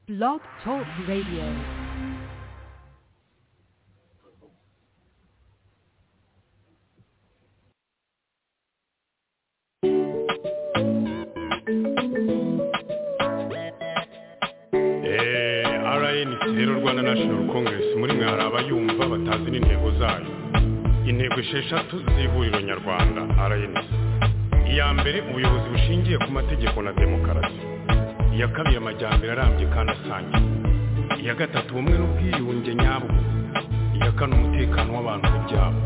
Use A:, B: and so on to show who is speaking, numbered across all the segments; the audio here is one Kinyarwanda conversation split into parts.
A: Blog Talk Radio.
B: Eh, RNC rero Rwanda National Congress muri mwe hari abayumva batazi n'intego zayo intego esheshatu z'ihuriro nyarwanda RNC iya mbere ubuyobozi bushingiye ku mategeko na demokarasi iya kabiri amajyambere arambye kandi asangiye iya gatatu ubumwe n'ubwiyunge nyabwo iya kane umutekano w'abantu ku byabo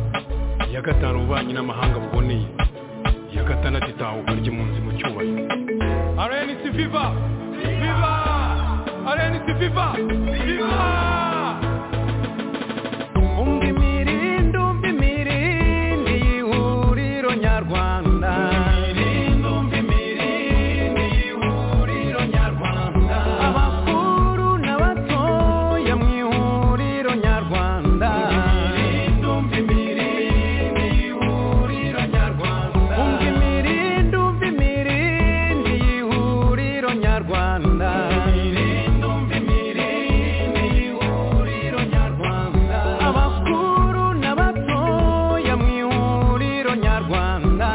B: iya gatanu ububanyi n'amahanga buboneye iya gatandatu itahuka ry'impunzi mu cyubahiro RNC Viva Viva RNC Viva Viva
C: Umva imirindi, umva imirindi y'ihuriro nyarwanda. Abakuru n'abatoya mu ihuriro nyarwanda. Umva imirindi, umva imirindi y'ihuriro nyarwanda. Abakuru n'abatoya mu ihuriro nyarwanda.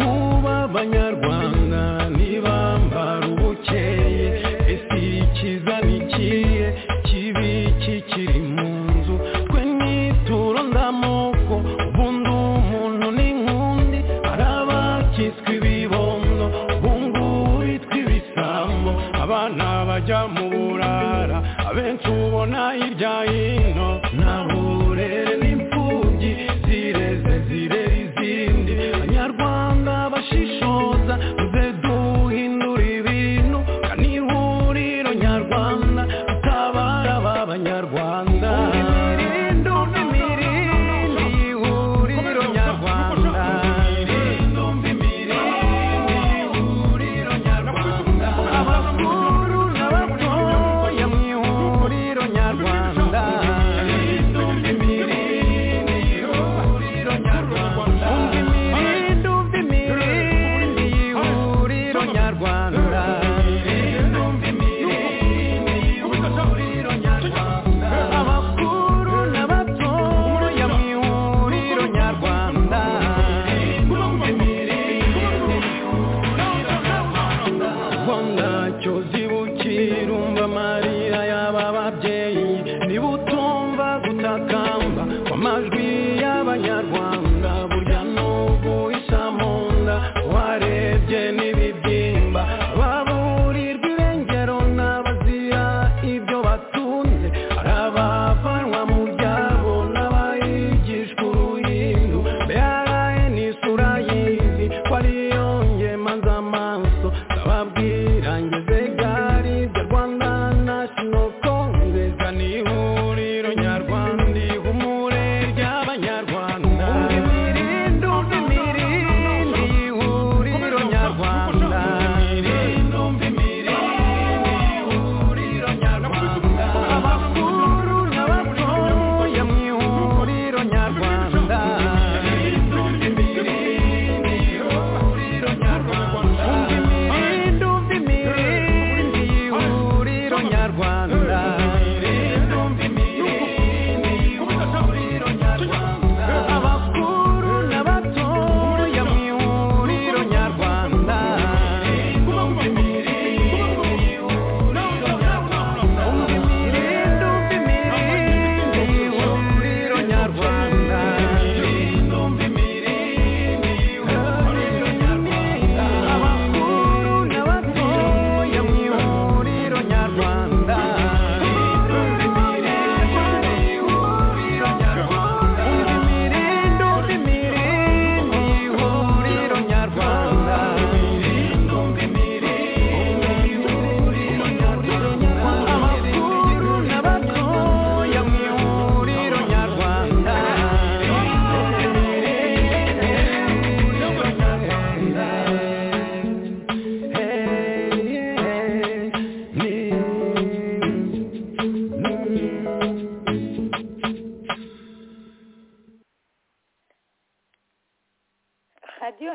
C: Ubu abanyarwanda ntibambara ubukeye ese ikiza ni ikihe kibi kikiri mu nzu twe nituro ndamoko ubundi umuntu ni nk'undi hari abakitswe ibibondo bungu bitwa ibisambo abana bajya mu burara abenshi ubona hirya hino ntaburere n'imfubyi zireze zirera izindi abanyarwanda bashishoza muze duhindura ibintu kani ihuriro nyarwanda dutabara aba banyarwanda ihuriro nyarwanda abakuru n'abatoya mu ihuriro nyarwanda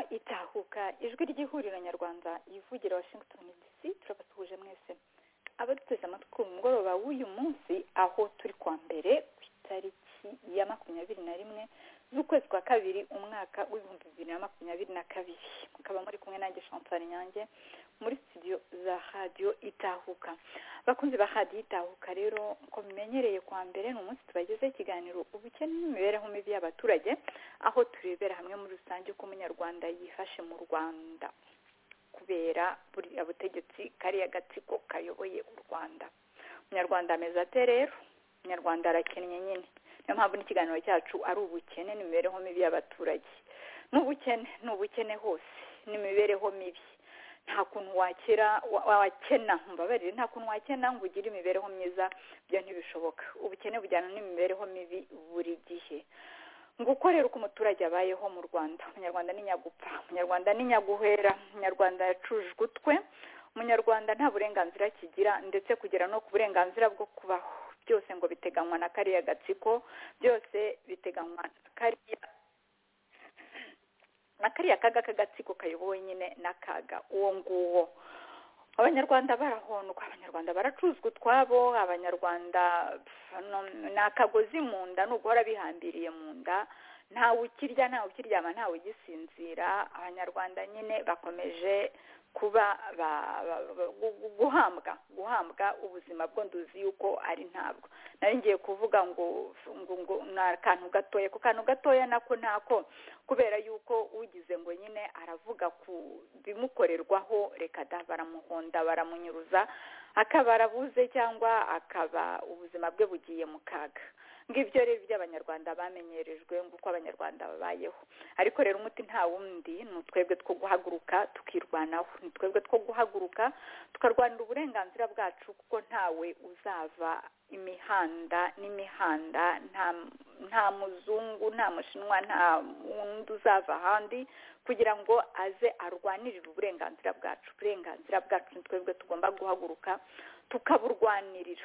D: itahuka ijwi ry'ihuriro nyarwanda ivugira washington dc turabasuhuje mwese abaduteze amatwi ku mugoroba w'uyu munsi aho turi kwa mbere ku itariki ya makumyabiri na rimwe z'ukwezi kwa kabiri umwaka w'ibihumbi bibiri na makumyabiri na kabiri mukaba muri kumwe nanjye chantal nyange muri studio za radiyo itahuka abakunzi ba radiyo itahuka rero uko bimenyereye kwa mbere ni umunsi tubagezeho ikiganiro ubukene n'imibereho mibi y'abaturage aho turebera hamwe muri rusange uko umunyarwanda yifashe mu rwanda kubera buriya butegetsi kariya gatsiko kayoboye u rwanda umunyarwanda ameze ate rero umunyarwanda arakennye nyine niyo mpamvu n'ikiganiro cyacu ari ubukene n'imibereho mibi y'abaturage ni ubukene ni ubukene hose n'imibereho mibi nta kuntu wakira wakena mbabarire nta kuntu wakena ngo ugire imibereho myiza byo ntibishoboka ubukene bujyana n'imibereho mibi buri gihe ngo ukorere uko umuturage abayeho mu rwanda umunyarwanda ni nyagupfa umunyarwanda ni nyaguhera umunyarwanda yacujwe utwe umunyarwanda nta burenganzira kigira ndetse kugera no ku burenganzira bwo kubaho byose ngo biteganywa na kariya gatsiko byose biteganywa na kariya na kariya kaga k'agatsiko kayobowe nyine n'akaga uwo nguwo abanyarwanda barahondwa abanyarwanda baracuzwa utwabo abanyarwanda ni akagozi mu nda ni uguhora bihambiriye mu nda ntawe ukirya ntawe ukiryama ntawe ugisinzira abanyarwanda nyine bakomeje kuba guhambwa guhambwa ubuzima bwo nduzi yuko ari ntabwo nari ngiye kuvuga ngo ngo ni akantu gatoya ku kantu gatoya nako nako kubera yuko ugize ngo nyine aravuga ku bimukorerwaho reka da baramuhonda baramunyuruza akaba arabuze cyangwa akaba ubuzima bwe bugiye mu kaga ngibyo rero iby'abanyarwanda bamenyerejwe nguko abanyarwanda babayeho ariko rero umuti nta wundi ni utwebwe two guhaguruka tukirwanaho ni twebwe two guhaguruka tukarwanira uburenganzira bwacu kuko ntawe uzava imihanda n'imihanda nta muzungu nta mushinwa nta wundi uzava ahandi kugira ngo aze arwanirire uburenganzira bwacu uburenganzira bwacu ni twebwe tugomba guhaguruka tukaburwanirira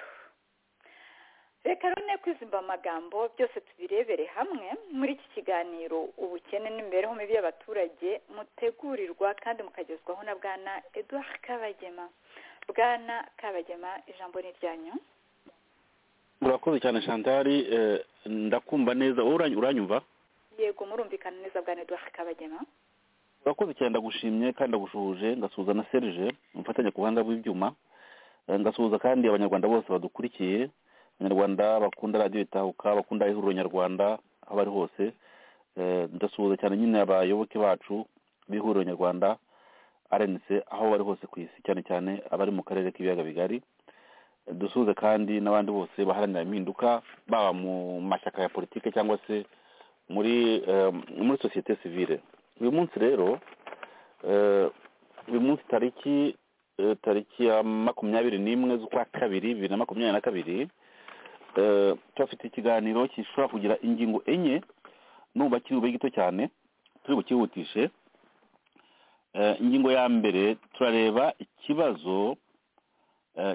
D: reka rero kwizimba amagambo byose tubirebere hamwe muri iki kiganiro ubukene n'imibereho mibi y'abaturage mutegurirwa kandi mukagezwaho na bwana eduard kabagema bwana kabagema ijambo ni iryanyu
E: murakoze cyane shantari ndakumva neza wowe uranyumva
D: yego murumvikana neza bwana eduard kabagema
E: murakoze cyane ndagushimye kandi ndagushuhuje ngasuhuza na serge umufatanya ku buhanga bw'ibyuma ngasuhuza kandi abanyarwanda bose badukurikiye abanyarwanda bakunda radiyo itahuka bakunda ihuriro nyarwanda aho bari hose ndasuhuza cyane nyine abayoboke bacu b'ihuriro nyarwanda arenitse aho bari hose ku isi cyane cyane abari mu karere k'ibiyaga bigari dusuhuze kandi n'abandi bose baharanira impinduka baba mu mashyaka ya politiki cyangwa se muri muri sosiyete sivile uyu munsi rero uyu munsi tariki tariki ya makumyabiri n'imwe z'ukwa kabiri bibiri na makumyabiri na kabiri turafite ikiganiro gishobora kugira ingingo enye n'ubu kibe gito cyane turi bukihutishe ingingo ya mbere turareba ikibazo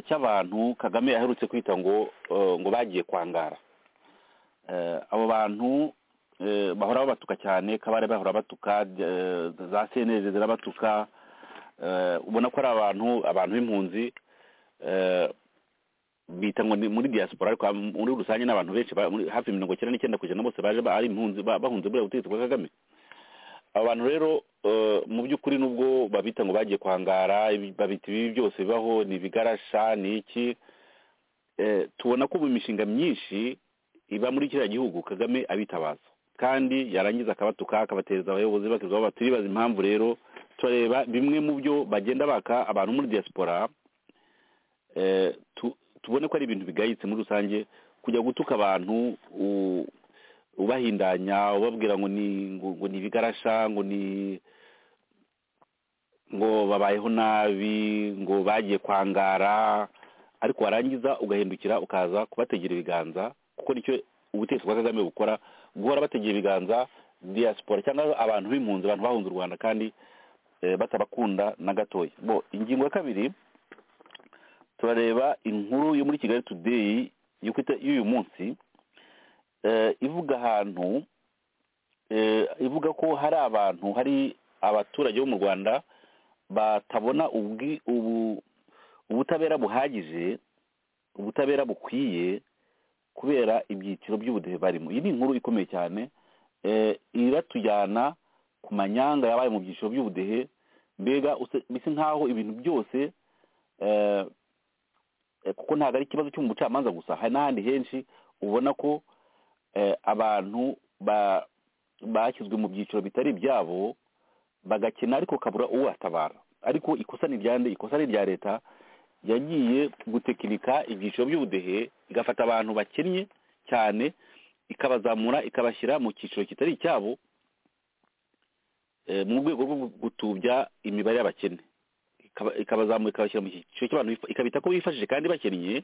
E: cy'abantu kagame aherutse kwita ngo ngo bagiye kwangara abo bantu bahora babatuka cyane kabare bahora batuka za seneze zirabatuka ubona ko ari abantu abantu b'impunzi bita ngo ni muri diaspora ariko muri rusange n'abantu benshi hafi mirongo icyenda n'icyenda ku ijana bose baje ari impunzi bahunze buriya butegetsi bwa kagame abantu rero mu by'ukuri nubwo babita ngo bagiye kwangara babita ibi byose bibaho ni ibigarasha ni iki tubona ko mu mishinga myinshi iba muri kiriya gihugu kagame abitabaza kandi yarangiza akabatuka akabateza abayobozi bakizwa turibaza impamvu rero turareba bimwe mu byo bagenda baka abantu muri diaspora tubone ko ari ibintu bigayitse muri rusange kujya gutuka abantu ubahindanya ubabwira ngo ni ngo ni ibigarasha ngo ni ngo babayeho nabi ngo bagiye kwangara ariko warangiza ugahindukira ukaza kubategera ibiganza kuko nicyo ubutegetsi bwa kagame bukora guhora bategera ibiganza diaspora cyangwa abantu b'impunzi abantu bahunze u rwanda kandi batabakunda na gatoya bo ingingo ya kabiri turareba inkuru yo muri kigali today y'uyu munsi ivuga ahantu ivuga ko hari abantu hari abaturage bo mu rwanda batabona ubwi- ubu- ubutabera buhagije ubutabera bukwiye kubera ibyiciro by'ubudehe barimo iyi ni inkuru ikomeye cyane eh, iratujyana ku manyanga yabaye mu byiciro by'ubudehe mbega use- bisa nk'aho ibintu byose eh, eh, kuko ntabwo ari ikibazo cyo mu bucamanza gusa hari n'ahandi henshi ubona ko eh, abantu ba- bashyizwe mu byiciro bitari ibyabo bagakina ariko kabura uwatabara ariko ikosa ni irya nde ikosa ni irya leta yagiye gutekinika ibyiciro by'ubudehe igafata abantu bakennye cyane ikabazamura ikabashyira mu cyiciro kitari icyabo eh, mu rwego rwo gutubya imibare y'abakene Ikaba- ikabazamura ikabashyira mu cyiciro cy'abantu bifa- ikabita ko bifashije kandi bakennye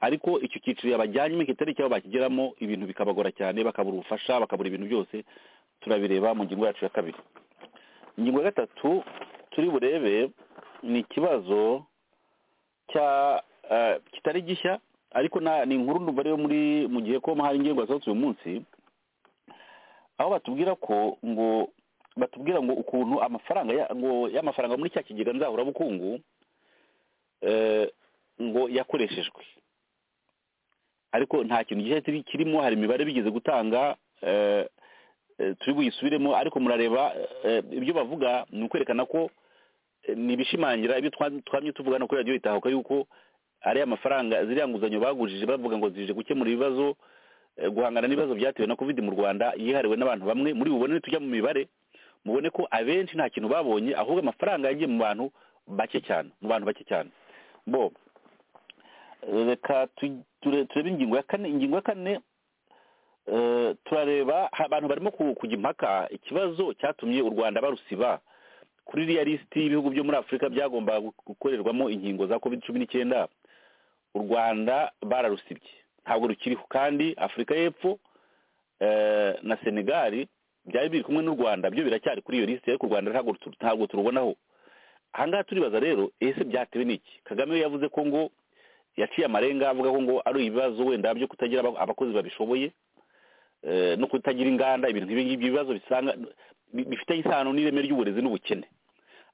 E: ariko icyo cyiciro yabajyanyemo kitari icyabo bakigeramo ibintu bikabagora cyane bakabura ubufasha bakabura ibintu byose turabireba mu ngingo yacu ya kabiri ingingo ya gatatu turi burebe ni ikibazo cya eh, kitari gishya ariko na- ni inkuru ndumva ariyo muri mu gihe ko hari ingingo yasohotse uyu munsi aho batubwira ko ngo batubwira ngo ukuntu amafaranga ya- ngo y'amafaranga muri cya kigega nzahurabukungu eh, ngo yakoreshejwe ariko nta kintu gishya kiri- kirimo hari imibare bigeze gutanga eh, eh, turi buyisubiremo ariko murareba eh, ibyo bavuga ni ukwerekana ko eh, ni ibishimangira ibyo twa- twamye tuvuga no kuri radiyo itahuka yuko ariya mafaranga ziriya nguzanyo bagujije bavuga ngo zije gukemura ibibazo eh, guhangana n'ibibazo byatewe na covid mu rwanda yihariwe n'abantu bamwe muri bubone tujya mu mibare mubone ko abenshi nta kintu babonye ahubwo amafaranga yagiye mu bantu bake cyane mu bantu bake cyane bo reka tu- ture- turebe ingingo ya kane ingingo ya kane eh, turareba ha- abantu barimo ku- kujya impaka ikibazo cyatumye u rwanda barusiba kuri iriya lisiti y'ibihugu byo muri afurika byagombaga gu- gukorerwamo inkingo za covid cumi n'icyenda u rwanda bararusibye ntabwo rukiriho kandi afurika y'epfo eh, na senegali byari biri kumwe n'u rwanda byo biracyari kuri iyo lisiti ariko u rwanda ntabwo tu- ntabwo turubonaho ahangaha turibaza rero ese byatewe n'iki kagame we yavuze ko ngo yaciye amarenga avuga ko ngo ari ibibazo wenda byo kutagira aba- abakozi babishoboye eh, no kutagira inganda ibintu nk'ibi ngibi ibibazo bisanga bi- bifitanye isano n'ireme ry'uburezi n'ubukene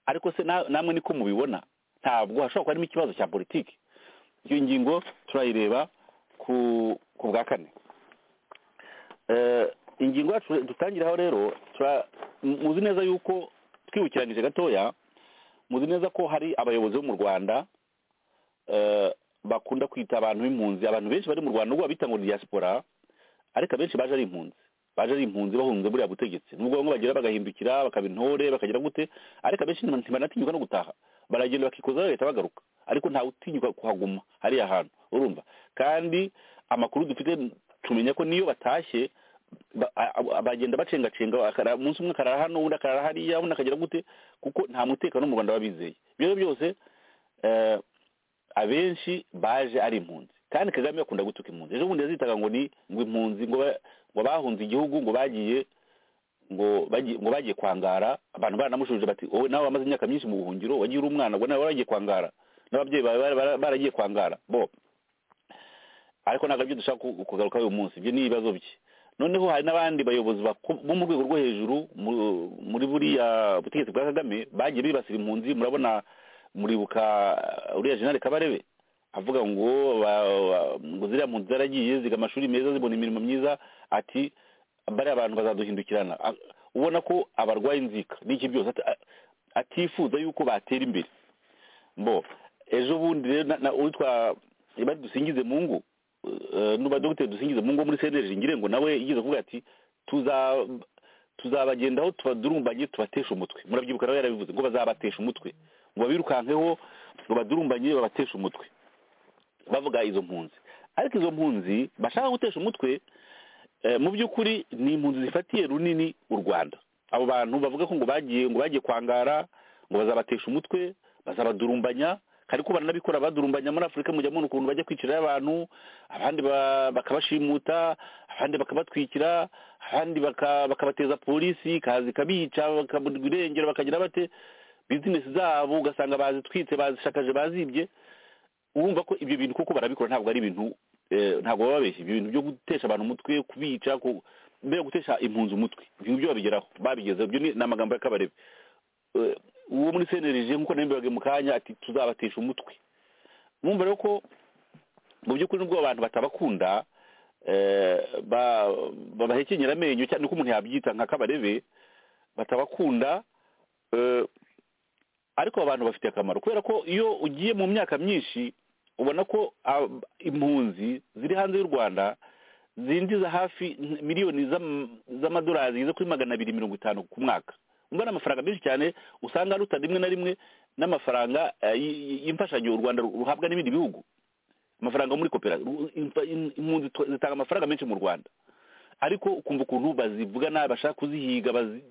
E: ariko se na- namwe niko mubibona ntabwo hashobora kuba harimo ikibazo cya politiki iyo ngingo turayireba ku ku bwa kane Eh, ingingo yacu dutangiraho rero tura- mu- muzi neza yuko twibukiranyije gatoya muzi neza ko hari abayobozi bo mu rwanda eh, bakunda kwita abantu b'impunzi abantu benshi bari mu rwanda nubwo babita ngo ni diaspora ariko abenshi baje ari impunzi baje ari impunzi bahunze buriya butegetsi nubwo bamwe bagera bagahindukira bakaba intore bakagera gute ariko abenshi ntiba- ntibanatinyuka no gutaha baragenda bakikozaho leta bagaruka ariko ntawe utinyuka kuhaguma hariya hantu urumva kandi amakuru dufite tumenya ko niyo batashye ba- a- a- bagenda bacengacenga akara- umunsi umwe akarara hano undi akarara hariya undi akagera gute kuko nta mutekano mu rwanda babizeye ibyo rero byose eh, abenshi baje ari impunzi kandi kagame akunda gutuka impunzi ejo bundi yazitaga ngo ni ngo impunzi ngo ba- ngo bahunze igihugu ngo bagiye ngo bagiye ngo bagiye kwangara abantu baranamushubije bati wowe nawe wamaze imyaka myinshi mu buhungiro wagiye uri umwana ngo nawe waragiye kwangara n'ababyeyi bawe bara- bara- baragiye kwangara bo ariko ntabwo aribyo dushaka ku- kugarukaho uyu munsi ibyo ni ibibazo bye noneho hari n'abandi bayobozi bako- bo mu rwego rwo hejuru mu- muri buriya butegetsi bwa kagame bagiye bibasira impunzi murabona muribuka uh, uriya jenali kabarebe avuga ngo ba- ba- ngo ziriya mpunzi zaragiye ziga amashuri meza zibona imirimo myiza ati bariya abantu bazaduhindukirana A- ubona ko abarwaye inzika n'iki byose ati- a- atifuza yuko batera imbere bo ejo bundi rero na- na- uwitwa ibari dusingize mu ngo nuba dogiteri dusingize mu ngo muri seneje ngire ngo nawe yigize kuvuga ati tuza tuzabagendaho tubadurumbanye tubatesha umutwe murabyibuka nawe yarabivuze ngo bazabatesha umutwe ngo babirukankeho ngo badurumbanye babateshe umutwe bavuga izo mpunzi ariko izo mpunzi bashaka gutesha umutwe eh, mu by'ukuri ni impunzi zifatiye runini u rwanda abo bantu bavuga ko ngo bagiye ngo bagiye kwangara ngo bazabatesha umutwe bazabadurumbanya ariko baranabikora badurumbanya muri afurika mujya mubona ukuntu bajya kwicirayo abantu abandi ba- bakabashimuta abandi bakabatwikira abandi baka- bakabateza polisi ikaza ikabica bakabirengera bakagira bate bizinesi zabo ugasanga bazitwitse bazishakaje bazibye urumva ko ibyo bintu kuko barabikora ntabwo ari ibintu eh, ntabwo baba babeshya ibyo bintu byo gutesha abantu umutwe kubica ku- mbega gutesha impunzi umutwe ibyo ngibyo babigeraho babigezeho ibyo ni ni amagambo ya kabarebe Eh, uwo muri senerije nk'uko nabimbaga mu kanya ati tuzabatesha umutwe mwumva rero ko mu by'ukuri nubwo abo bantu batabakunda eh, ba- babahekenyera amenyo cyane uko umuntu yabyita nka kabarebe batabakunda eh, ariko abo bantu bafite akamaro kubera ko iyo ugiye mu myaka myinshi ubona ko ab- impunzi ziri hanze y'u rwanda zinjiza hafi miliyoni z'am- z'amadolari zigeze kuri magana abiri mirongo itanu ku mwaka umva ni amafaranga menshi cyane usanga aruta rimwe na rimwe n'amafaranga eh, y- y- y'imfashanyo u rwanda ruhabwa n'ibindi bihugu amafaranga muri koperative impunzi twa- zitanga amafaranga menshi mu rwanda ariko ukumva ukuntu bazivuga nabi bashaka kuzihiga bazi-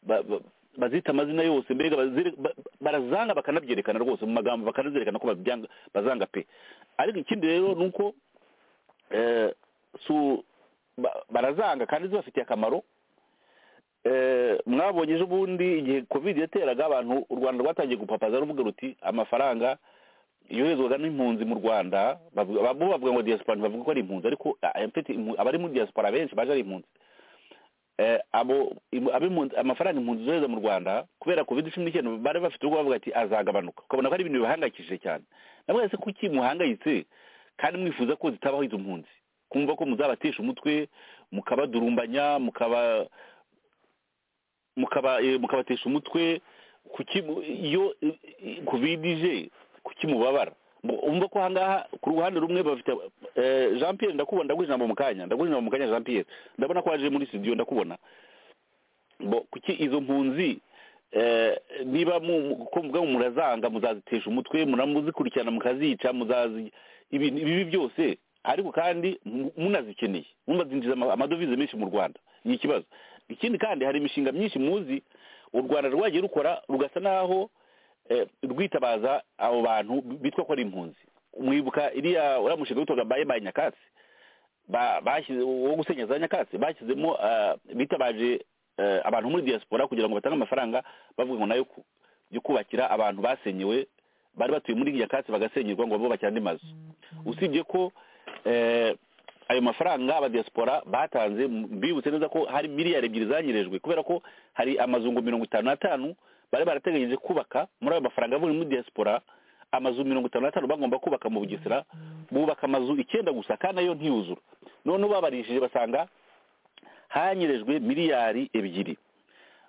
E: ba- ba- bazita amazina yose mbega bazire- ba- barazanga bakanabyerekana rwose mu magambo bakanazerekana ko babyanga- bazanga pe ariko ikindi rero ni uko eh, su- ba- barazanga kandi zibafitiye akamaro Eh, mwabonye ejo bundi igihe covid yateraga abantu u rwanda rwatangiye gupapaza ruvuga ruti amafaranga yoherezwaga n'impunzi mu rwanda bavuga- bo bavuga ngo diaspora ntibavuga ko ari impunzi ariko ah, en fait, impu- abari muri diaspora benshi baje ari impunzi Eh, abo im- ab'impunzi amafaranga impunzi zohereza mu rwanda kubera covid cumi n'icyenda bari bafite ubwo bavuga ati azagabanuka ukabona ko ari ibintu bibahangayikishije cyane navuga se kuki muhangayitse kandi mwifuza ko zitabaho izo mpunzi kumva ko muzabatesha umutwe mukabadurumbanya mukaba mukaba eh, mukabatesha umutwe kuki iyo eh, eh, covid ije kuki mubabara Mu- umva ko ahangaha ku ruhande rumwe bafite eh, jean pierre ndakubona ndaguha ijambo mu kanya ndaguha ijambo mu kanya jean pierre ndabona ko waje muri studio ndakubona bo kuki izo mpunzi eh, niba mu- mu- ko muvuga ngo murazanga muzazitesha umutwe munamuzikurikirana mukazica muzazi ibintu ibibi byose ariko kandi mu- munazikeneye munazinjiza ama- amadovize menshi mu rwanda ni ikibazo ikindi kandi hari imishinga myinshi muzi u rwanda rwagiye rukora rugasa n'aho eh, rwitabaza abo bantu bitwa ko ari impunzi mwibuka iriya uriya mushinga witwaga baye baye nyakatsi ba- bashyize wo gusenya za nyakatsi bashyizemo eh, bitabaje eh, abantu muri diaspora kugira ngo batange amafaranga bavuga ngo nayo ku- yo kubakira abantu basenyewe bari batuye muri nyakatsi bagasenyerwa ngo bubakire andi mazu usibye ko eh, ayo mafaranga abadiaspora batanze m- mbibutse neza ko hari miliyari ebyiri zanyerejwe kubera ko hari amazu ngo mirongo itanu n'atanu bari barateganyije kubaka muri ayo mafaranga buri muri diaspora amazu mirongo itanu n'atanu bagomba kubaka mu bugesera bubaka amazu icyenda gusa kandi ayo ntiyuzura noneho babarishije basanga hanyerejwe miliyari ebyiri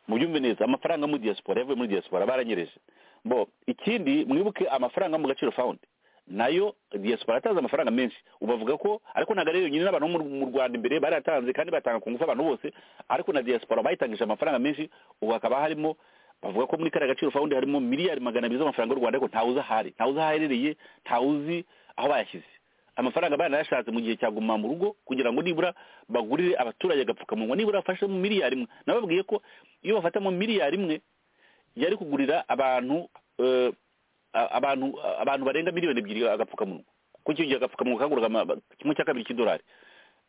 E: mubyumve neza amafaranga muri diaspora yavuye muri diaspora baranyereje bo ikindi mwibuke amafaranga yo mu gaciro fawundi nayo diaspora yatanze amafaranga menshi ubavuga ko ariko ntabwo ari yonyine n'abantu bo mu- mu rwanda imbere barayatanze kandi batanga ku ngufu abantu bose ariko na diaspora bayitangije amafaranga menshi ubu hakaba harimo bavuga ko muri kariya gaciro fawundi harimo miliyari magana abiri z'amafaranga y'u rwanda ariko ntawe uzi ahari ntawe uzi aho aherereye ntawe uzi aho bayashyize amafaranga banayashatse mu gihe cya guma mu rugo kugira ngo nibura bagurire abaturage agapfukamunwa nibura bafashe mu miliyari imwe nababwiye ko iyo bafata mu miliyari imwe yari kugurira abantu eh, a- abantu abantu barenga miliyoni ebyiri agapfukamunwa kuko icyo gihe agapfukamunwa kaguraga ama- kimwe cya kabiri cy'idolari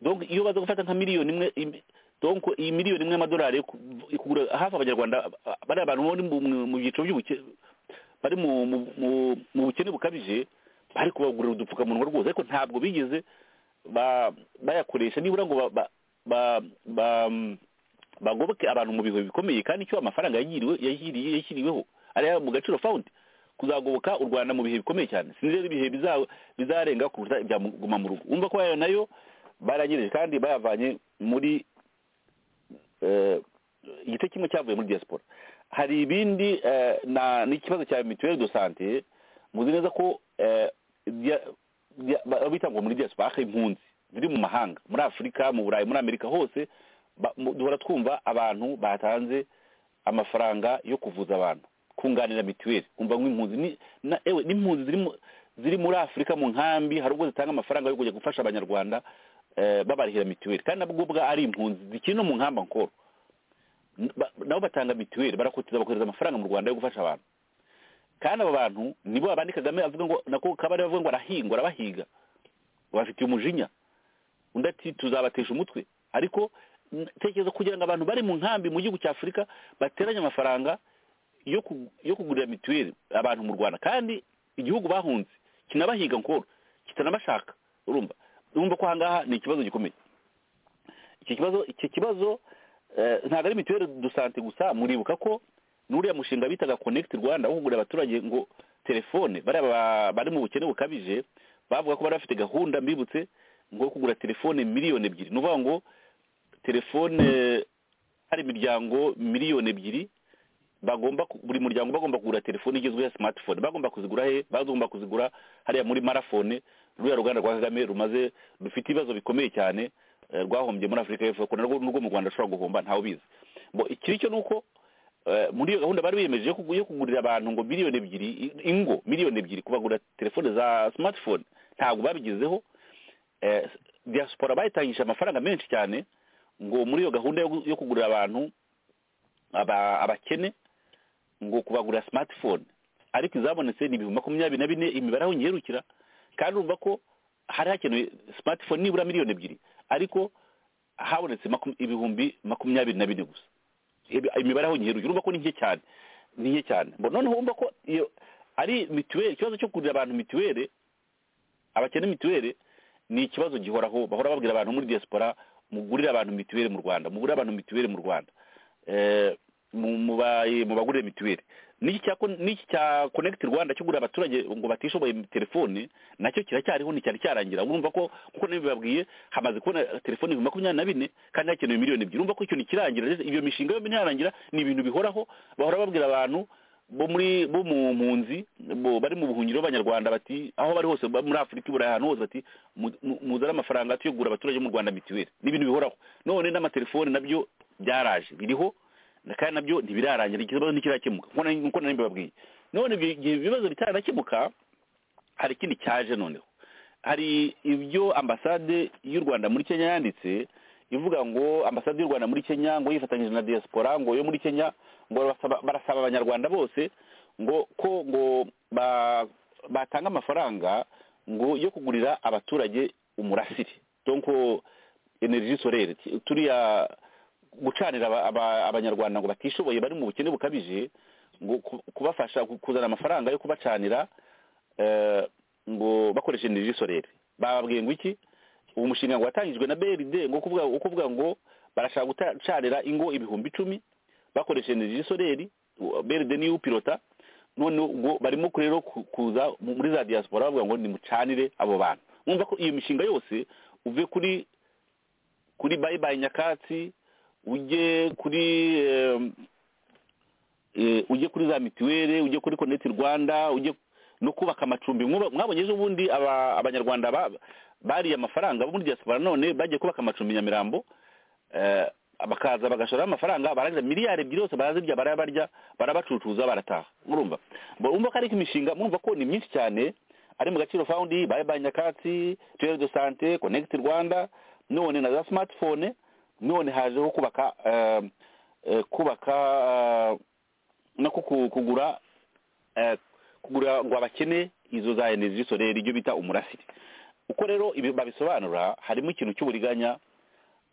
E: donc iyo baza gufata nka miliyoni imwe im- donc iyi miliyoni imwe y'amadolari yo ku- ikugura hafi abanyarwanda bari abantu bari mu- mu- mu byiciro by'ubukene bari mu- mu- mu- mu bukene bukabije bari kubagurira udupfukamunwa rwose ariko ntabwo bigeze ba- bayakoresha nibura ngo ba- ba- ba- ba- bagoboke abantu mu bihe bikomeye kandi icyo amafaranga yagiriwe yagiriye- yashyiriweho ari ayo mu gaciro fawundi kuzagoboka u rwanda mu bihe bikomeye cyane sinzi rero ibihe biza- bizarenga kuruta ibya mu- guma mu rugo umva ko ayo nayo baranyereje kandi bayavanye muri eh, igice kimwe cyavuye muri diaspora hari ibindi eh, na- n'ikibazo cya mituweli do sante muzi neza ko eh, dia- dia- ba- bita ngo muri diaspora aho impunzi ziri mu mahanga muri afurika mu burayi muri amerika hose ba- mu- duhora twumva abantu batanze amafaranga yo kuvuza abantu kunganira mituweli kumva nk'impunzi ni- na- ewe n'impunzi ziri mu- ziri muri afurika mu nkambi hari ubwo zitanga amafaranga yo kujya gufasha abanyarwanda eh, babarihira mituweli kandi nabwo ubwa ari impunzi zikiri no mu nkamba nkoro N- ba- nabo batanga mituweli barakotiza bakohereza amafaranga mu rwanda yo gufasha abantu kandi abo bantu nibo babandi kagame avuga ngo nako kabari bavuga ngo arahinga arabahiga bafitiye umujinya undi ati tuzabatesha umutwe ariko n- tekereza kugira ngo abantu bari mu nkambi mu gihugu cya afurika bateranye amafaranga yo ku- yo kugurira mituweli abantu mu rwanda kandi igihugu bahunze kinabahiga nkoro kitanabashaka urumva urumva ko ahangaha ni ikibazo gikomeye iki kibazo iki kibazo eh, ntabwo ari mituweli du sante gusa muribuka ko n'uriya mushinga bitaga konegiti rwanda wo kugurira abaturage ngo telefone bariya ba- bari mu bukene bukabije bavuga ko bari bafite gahunda mbibutse ngo yo kugura telefone miliyoni ebyiri ni ukuvuga ngo telefone hari imiryango miliyoni ebyiri bagomba ku- buri muryango bagomba kugura telefone igezweho ya smartphone bagomba kuzigura he bagomba kuzigura hariya muri marafone ruriya ruganda rwa kagame rumaze rufite ibibazo bikomeye cyane eh, rwahombye muri afurika y'epfo kuko narwo n'urwo mu rwanda rushobora guhomba ntawe ubizi bo ikiri cyo ni uko eh, muri iyo gahunda bari biyemeje yo kugu- yo kugurira abantu ngo miliyoni ebyiri i- ingo miliyoni ebyiri kubagurira telefone za smartphone ntabwo babigezeho eh, diaspora bayitangishije amafaranga menshi cyane ngo muri iyo gahunda yo gu- yo kugurira abantu aba- abakene ngo kubagurira smartphone ariko izabonetse ni ibihumbi makumyabiri na bine imibare aho ngiherukira kandi urumva ko hari hakenewe smartphone nibura miliyoni ebyiri ariko habonetse makum- ibihumbi makumyabiri na bine gusa Ibi- imibare aho ngiherukira urumva ko ni nke cyane ni nke cyane Bo noneho urumva ko iyo ari mituweli ikibazo cyo kugurira abantu mituweli abakene mituweli ni ikibazo gihoraho bahora babwira abantu muri diaspora mugurire abantu mituweli mu rwanda mugurire abantu mituweli mu rwanda Eh, mu- mu ba- mu bagurire mituweli n'iki cya kon- n'iki cya connect rwanda cyo gurira abaturage ngo batishoboye telefone nacyo kiracyariho nticyari cyarangira urumva ko kuko nabibabwiye hamaze kubona telefone ibihumbi makumyabiri na bine kandi hakenewe miliyoni ebyiri urumva ko icyo ntikirangira rero iyo mishinga yombi ntiyarangira ni ibintu bihoraho bahora babwira abantu bo muri bo mu mpunzi bo bari mu buhungiro b'abanyarwanda bati aho bari hose ba- muri afurika iburayi ahantu hose bati mu- mu- muzane amafaranga tuyogura abaturage bo mu rwanda mituweli ni ibintu bihoraho none n'amatelefone nabyo byaraje biriho na kandi nabyo ntibirarangira ikibazo ntikirakemuka nk'uko nari- nk'uko nari mbibabwiye none ibi- igihe ibibazo bitaranakemuka hari ikindi cyaje noneho hari ibyo ambasade y'u rwanda muri kenya yanditse ivuga ngo ambasade y'u rwanda muri kenya ngo yifatanyije na diaspora ngo yo muri kenya ngo barasaba- barasaba abanyarwanda bose ngo ko ngo ba- batanga amafaranga ngo yo kugurira abaturage umurasire donc energie solaire ti- turiya gucanira aba- aba- abanyarwanda ngo batishoboye bari mu bukene bukabije ngo ku- kubafasha ku- kuzana amafaranga yo kubacanira eh, ngo bakoresha energie solaire bababwiye ngo iki uwo mushinga ngo watangijwe na BRD ngo kuvuga wo kuvuga ngo barashaka gucanira ingo ibihumbi icumi bakoresha energie solaire u- BRD niyo upilota none ngo barimo rero ku- kuza mu- muri za diaspora bavuga ngo nimucanire abo bantu mwumva ko iyo mishinga yose uve kuri kuri bayi bayi nyakatsi ujye kuri em, eh, ujye kuri za mituweli ujye kuri connect rwanda ujye no kubaka amacumbi Mwuba- mwabonye ejo bundi aba- abanyarwanda ba- bariye amafaranga bo muri diaspora none bagiye kubaka amacumbi i nyamirambo eh, bakaza bagashoramo amafaranga barangiza miliyari ebyiri zose barazirya barabarya barabacucuza barataha murumva Bo- urumva ko ariko imishinga murumva ko ni myinshi cyane ari mu gaciro fawundi bayi bayi nyakatsi tuweli do sante connect rwanda none na za smartphone none hajeho kubaka eh, eh, kubaka eh, no ku- ku- kugura eh, kugura ngo abakene izo za energy solaire ibyo bita umurasire uko rero ibi babisobanura harimo ikintu cy'uburiganya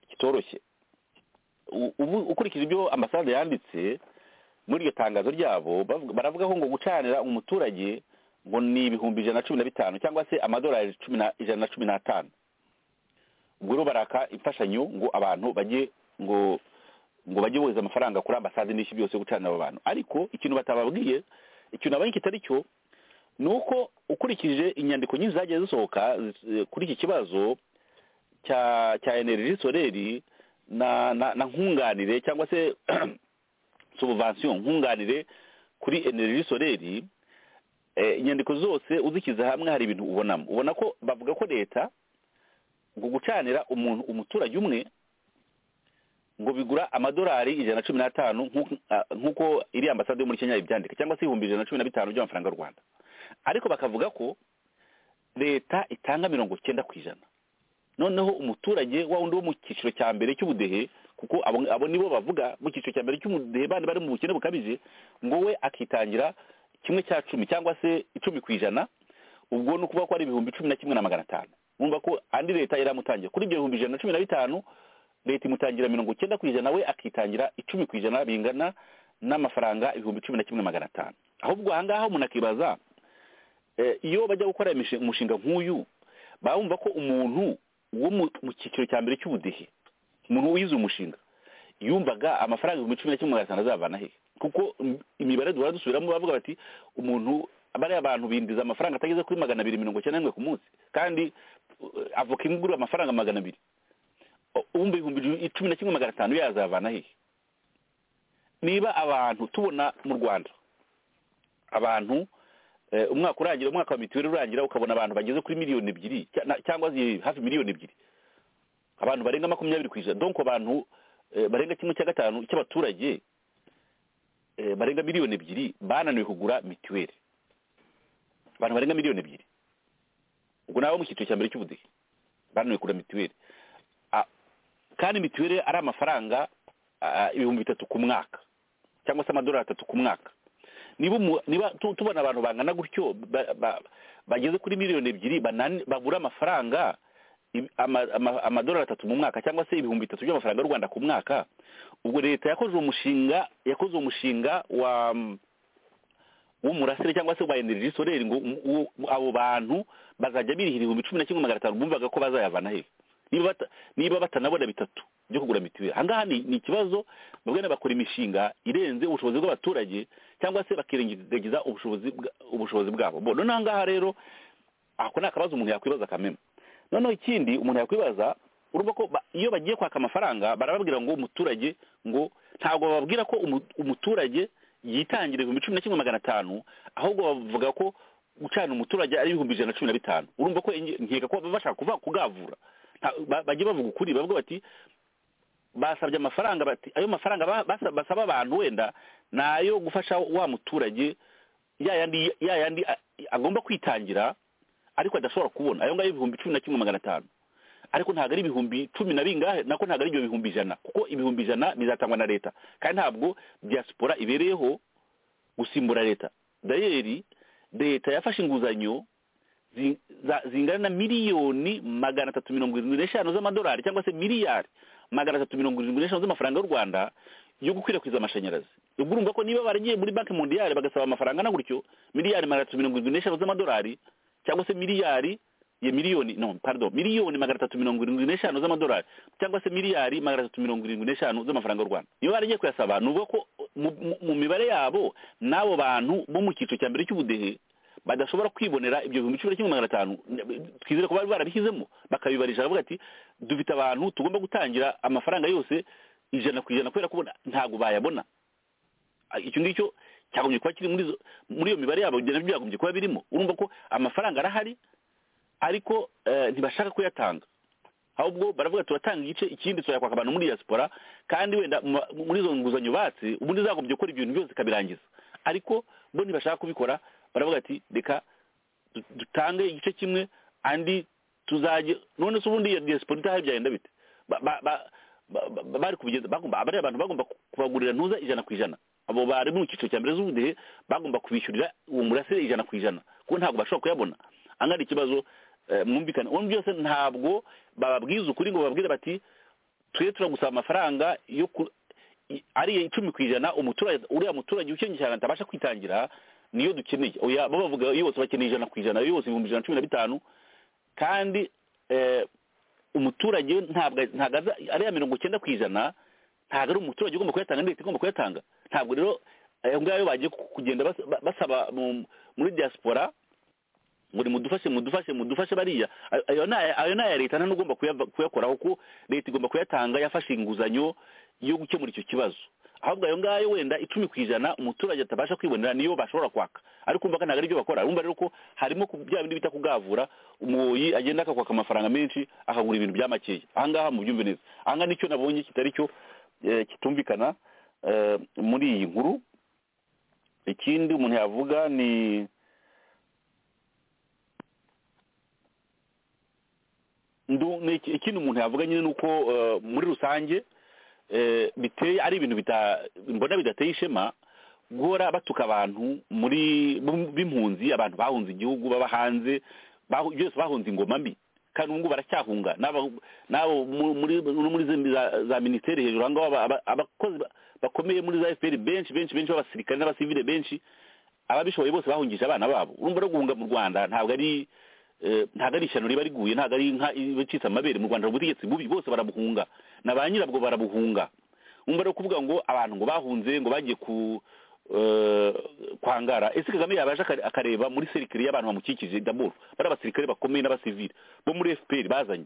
E: kitoroshye U- ubu- ukurikije ibyo ambasade yanditse muri iryo tangazo ryabo bavuga- baravugaho ngo gucanira umuturage ngo ni ibihumbi ijana na cumi na bitanu cyangwa se amadolari cumi na- ijana na cumi n'atanu ubwo rero baraka imfashanyo ngo abantu bajye ngo ngo bajye bohereza amafaranga kuri ambasade n'iki byose yo gucanira abo bantu ariko ikintu batababwiye ikintu nabonye kitari cyo ni uko ukurikije inyandiko nyinshi zagiye zisohoka zi- kuri iki kibazo cya cya energy soleri na na, na nkunganire cyangwa se subvention nkunganire kuri energy soleri eh, inyandiko zose uzishyize hamwe hari ibintu ubonamo ubona ko bavuga ko leta ngo gucanira umuntu umuturage umwe ngo bigura amadolari ijana na cumi n'atanu nk'uko- ah, nk'uko iri ambasade yo muri kenya ibyandika cyangwa se ibihumbi ijana na cumi na bitanu by'amafaranga y'u rwanda ariko bakavuga ko leta itanga mirongo cyenda ku ijana noneho umuturage wa wundi wo mu cyiciro cya mbere cy'ubudehe kuko abo abo nibo bavuga mu cyiciro cya mbere cy'ubudehe bandi bari mu bukene bukabije ngo we akitangira kimwe cya cumi cyangwa se icumi ku ijana ubwo ni ukuvuga ko ari ibihumbi cumi na kimwe na magana atanu wumva ko andi leta iramutangira kuri ibyo bihumbi ijana na cumi na bitanu leta imutangira mirongo icyenda ku ijana we akitangira icumi ku ijana bingana n'amafaranga ibihumbi cumi na kimwe na magana atanu ahubwo ahangaha umuntu akibaza eh, iyo bajya gukora imishi- umushinga nk'uyu baba bumva ko umuntu wo mu mu cyiciro cya mbere cy'ubudehe umuntu wize uyu mushinga yumvaga amafaranga ibihumbi cumi na kimwe magana atanu azavana he kuko im- imibare duhora dusubiramo bavuga bati umuntu bariya abantu bindiza amafaranga atageze kuri magana abiri mirongo icyenda n'imwe ku munsi kandi uh, avoka imwe amafaranga magana abiri uwumva ibihumbi cumi na kimwe magana atanu yazavana hehe niba abantu tubona mu rwanda abantu eh, umwaka urangira umwaka wa mituweli urangira ukabona abantu bageze kuri miliyoni ebyiri cya- na- cyangwa zi- hafi miliyoni ebyiri abantu barenga makumyabiri ku ijana donko abantu eh, barenga kimwe cya gatanu cy'abaturage eh, barenga miliyoni ebyiri bananiwe kugura mituweli abantu barenga miliyoni ebyiri ubwo ni abo mu cyiciro cya mbere cy'ubudehe bananiwe kugura mituweli Ah, kandi mituweli ari amafaranga ah, ibihumbi bitatu ku mwaka cyangwa se amadolari atatu ku mwaka niba umu- niba tu- tubona abantu bangana gutyo ba- ba- bageze kuri miliyoni ebyiri banani- babura amafaranga i- ama- ama- amadolari atatu mu mwaka cyangwa se ibihumbi bitatu by'amafaranga y'u rwanda ku mwaka ubwo leta yakoze uwo mushinga yakoze uwo mushinga wa w'umurasire cyangwa se wa energy solaire ngo um- uwo- abo bantu bazajya birihira ibihumbi cumi na kimwe magana atanu bumvaga ko bazayavana hehe niba bata- niba batanabona bitatu byo kugura mituweli ahangaha ni ni ikibazo babwena bakora imishinga irenze ubushobozi bw'abaturage cyangwa se bakirengagiza ubushobozi bwa- ubushobozi bwabo bo none ahangaha rero ako ni akabazo umuntu yakwibaza kameme noneho ikindi umuntu yakwibaza urumva ko ba- iyo bagiye kwaka amafaranga barababwira ngo umuturage ngo ntabwo bababwira ko umu- umuturage yitangira ibihumbi cumi na kimwe magana atanu ahubwo bavuga ko gucana umuturage ari ibihumbi ijana na cumi na bitanu urumva ko inge- nkeka ko baba bashaka kuva kugavura Nta- ba- bajya bavuga ukuri bavuga bati basabye amafaranga bati ayo mafaranga ba- basa- basaba abantu wenda ni ayo gufasha wa muturage ya yandi ya yandi a- agomba kwitangira ariko adashobora kubona ayo ngayo ibihumbi cumi na kimwe magana atanu ariko ntabwo ari ibihumbi cumi na bingahe nako ntabwo ari ibyo bihumbi ijana kuko ibihumbi ijana bizatangwa na leta kandi ntabwo diaspora ibereyeho gusimbura leta dayeri leta yafashe inguzanyo zi- za- zingana na miliyoni magana atatu mirongo irindwi n'eshanu z'amadolari cyangwa se miliyari magana atatu mirongo irindwi n'eshanu z'amafaranga y'u rwanda yo gukwirakwiza amashanyarazi ubwo urumva ko niba baragiye muri banki mondiyari bagasaba amafaranga na gutyo miliyari magana atatu mirongo irindwi n'eshanu z'amadolari cyangwa se miliyari ya miliyoni no pardon miliyoni magana atatu mirongo irindwi n'eshanu z'amadolari cyangwa se miliyari magana atatu mirongo irindwi n'eshanu z'amafaranga y'u rwanda niba baragiye kuyasaba ni uvuga ko mu, mu, mu mibare yabo n'abo bantu bo mu cyiciro cya mbere cy'ubudehe badashobora kwibonera ibyo bihumbi cumi na kimwe magana atanu twizere ko bari barabishyizemo bakabibarisha baravuga ati dufite abantu tugomba gutangira amafaranga yose ijana ku ijana kubera kubona ntabwo bayabona Ah, icyo ngicyo cyagombye kuba kiri muri izo- muri iyo mibare yabo ibyo nabyo byagombye kuba birimo urumva ko amafaranga arahari ariko eh, ntibashaka kuyatanga ahubwo baravuga turatanga igice ikindi turayakwaka abantu muri diaspora kandi wenda mu ma- muri izo nguzanyo batse ubundi zagombye gukora ibyo bintu byose ikabirangiza ariko bo ntibashaka kubikora baravuga ati reka du- dutange igice kimwe andi tuzajye none se ubundi iyo diaspora itahaye byagenda bite Ba- ba- ba- ba- ba- bari kubigeza bagomba bariya bantu bagomba ku- kubagurira ntuza ijana ku ijana abo bari mu cyiciro cya mbere z'ubudehe bagomba kubishyurira uwo murasire ijana ku ijana kuko ntabwo bashobora kuyabona angana ikibazo eh, mwumvikana ubundi byose ntabwo bababwiza ukuri ngo bababwire bati twe turagusaba amafaranga yo ku i- ari icumi ku ijana umuturage uriya muturage ukennye cyane atabasha kwitangira niyo dukeneye oya bo bavuga yose bakeneye ijana ku ijana yose ibihumbi ijana na cumi na bitanu kandi eh, umuturage ntabwo ntabwo aza- ariya mirongo icyenda ku ijana ntabwo ari umuturage ugomba kuyatanga leta igomba kuyatanga ntabwo rero ayo ngayo bagiye ku- kugenda bas- ba- basaba mu- muri diaspora ngo mudufashe mudufashe mudufashe bariya Ayo- ayo ni aya- ayo ni aya leta nta n'ugomba kuyava- kuyakoraho ko leta igomba kuyatanga yafashe inguzanyo yo gukemura icyo kibazo ahubwo ayo ngayo wenda icumi ku ijana umuturage atabasha kwibonera niyo bashobora kwaka ariko umva ko ntabwo aribyo bakora urumva rero ko harimo ku- bya bindi bita kugavura umuhoyi agenda akakwaka amafaranga menshi akagura ibintu bya makeya ahangaha mubyumve neza ahangaha nicyo nabonye kitari cyo eh, kitumvikana eh, muri iyi nkuru ikindi umuntu yavuga ni ndu ni iki- ikindi umuntu yavuga nyine ni uko eh, muri rusange eh, biteye ari ibintu bita mbona bidateye ishema guhora batuka abantu muri b'im- b'impunzi abantu bahunze igihugu baba hanze bahu- byose bahunze ingoma mbi kandi ubu ngubu baracyahunga n'aba- n'abo mu- muri no muri zimbi za- za minisiteri hejuru aho ngaho aba- aba- abakozi ba- bakomeye muri za fpr benshi benshi benshi b'abasirikare n'abasivile benshi ababishoboye bose bahungije abana babo urumva no guhunga mu rwanda ntabwo ari eh, ntabwo ari ishyano riba riguye ntabwo ari inka iba icitse amabere mu rwanda hari ubutegetsi bubi bose barabuhunga na ba nyirabwo barabuhunga umva rero kuvuga ngo abantu ngo bahunze ngo bagiye ku eh, kwangara ese kagame yabaje aka- akareba muri serikire y'abantu bamukikije daboro bari abasirikare bakomeye n'abasivili bo muri fpr bazanye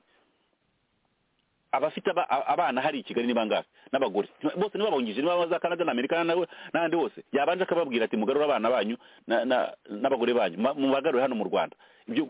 E: abafite aba- a- abana hari i kigali ni bangahe n'abagore bose ntibabungije niba za canada na amerika na- n'ahandi hose yabanje akababwira ati mugarure abana banyu na- na- n'abagore banyu ma- mubagarure hano mu rwanda ibyo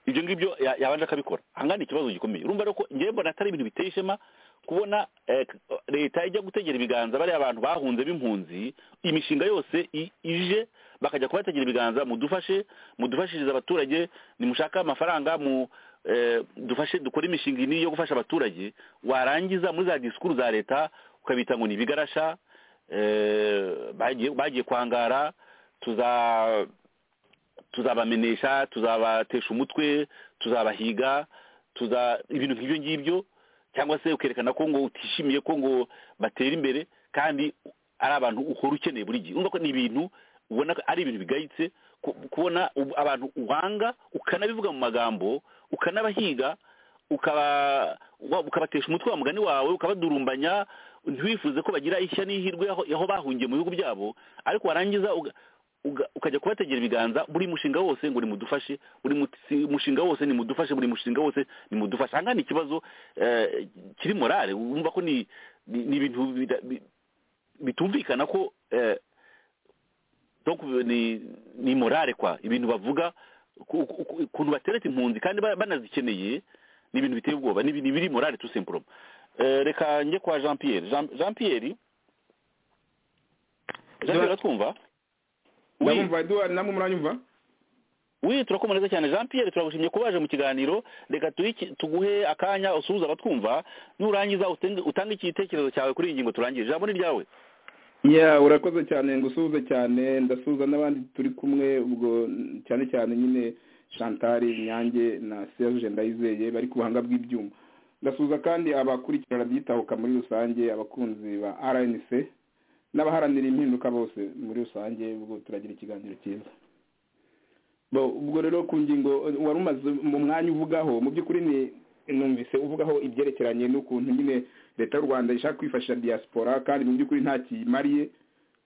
E: ibyo ngibyo ya- yabanje akabikora ahangana ikibazo gikomeye urumva rero ko ngewe mbona atari ibintu biteye ishema kubona eh, k- leta ijya gutegera ibiganza bariya abantu bahunze b'impunzi imishinga yose i- ije bakajya kubategera ibiganza mudufashe mudufashirize abaturage nimushake amafaranga mu eh, dufashe dukore imishinga ini yo gufasha abaturage warangiza muri za disikuru za leta ukabita ngo ni ibigarasha eh, bagiye bagiye kwangara tuza tuzabamenesha tuzabatesha umutwe tuzabahiga tuza ibintu nk'ibyo ngibyo cyangwa se ukerekana ko ngo utishimiye ko ngo batera imbere kandi ari abantu uhora ukeneye buri gihe urumva ko ni ibintu ubona ko ari ibintu bigayitse ku- kubona ubu- abantu uhanga ukanabivuga mu magambo ukanabahiga ukaba wa- ukabatesha umutwe wa mugani wawe ukabadurumbanya ntiwifuze ko bagira ishya n'ihirwe aho aho bahungiye mu bihugu byabo ariko warangiza uga- uga- ukajya kubategera ibiganza buri mushinga wose ngo nimudufashe buri muti- mushinga wose nimudufashe buri mushinga wose nimudufashe aha ngaha ni ikibazo eh, kiri morale wumva ko ni ni ni ibintu bida- bi- bitumvikana ko eh, donc ni ni morale kwa ibintu bavuga ku- ku- ku- ukuntu bateretse impunzi kandi ba- banazikeneye ni ibintu biteye ubwoba ni ibi- ni biri morale tout simplement Eh, reka njye kwa jean pierre Jean- jean pierre jean pierre twumva
F: ndabumva eduwari namwe muranyumva
E: wi turakomereza cyane jean pierre turagushimye ko waje mu kiganiro reka turiki- tuguhe akanya usuhuze abatwumva nurangiza utenge- utange igitekerezo cyawe kuri iyi ngingo turangije ijambo ni ryawe
F: ya urakoze cyane ngusuhuze cyane ndasuhuza n'abandi turi kumwe ubwo mm, cyane cyane nyine chantal nyange na serge ndayizeye bari ku buhanga bw'ibyuma ndasuhuza kandi abakurikira radiyo muri rusange abakunzi ba rnc n'abaharanira impinduka bose muri rusange ubwo turagira ikiganiro cyiza Bo, ubwo rero ku ngingo eh, wari umaze mu mwanya uvugaho mu by'ukuri ni numvise uvugaho ibyerekeranye n'ukuntu nyine leta y'u rwanda ishaka kwifashisha diaspora kandi mu by'ukuri nta kiyimariye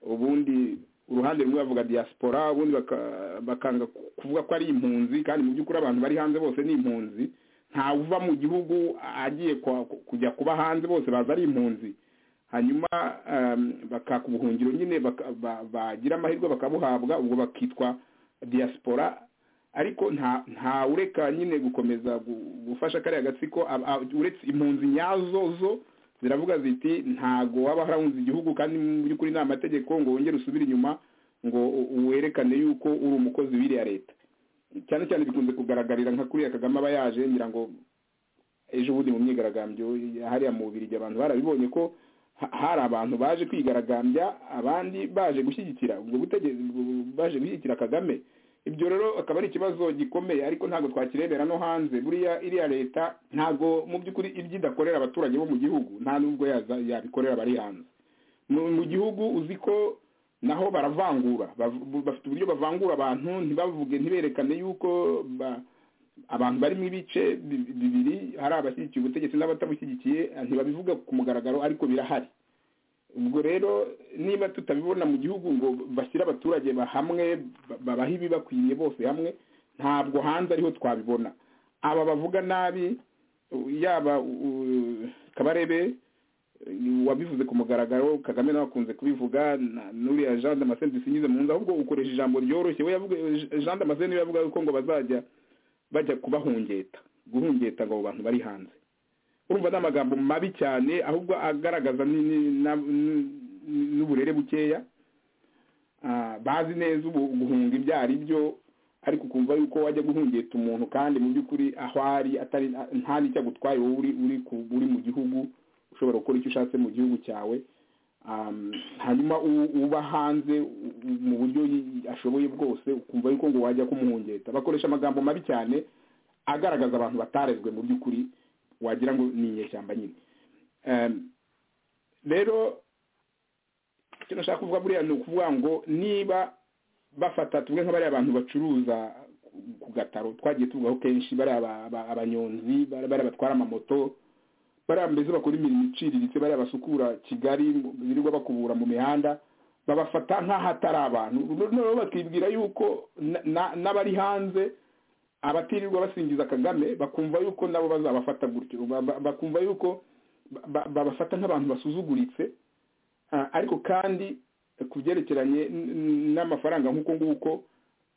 F: ubundi uruhande rumwe bavuga diaspora ubundi baka- bakanga kuvuga ko ari impunzi kandi mu by'ukuri abantu bari hanze bose ni impunzi ntawe uva mu gihugu agiye kwa- kujya kuba hanze bose baza ari impunzi hanyuma um, bakaka ubuhungiro nyine baka- ba- bagira amahirwe bakabuhabwa ubwo bakitwa diaspora ariko nta nta ureka nyine gukomeza gu- gufasha kariya gatsiko ab- ab- uretse impunzi nyazo zo ziravuga ziti ntago waba harahunze igihugu kandi mu by'ukuri ni amategeko ngo wongere usubire inyuma ngo u- werekane yuko uri umukozi w'iriya leta cyane cyane bikunze kugaragarira nka kuriya kagame aba yaje ngira ngo ejo bundi mu myigaragambyo hariya mu bubirigi abantu barabibonye ko ha- hari abantu baje kwigaragambya abandi baje gushyigikira ubwo butegetsi baje gushyigikira kagame ibyo rero akaba ari ikibazo gikomeye ariko ntabwo twakirebera no hanze buriya iriya leta ntabwo mu by'ukuri ibyo idakorera abaturage bo mu gihugu nta nubwo yaza- yabikorera abari hanze mu mu gihugu uzi ko naho baravangura bav- bafite uburyo bavangura abantu ntibavuge ntiberekane yuko ba- abantu barimo ibice bi- bibiri hari abashyigikiye ubutegetsi n'abatabushyigikiye ntibabivuga ku mugaragaro ariko birahari ubwo rero niba tutabibona mu gihugu ngo bashyire abaturage ba- hamwe ba- babahe ibibakwiriye bose hamwe ntabwo hanze ariho twabibona aba bavuga nabi u- yaba u- kabarebe u- wabivuze ku mugaragaro kagame nawe akunze kubivuga na- n'uriya jean damascene dusinyize mu nzu ahubwo ukoresha ijambo ryoroshye we yavuga jean damascene we yavuga yuko ngo bazajya bajya kubahungeta guhungeta ngo abo bantu bari hanze urumva ni amagambo mabi cyane ahubwo agaragaza ni- ni- na- ni- n'uburere bukeya Ah, bazi neza ubu- guhunga ibyo ari byo ariko ukumva yuko wajya guhungeta umuntu kandi mu by'ukuri aho ari atari nta n'icyo agutwaye wowe uri uri ku- uri mu gihugu ushobora gukora icyo ushatse mu gihugu cyawe Um, hanyuma u- uba hanze u- u- mu buryo yi- ashoboye bwose ukumva yuko ngo wajya kumuhungeta bakoresha amagambo mabi cyane agaragaza abantu batarezwe mu by'ukuri wagira ngo ni inyeshyamba nyine Um, rero icyo nashaka kuvuga buriya ni ukuvuga ngo niba bafata tumwe nka bariya bantu bacuruza ku gataro twagiye tuvugaho kenshi bariya ba- ba- abanyonzi bariya bariya batwara amamoto bariya mbese bakora imirimo iciriritse bariya basukura kigali birirwa bakubura mu mihanda babafata nk'aho atari abantu noneho bakibwira yuko na- na- n'abari hanze abatirirwa basingiza kagame bakumva yuko nabo bazabafata gutyo Ba- ba- bakumva yuko ba- ba- babafata nk'abantu basuzuguritse Ah, ariko kandi ku byerekeranye n- n- n'amafaranga nk'uko nguko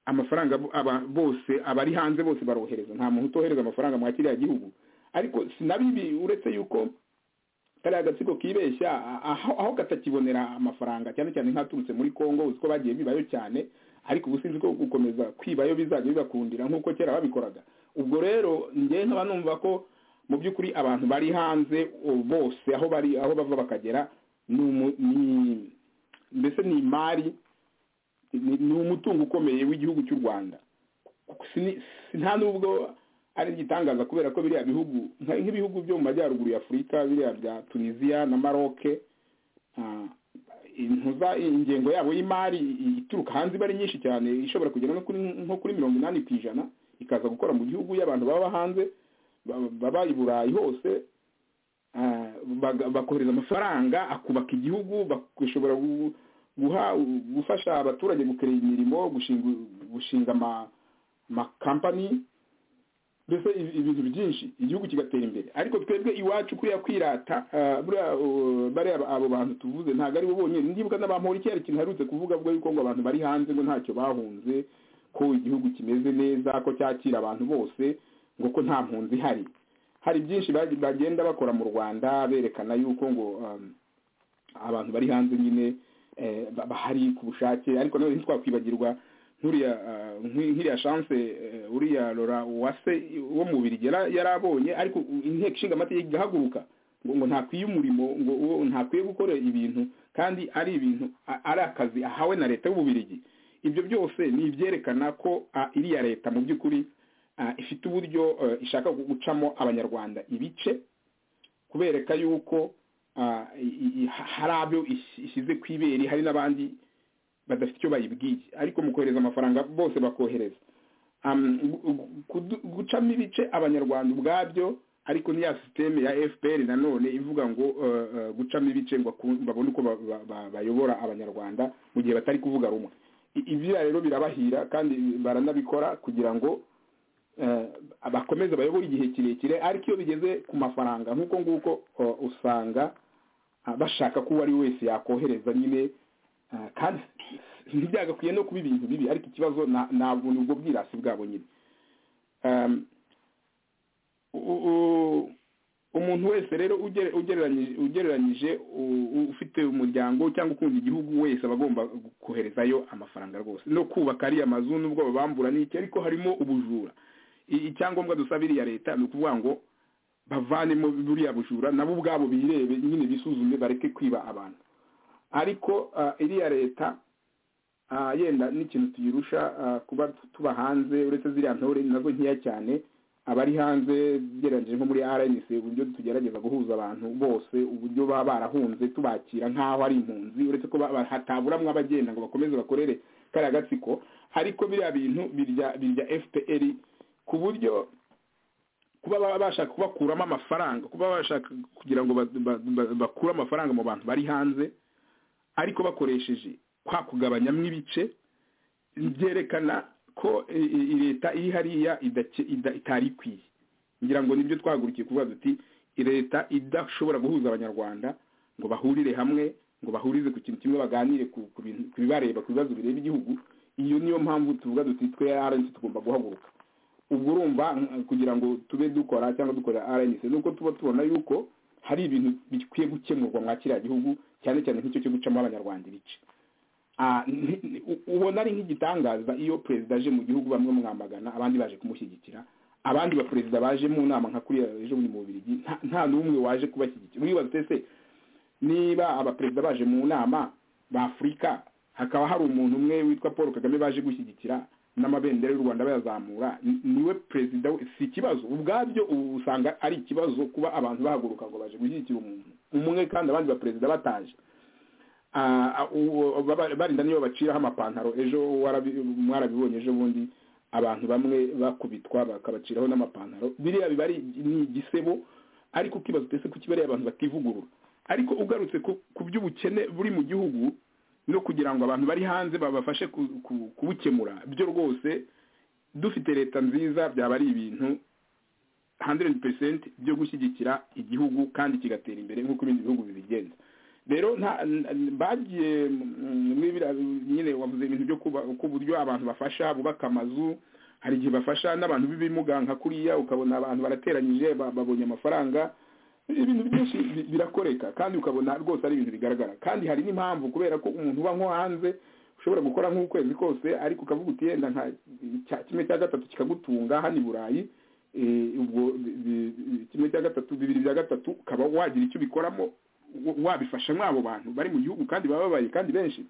F: amafaranga bo- aba- bose abari hanze bose barohereza nta muntu utohereza amafaranga mwa kiriya gihugu ariko sinabibi uretse yuko kariya gatsiko kibeshya a- aho aho katakibonera amafaranga cyane cyane nk'aturutse muri congo uzi ko bagiye bibayo cyane ariko ubu sinzi ko gukomeza kwibayo bizajya bibakundira nk'uko kera babikoraga ubwo rero njyewe nkaba numva ko mu by'ukuri abantu bari hanze o- bose aho bari aho bava bakagera ni umu- ni- mbese ni imari ni- ni umutungo ukomeye w'igihugu cy'u rwanda Sini- si- nta nubwo ari igitangaza kubera ko biriya bihugu nka- nk'ibihugu byo mu majyaruguru ya afurika biriya bya tunisiya na maroke ah, intuza ingengo yabo y'imari ituruka hanze iba ari nyinshi cyane ishobora kugera no kuri nko kuri mirongo inani ku ijana ikaza gukora mu gihugu y'abantu baba hanze ba- baba i burayi hose ah, baga- bakohereza amafaranga akubaka igihugu bashobora guha gufasha abaturage gukorera imirimo gushinga- gushinga ama- amakampani mbese ibi- ibintu byinshi igihugu kigatera imbere ariko twebwe iwacu kuriya kwirata ah, buriya, uh, bariya ba- abo bantu tuvuze ntabwo ari bo bonyine ndibuka n'abampori kera ikintu harutse kuvuga bwo yuko ngo abantu bari hanze ngo ntacyo bahunze ko igihugu kimeze neza ko cyakira abantu bose ngo ko nta mpunzi ihari hari byinshi bagi- bagenda bakora mu rwanda berekana yuko ngo um, abantu bari hanze nyine eh, ba- bahari ku bushake ariko nanone ntitwakwibagirwa nk'uriya ah, nk'i- nk'iriya chance eh, uriya lora uwase wo mu birigi yara- yari abonye ariko inteko ishinga amategeko igahaguruka ngo ngo ntakwiye umurimo ngo uwo ntakwiye gukora ibintu kandi ari ibintu a- ari akazi ahawe na leta y'ububirigi ibyo byose ni ibyerekana ko ah, iriya leta mu by'ukuri ah, ifite uburyo eh, ishaka gucamo abanyarwanda ibice kubereka yuko ah, i- i- hari abo ish- ishyize ku ibere hari n'abandi badafite icyo bayibwiye ariko mu kohereza amafaranga bose bakohereza Am, gu- gu- kudu- gucamo ibice abanyarwanda ubwabyo ariko n'iya sisiteme ya fpr nanone ivuga ngo eh, eh, gucamo ibice ngo aku- babone uko ba- ba- ba- bayobora abanyarwanda mu gihe batari kuvuga rumwe I- ibya rero birabahira kandi baranabikora kugira ngo eh, bakomeze bayobore igihe kirekire ariko iyo bigeze ku mafaranga nk'uko nguko eh, usanga ah, bashaka ko uwo ari we wese yakohereza nyine ah, kandi ntibyagakwiye no kuba ibintu bibi ariko ikibazo na- ntabwo ni ubwo bwirasi bwabo nyine Um, u- u- umuntu wese rero ugere- ugereranyije ugereranyije u- u- ufite umuryango cyangwa ukunda igihugu wese aba agomba koherezayo amafaranga rwose no kubaka ariya mazu n'ubwo babambura n'iki ariko harimo ubujura I- icyangombwa dusaba iriya leta ni ukuvuga ngo bavanemo buriya bujura nabo ubwabo birebe nyine bisuzume bareke kwiba abantu ariko ah, iriya leta ah, yenda n'ikintu tuyirusha ah, kuba tuba hanze uretse ziriya ntore nazo nkeya cyane abari hanze ugereranyije nko muri rnc uburyo tugerageza guhuza abantu bose uburyo baba barahunze tubakira nk'aho ari impunzi uretse ko ba- ba- hataburamwo abagenda ngo bakomeze bakorere kariya gatsiko ariko biriya bintu birya birya fpr ku buryo kuba baba bashaka kubakuramo amafaranga kuba bashaka kugira ngo ba- ba- ba- bakure amafaranga mu bantu bari hanze ariko bakoresheje kwa kugabanyamo ibice byerekana ko i- i- i- leta iri hariya idake- ida- itari ikwiye ngira ngo nibyo twahagurukiye kuvuga duti i- leta idashobora guhuza abanyarwanda ngo bahurire hamwe ngo bahurize ku kintu kimwe baganire ku ku bintu- ku bibareba ku bibazo bireba igihugu iyo niyo mpamvu tuvuga duti twe arenze tugomba guhaguruka ubwo urumva mm, kugira ngo tube dukora cyangwa dukora rnc nuko tuba tubona yuko hari ibintu bikwiye gukemurwa mwa kiriya gihugu cyane cyane nk'icyo cyo gucamo abanyarwanda ibice Ah, nti- ni- u- ubona ari nk'igitangaza iyo perezida aje mu gihugu bamwe mwamagana abandi baje kumushyigikira abandi baperezida baje mu nama nka kuriya ejo bundi mu bubirigi nta- nta n'umwe waje kubashyigikira uribaza utese niba abaperezida baje mu nama ba afurika hakaba hari umuntu umwe witwa paul kagame baje gushyigikira n'amabendera y'u rwanda bayazamura ni- niwe perezida we- si ikibazo ubwabyo ubu usanga ari ikibazo kuba abantu bahaguruka ngo baje gushyigikira umuntu umwe kandi abandi baperezida bataje Ah, ah, uwo- baba- barinda niyo baciraho amapantaro ejo warabi- mwarabibonye ejo bundi abantu bamwe bakubitwa bakabaciraho n'amapantaro biriya biba ari ni igisebo ariko ukibaza utese ko kibereye abantu bativugurura ariko ugarutse ku- ku by'ubukene buri mu gihugu no kugira ngo abantu bari hanze babafashe ku- ku- kubukemura byo rwose dufite leta nziza byaba ari ibintu 100% byo gushyigikira igihugu kandi kigatera imbere nk'uko ibindi bihugu bibigenza rero nta- n- bagiye mm, muri biriya bi- nyine wavuze ibintu byo kuba- k'uburyo abantu bafasha bubaka amazu hari igihe bafasha n'abantu b'ibimuga nka kuriya ukabona abantu barateranyije ba- babonye amafaranga ibintu byinshi bi- birakoreka kandi ukabona rwose ari ibintu bigaragara kandi hari n'impamvu kubera ko umuntu uba nko hanze ushobora gukora nk'ukwezi kose ariko ukavuga uti yenda nka cya- kimwe cya gatatu kikagutunga hano i burayi eh, ubwo bi- bi- bi- kimwe cya gatatu bibiri bya gatatu ukaba wagira icyo ubikoramo wa- wabifasha mw'abo bantu bari mu gihugu kandi baba babaye kandi benshi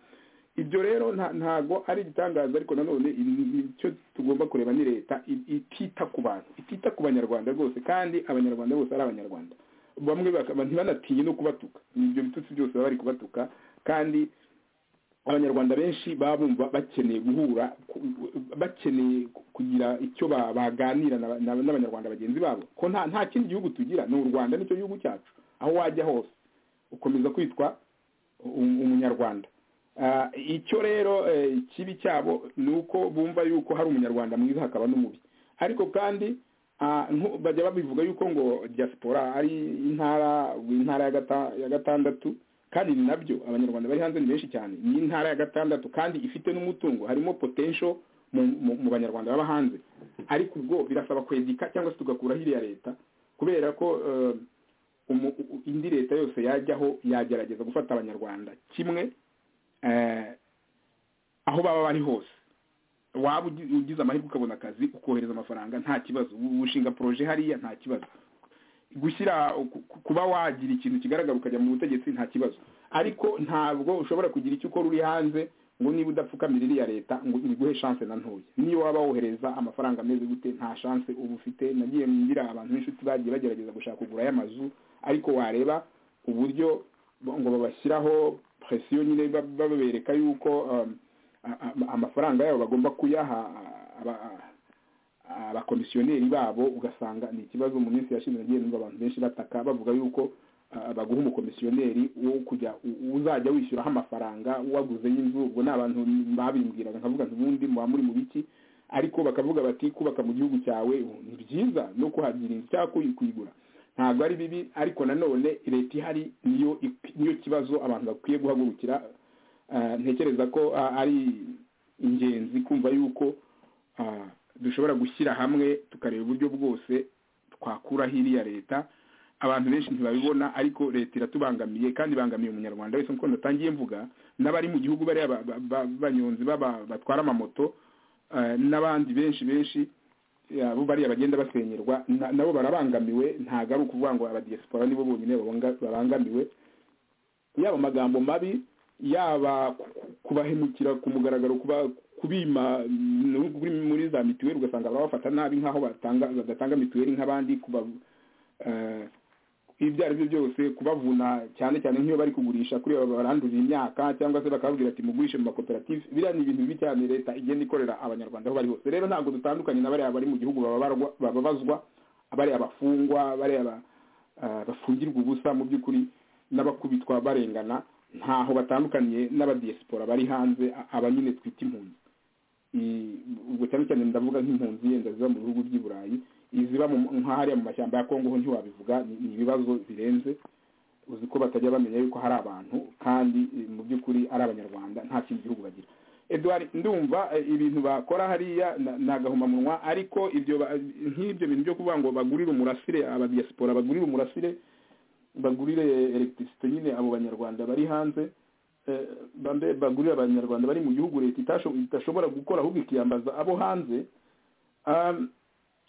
F: ibyo rero nta- ntago ari igitangaza ariko nanone i- icyo tugomba kureba ni leta i- itita ku bantu itita ku banyarwanda rwose kandi abanyarwanda bose ari abanyarwanda bamwe bakaba ntibanatinye no kubatuka ibyo bitutsi byose baba bari kubatuka kandi abanyarwanda benshi baba bumva bakeneye guhura ku- bakeneye kugira icyo ba- baganira na- na- n'abanyarwanda bagenzi babo ko nta nta kindi gihugu tugira ni u rwanda nicyo gihugu cyacu aho wajya hose ukomeza kwitwa um- umunyarwanda Ah, icyo rero eh, ikibi cyabo ni uko bumva yuko hari umunyarwanda mwiza hakaba n'umubi ariko kandi ah, nko- bajya babivuga yuko ngo diaspora ari intara intara ya gata- ya gatandatu kandi ni nabyo abanyarwanda bari hanze ni benshi cyane ni intara ya gatandatu kandi ifite n'umutungo harimo potential mu, mu, mu banyarwanda baba hanze ariko ubwo birasaba kwegeka cyangwa se tugakura hiriya leta kubera ko eh, umu- u- indi leta yose yajyaho yagerageza gufata abanyarwanda kimwe eh, aho baba bari hose waba ugi- ugize amahirwe ukabona akazi ukohereza amafaranga nta kibazo wu- ushinga projet hariya nta kibazo gushyira ku- ku- kuba wagira ikintu kigaragara ukajya mu butegetsi nta kibazo ariko ntabwo ushobora kugira icyo ukora uri hanze ngo niba udapfukamira iriya leta ngo iguhe chance na ntoya niyo waba wohereza amafaranga ameze gute nta chance uba ufite nagiye ngira abantu b'inshuti bagiye bagerageza gushaka kugura y'amazu ariko wareba uburyo ngo babashyiraho presiyo nyine ba- babereka yuko um, a- a- amafaranga yabo bagomba kuyaha aba- abakomisiyoneri babo ugasanga ni ikibazo mu minsi yashize nagiye numva abantu benshi bataka bavuga yuko ah, baguha umukomisiyoneri wo kujya u- uzajya wishyuraho amafaranga waguze y'inzu ubwo ni abantu babimbwiraga nkavuga nti ubundi muba muri mu biki ariko bakavuga bati kubaka mu gihugu cyawe uh, ni byiza no kuhagira inzu cyangwa kuyi- kuyigura ntabwo ari bibi ariko nanone leta ihari niyo ik- niyo kibazo abantu bakwiye guhagurukira Ah, ntekereza ko ah, ari ingenzi kumva yuko ah, dushobora gushyira hamwe tukareba uburyo bwose twakuraho iriya leta abantu benshi ntibabibona ariko leta iratubangamiye kandi ibangamiye umunyarwanda wese nk'uko natangiye mvuga n'abari mu gihugu bariya ba- ba- ba- b'abanyonzi b'aba- batwara amamoto ah, n'abandi benshi benshi ya, bo bariya bagenda basenyerwa na- nabo barabangamiwe ntabwo ari ukuvuga ngo abadiyesipora nibo bonyine babanga- babangamiwe yaba amagambo mabi yaba ku- ku- kubahemukira ku mugaragaro kuba kubima mm, muri- muri za mituweli ugasanga barabafata nabi nk'aho batanga badatanga mituweli nk'abandi kuba eh, ibyo ari byo byose kubavuna cyane cyane nk'iyo bari kugurisha kuri aba baranduje imyaka cyangwa se bakababwira ati mugurishe mu makoperative biriya ni ibintu bibi cyane leta igenda ikorera abanyarwanda aho bari hose rero ntabwo dutandukanye na bariya bari mu gihugu bababarwa- bababazwa bariya abafungwa bariya ba- ah, bafungirwa ubusa mu by'ukuri n'abakubitwa barengana ntaho batandukaniye n'abadiyesipora bari hanze a- aba nyine twita impunzi I- ubwo cyane cyane ndavuga nk'impunzi yenda ziba mu bihugu by'i burayi iziba mu- nk'ahariya mu mashyamba ya kongo ho ntiwabivuga ni- ni ibibazo birenze uzi ko batajya bamenya yuko hari abantu kandi eh, mu by'ukuri ari abanyarwanda nta kindi gihugu bagira edward ndumva eh, ibintu bakora hariya na- ni agahomamunwa ariko ibyo ba- nk'ibyo bintu byo kuvuga ngo bagurire umurasire abadiyasipora bagurire umurasire bagurire elegitirisite nyine abo banyarwanda bari hanze eh, bambe bagurire abanyarwanda bari mu gihugu leta itasho- idashobora gukora ahubwo ikiyambaza abo hanze Um,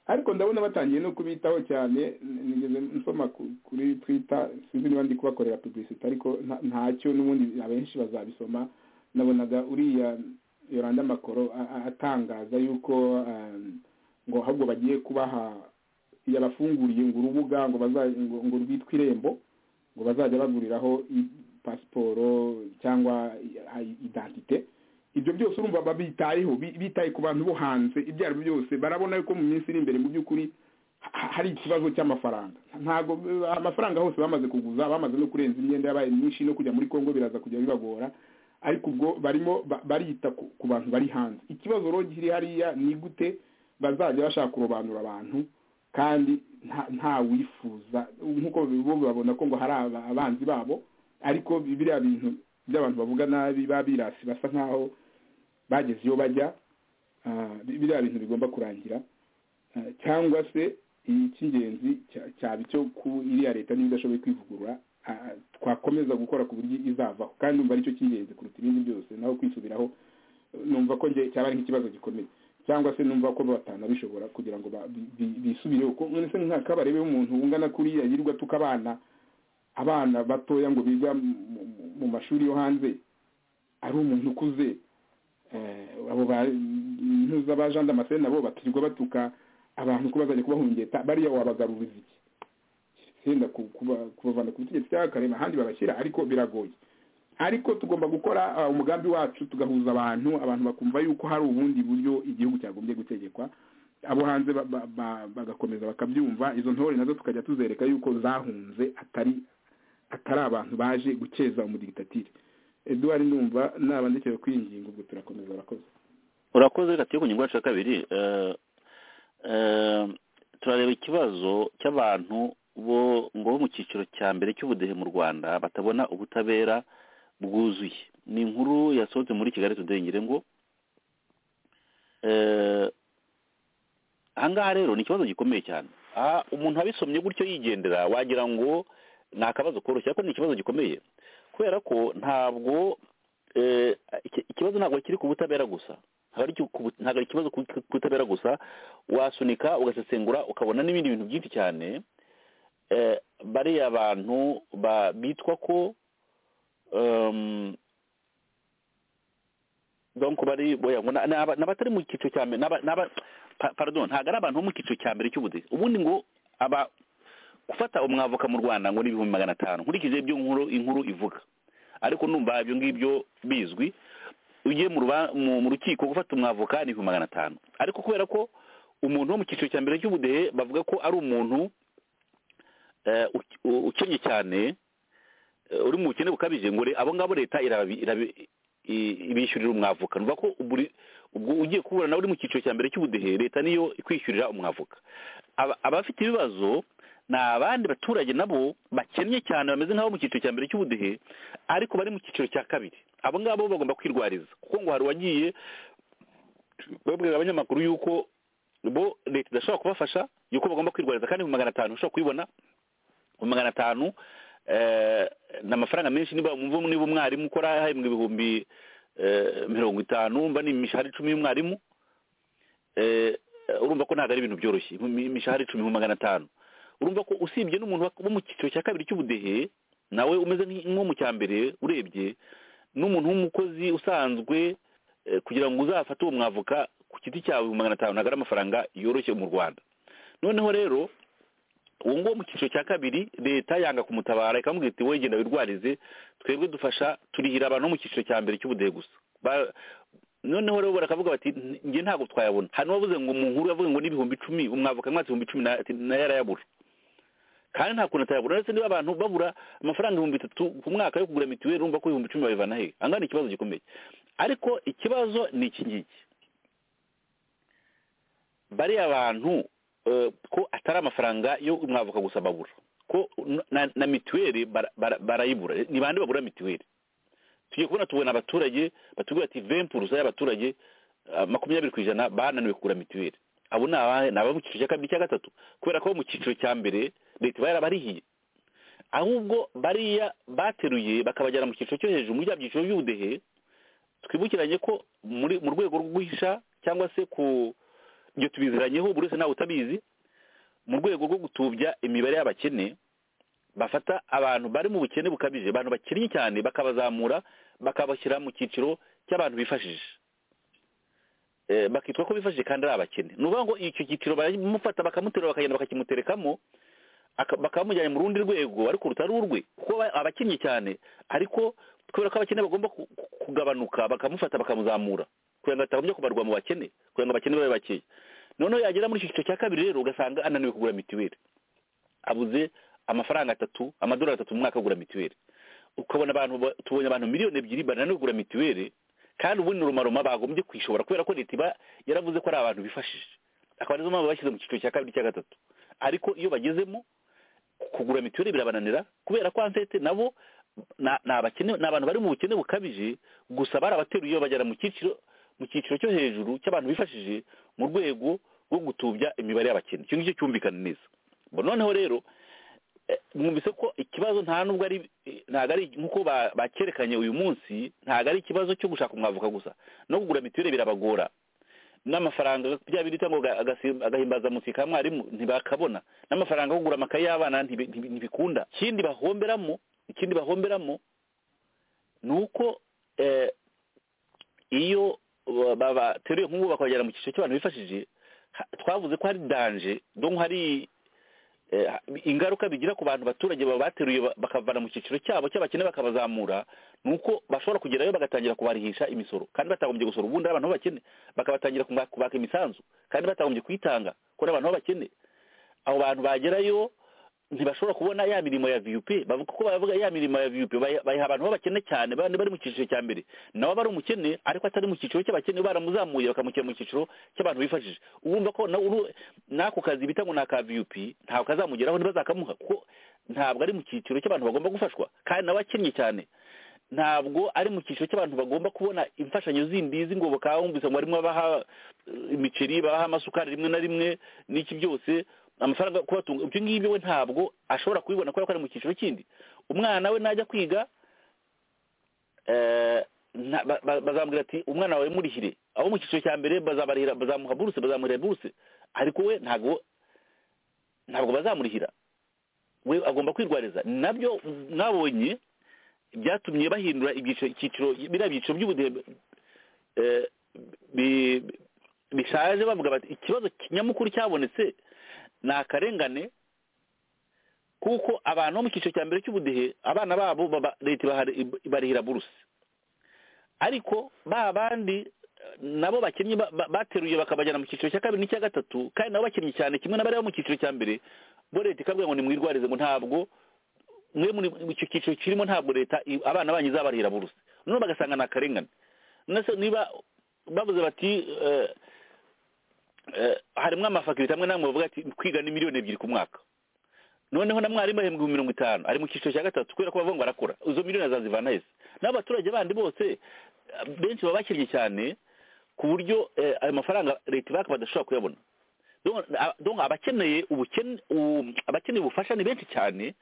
F: ariko ndabona batangiye no kubitaho cyane n- nigeze nsoma ku- kuri twitter sinzi niba ndi kubakorera publicity ariko nta- ntacyo n'ubundi abenshi bazabisoma nabonaga uriya yoranda makoro a- a- atangaza yuko um, ngo ahubwo bagiye kubaha yabafunguriye ngo urubuga ngo baza- ngo ngo rwitwa irembo ngo bazajya baguriraho i- pasiporo cyangwa i- a- identite ibyo byose urumva babitayeho bi- bitaye ku bantu bo hanze ibyo ari byo byose barabona yuko mu minsi iri imbere mu by'ukuri ha- hari ikibazo cy'amafaranga ntabwo amafaranga hose bamaze kuguza bamaze no kurenza imyenda yabaye myinshi no kujya muri kongo biraza kujya bibagora ariko ubwo barimo ba- barita ku- ku bantu bari hanze ikibazo rero kiri hariya ni gute bazajya bashaka kurobanura abantu kandi nta- nta wifuza nk'uko bo babona ko ngo hari aba- abanzi babo ariko biriya bintu by'abantu bavuga nabi babirasi basa nkaho bageze iyo bajya ah, bi- biriya bintu bigomba kurangira Ah, cyangwa se icy'ingenzi cya- cyaba icyo ku iriya leta niba idashoboye kwivugurura ah, twakomeza gukora ku buryo izavaho kandi numva aricyo cy'ingenzi kuruta ibindi byose naho kwisubiraho numva ko njye cyaba ari nk'ikibazo gikomeye cyangwa se numva ko batanabishobora kugira ngo ba- bi- bi- bisubireho ko mwese nk'akabarebe umuntu ungana kuriya yirirwa tukabana abana batoya ngo biga mu- mu- mu mashuri yo hanze ari umuntu ukuze Eh, abo ba ntuza ba Jean Damascene nabo batirirwa batuka abantu ko bazajya kubahungeta bariya wabagaruriza iki senda ku- kuba- kubavana ku butegetsi cyangwa akarema ahandi babashyira ariko biragoye ariko tugomba gukora ah, umugambi wacu tugahuza abantu abantu bakumva yuko hari ubundi buryo igihugu cyagombye gutegekwa abo hanze ba- ba- ba- bagakomeza bakabyumva izo ntore nazo tukajya tuzereka yuko zahunze atari atari abantu baje gukeza umudigitatire eduwari ndumva nabandikira kuri iyi ngingo ubwo turakomeza barakoze
E: urakoze reka tujye ku ngingo yacu ya kabiri eh, eh, turareba ikibazo cy'abantu bo ngo bo mu cyiciro cya mbere cy'ubudehe mu rwanda batabona ubutabera bwuzuye ni inkuru yasohotse muri kigali today ngira ngo eh, ahangaha rero ni ikibazo gikomeye cyane aha umuntu abisomye gutyo yigendera wagira ngo ni akabazo koroshye ariko ni ikibazo gikomeye kubera ko ntabwo eh, iki- ikibazo ntabwo kiri ku butabera gusa ntabwo ari ku bu- ntabwo ari ikibazo ku ku butabera gusa wasunika ugasesengura ukabona n'ibindi bintu byinshi cyane eh, bariya bantu ba- bitwa ko em, donc bari boya ngo na- ni aba- ni abatari mu cyiciro cya mbere ni aba- ni aba- pa- pardon ntabwo ari abantu bo mu cyiciro cya mbere cy'ubudehe ubundi ngo aba gufata umwavoka mu rwanda ngo ni ibihumbi magana atanu nkurikije ibyo nkuru inkuru ivuga ariko numva ibyo ngibyo bizwi ugiye mu ruba- mu- mu rukiko gufata umwavoka ni ibihumbi magana atanu ariko kubera ko umuntu wo mu cyiciro cya mbere cy'ubudehe bavuga ko ari umuntu eh, uke- u- ukennye cyane eh, uri mu bukene bukabije ngo re- abo ngabo leta irabi- irabi- i- ibishyurira umwavoka nuvuga ko buri- ubwo ugiye kuburana uri mu cyiciro cya mbere cy'ubudehe leta niyo ikwishyurira umwavoka Aba- abafite ibibazo ni abandi baturage nabo bakennye cyane bameze nk'abo mu cyiciro cya mbere cy'ubudehe ariko bari mu cyiciro cya kabiri abo ngabo bagomba kwirwariza kuko ngo hari uwagiye babwira abanyamakuru yuko bo leta idashobora kubafasha yuko bagomba kwirwariza kandi mu magana atanu ushobora kuyibona mu magana atanu eh, ni amafaranga menshi niba mwumva niba umwarimu ukora hahembwa ibihumbi eh, mirongo itanu mba ni imishahara icumi y'umwarimu eh, urumva ko ntabwo ari ibintu byoroshye imi- imishahara icumi mu magana atanu urumva ko usibye n'umuntu wa- wo mu cyiciro cya kabiri cy'ubudehe nawe umeze nk'i- nk'uwo mu cya mbere urebye n'umuntu w'umukozi usanzwe eh, kugira ngo uzafate uwo mwavoka ku giti cyawe mu magana atanu ntabwo ari amafaranga yoroshye mu rwanda noneho rero uwo nguwo mu cyiciro cya kabiri leta yanga kumutabara ikamubwira iti wowe genda wirwarize twebwe dufasha turihira abantu bo mu cyiciro cya mbere cy'ubudehe gusa Ba- noneho rero barakavuga bati "N- njye ntabwo twayabona hano wavuze ngo mu nkuru yavuze ngo n'ibihumbi icumi umwavoka mwatse ibihumbi icumi na- ati, nayo arayabura kandi nta kuntu atayabura uretse niba abantu babura amafaranga ibihumbi bitatu ku mwaka yo kugura mituweli urumva ko ibihumbi icumi babivana he angana ikibazo gikomeye ariko ikibazo ni iki ngiki bariya bantu eh, ko atari amafaranga yo umwavoka gusa babura ko na- na mituweli bara- bara- barayibura ni bande babura mituweli tugiye kubona tubona abaturage batubwira ati vempurusa y'abaturage ah, makumyabiri ku ijana bananiwe kugura mituweli abo ni abahe ni abari mu cyiciro cya kabiri cya gatatu kubera ko abo mu cyiciro cya mbere leta iba yarabarihiye ahubwo bariya bateruye bakabajyana mu cyiciro cyo hejuru muri bya byiciro by'ubudehe twibukiranye ko muri mu rwego rwo guhisha cyangwa se ku ibyo tubiziranyeho buri wese nawe utabizi mu rwego rwo gutubya imibare y'abakene bafata abantu bari mu bukene bukabije abantu bakennye cyane bakabazamura bakabashyira mu cyiciro cy'abantu bifashije Eh, bakitwa ko bifashije kandi ari abakene ni ukuvuga ngo icyo cyiciro baramufata bakamuterura bakagenda bakakimuterekamo aka- bakamujyana mu rundi rwego ariko rutari urwe kuko aba- abakennye cyane ariko kubera ko abakene bagomba ku- ku- kugabanuka bakamufata bakamuzamura kugira ngo atagombye kubarwa mu bakene kugira ngo abakene babe bakeya noneho yagera muri iki cyiciro cya kabiri rero ugasanga ananiwe kugura mituweli abuze amafaranga atatu amadolari atatu mu mwaka yo kugura mituweli ukabona abantu ba- tubonye abantu miliyoni ebyiri bananiwe kugura mituweli kandi ubundi rumaroma bagombye kwishobora kubera ko leta iba yaravuze ko ari abantu bifashije akaba arizo mpamvu bashyize mu cyiciro cya kabiri cya gatatu ariko iyo bagezemo kugura mituweli birabananira kubera ko ansete nabo na- ni abakene ni abantu bari mu bukene bukabije gusa barabateruye babajyana mu cyiciro mu cyiciro cyo hejuru cy'abantu bifashije mu rwego rwo gutubya imibare y'abakene icyo ngicyo cyumvikana neza Bo noneho rero eh, mwumvise ko ikibazo nta nubwo ari eh, ntabwo ari nk'uko ba- bakerekanye uyu munsi ntabwo ari ikibazo cyo gushaka umwavoka gusa no kugura mituweli birabagora n'amafaranga bya bindi cyangwa agahimbaza mutsi ka mwarimu ntibakabona n'amafaranga yo kugura amakaye y'abana ntibi- ntibi- ntibikunda ikindi bahomberamo ikindi bahomberamo ni uko eh, iyo ba- bateruye nk'ubu bakabajyana mu cyiciro cy'abantu bifashije ha- twavuze ko hari danje donc hari eh, ingaruka bigira ku bantu baturage baba bateruye ba- bakavana mu cyiciro cyabo cy'abakene bakabazamura ni uko bashobora kugerayo bagatangira kubarihisha imisoro kandi batagombye gusora ubundi ari abantu b'abakene bakabatangira kuma- kubaka imisanzu kandi batagombye kuyitanga ko ari abantu b'abakene abo bantu bagerayo ntibashobora kubona ya mirimo ya vup bavuga ko bavuga ya mirimo ya vup bayi- bayiha abantu b'abakene cyane bandi bari mu cyiciro cya mbere nabo bari umukene ariko atari mu cyiciro cy'abakene baramuzamuye bakamushyira mu cyiciro cy'abantu bifashije urumva ko na- uru- n'ako kazi bita ngo ni aka vup ntabwo kazamugeraho ntibazakamuha kuko ntabwo ari mu cyiciro cy'abantu bagomba gufashwa kandi nawe akennye cyane ntabwo ari mu cyiciro cy'abantu bagomba kubona imfashanyo zindi z'ingoboka wumvise ngo barimo baha eh, imiceri baha amasukari rimwe na rimwe n'iki byose amafaranga yo kubatunga ibyo ngibyo we ntabwo ashobora kubibona kubera ko ari mu cyiciro kindi umwana we najya kwiga eh, nta- ba- ba- bazamubwira ati umwana wawe murihire abo mu cyiciro cya mbere bazabarihira bazamuha buruse bazamuha buruse ariko we ntabwo ntabwo bazamurihira we agomba kwirwariza nabyo mwabonye byatumye bahindura ibyiciro icyiciro biriya byiciro by'ubudehe eh, bi- bishaje bavuga bati ikibazo nyamukuru cyabonetse ni akarengane kuko abantu bo mu cyiciro cya mbere cy'ubudehe abana babo baba- leta ibahari- ibarihira buruse ariko ba bandi eh, nabo bakinnyi ba- ba- bateruye bakabajyana mu cyiciro cya kabiri n'icya gatatu kandi nabo bakinnye cyane kimwe n'abari bo mu cyiciro cya mbere bo leta ikabwira ngo nimwirwarize ngo ntabwo mwe muri icyo cyiciro kirimo ntabwo leta i- abana banyu izabarihira buruse noneho bagasanga ni akarengane nese niba bavuze bati eh, eh, harimo amafakirite amwe namwe bavuga ati kwiga ni miliyoni ebyiri ku mwaka noneho na mwarimu ahembwa ibihumbi mirongo itanu ari mu cyiciro cya gatatu kubera ko bavuga ngo arakora izo miliyoni azazivana hese naho abaturage bandi bose eh, benshi baba bakennye cyane ku buryo eh, ayo mafaranga leta ibaka badashobora kuyabona Donc, a- donc abakeneye ubukene u- abakeneye ubufasha ni benshi cyane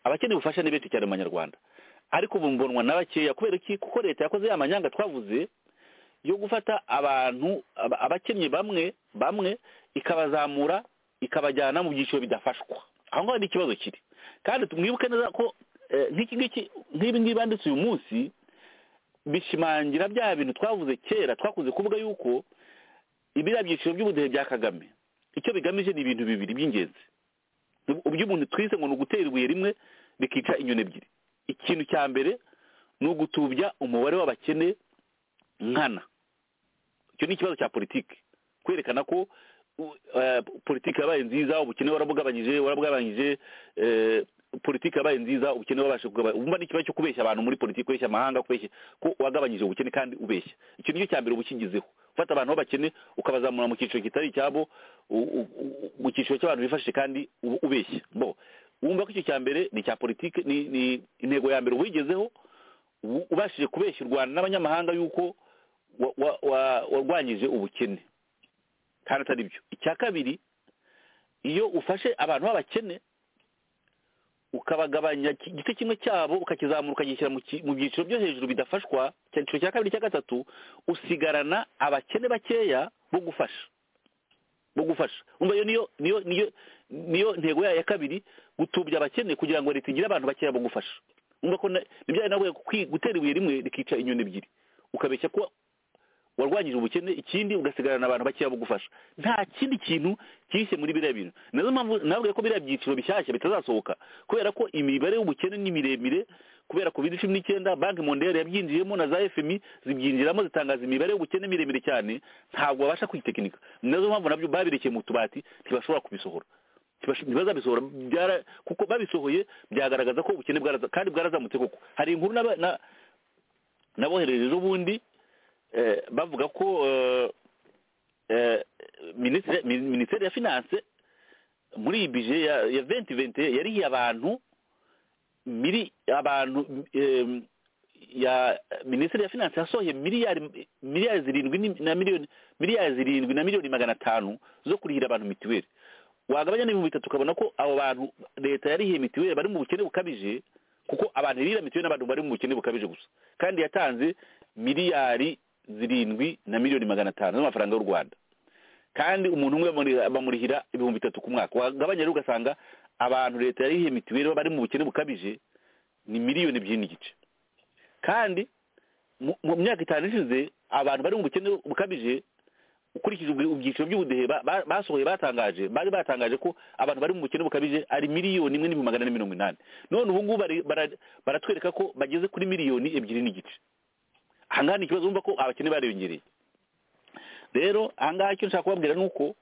E: abakeneye ubufasha ni benshi cyane mu banyarwanda ariko ubu mbonwa na bakeya kubera iki kuko leta yakoze ya manyanga twavuze yo gufata abantu aba- abakennye bamwe bamwe ikabazamura ikabajyana mu byiciro bidafashwa aho ngaho ni ikibazo kiri kandi mwibuke neza ko eh, nk'iki ngiki nk'ibi ngibi banditse uyu munsi bishimangira bya bintu twavuze kera twakunze kuvuga yuko ibiriya byiciro by'ubudehe bya kagame icyo bigamije ni ibintu bibiri by'ingenzi umuntu twise ngo ni ugutera ibuye rimwe rikica inyoni ebyiri ikintu cya mbere ni ugutubya umubare w'abakene nkana icyo ni ikibazo cya politiki kwerekana ko u- eh, politiki yabaye nziza ubukene warabugabanyije warabugabanyije eh, politiki yabaye nziza ubukene wabasha kugabanya ubumva ni ikibazo cyo kubeshya abantu muri politiki kubeshya amahanga kubeshya ko wagabanyije ubukene kandi ubeshya icyo nicyo cya mbere uba ukigezeho ufata abantu b'abakene ukabazamura mu cyiciro kitari icyabo u- u- u- mu cyiciro cy'abantu bifashije kandi uba ubeshya bo wumva ko icyo cya mbere ni icya politiki ni ni intego ya mbere wigezeho u- ubashije kubeshya u rwanda n'abanyamahanga yuko wa- wa- wa- warwanyije ubukene kandi atari byo icya kabiri iyo ufashe abantu b'abakene ukabagabanya ki- igice kimwe cyabo ukakizamura ukagishyira mu ki- mu byiciro byo hejuru bidafashwa cya cyiciro cya kabiri cya gatatu usigarana abakene bakeya bo gufasha bo gufasha umva iyo niyo niyo niyo niyo ntego yayo ya kabiri gutubya abakene kugira ngo leta igire abantu bakeya bo gufasha umva ko na- nibyo ari nawe kwi- gutera ibuye rimwe rikica inyoni ebyiri ukabeshya kuba warwanyije ubukene ikindi ugasigarana abantu bakeya bugufasha nta kindi kintu cyishe muri biriya bintu nazo mpamvu nabwiye ko biriya byiciro bishyashya bitazasohoka kubera ko imibare y'ubukene ni miremire kubera covid cumi n'icyenda banki mondere yabyinjiyemo na za fmi zibyinjiramo zitangaza imibare y'ubukene miremire cyane ntabwo babasha kwitekinika nazo mpamvu nabyo babirekeye mu tubati ntibashobora kubisohora Ntibash- ntibazabisohora byara- kuko babisohoye byagaragaza ko ubukene bwaraza kandi bwarazamutse koko hari inkuru naba- na- naboherereje ubundi eh, bavuga ko eh, eh, minisiteri min- minisiteri ya finance muri iyi bije ya ya venti venti yarihiye abantu miri abantu em, ya minisiteri ya finance yasohoye miliyari miliyari zirindwi ni- na miliyoni miliyari zirindwi na miliyoni magana atanu zo kurihira abantu mitiweli wagabanya n'ibihumbi bitatu ukabona ko abo bantu leta yarihiye mitiweli bari mu bukene bukabije kuko abantu irira mitiweli n'abantu bari mu bukene bukabije gusa kandi yatanze miliyari zirindwi na miliyoni magana atanu z'amafaranga y'u rwanda kandi umuntu umwe bamuri- bamurihira ibihumbi bitatu ku mwaka wagabanya rero ugasanga abantu leta yarihiye mitiweli bari mu bukene bukabije ni miliyoni ebyiri n'igice kandi mu- mu myaka itanu ishize abantu bari mu bukene bukabije ukurikije ubwi- ibyiciro by'ubudehe ba- ba- basohoye batangaje bari batangaje ko abantu bari mu bukene bukabije ari miliyoni imwe n'ibihumbi magana ane mirongo inani none ubu ngubu bari- bara- baratwereka ko bageze kuri miliyoni ebyiri n'igice aha ngaha ni ikibazo wumva ko abakene bariyongereye rero aha ngaha icyo nshaka kubabwira ni uko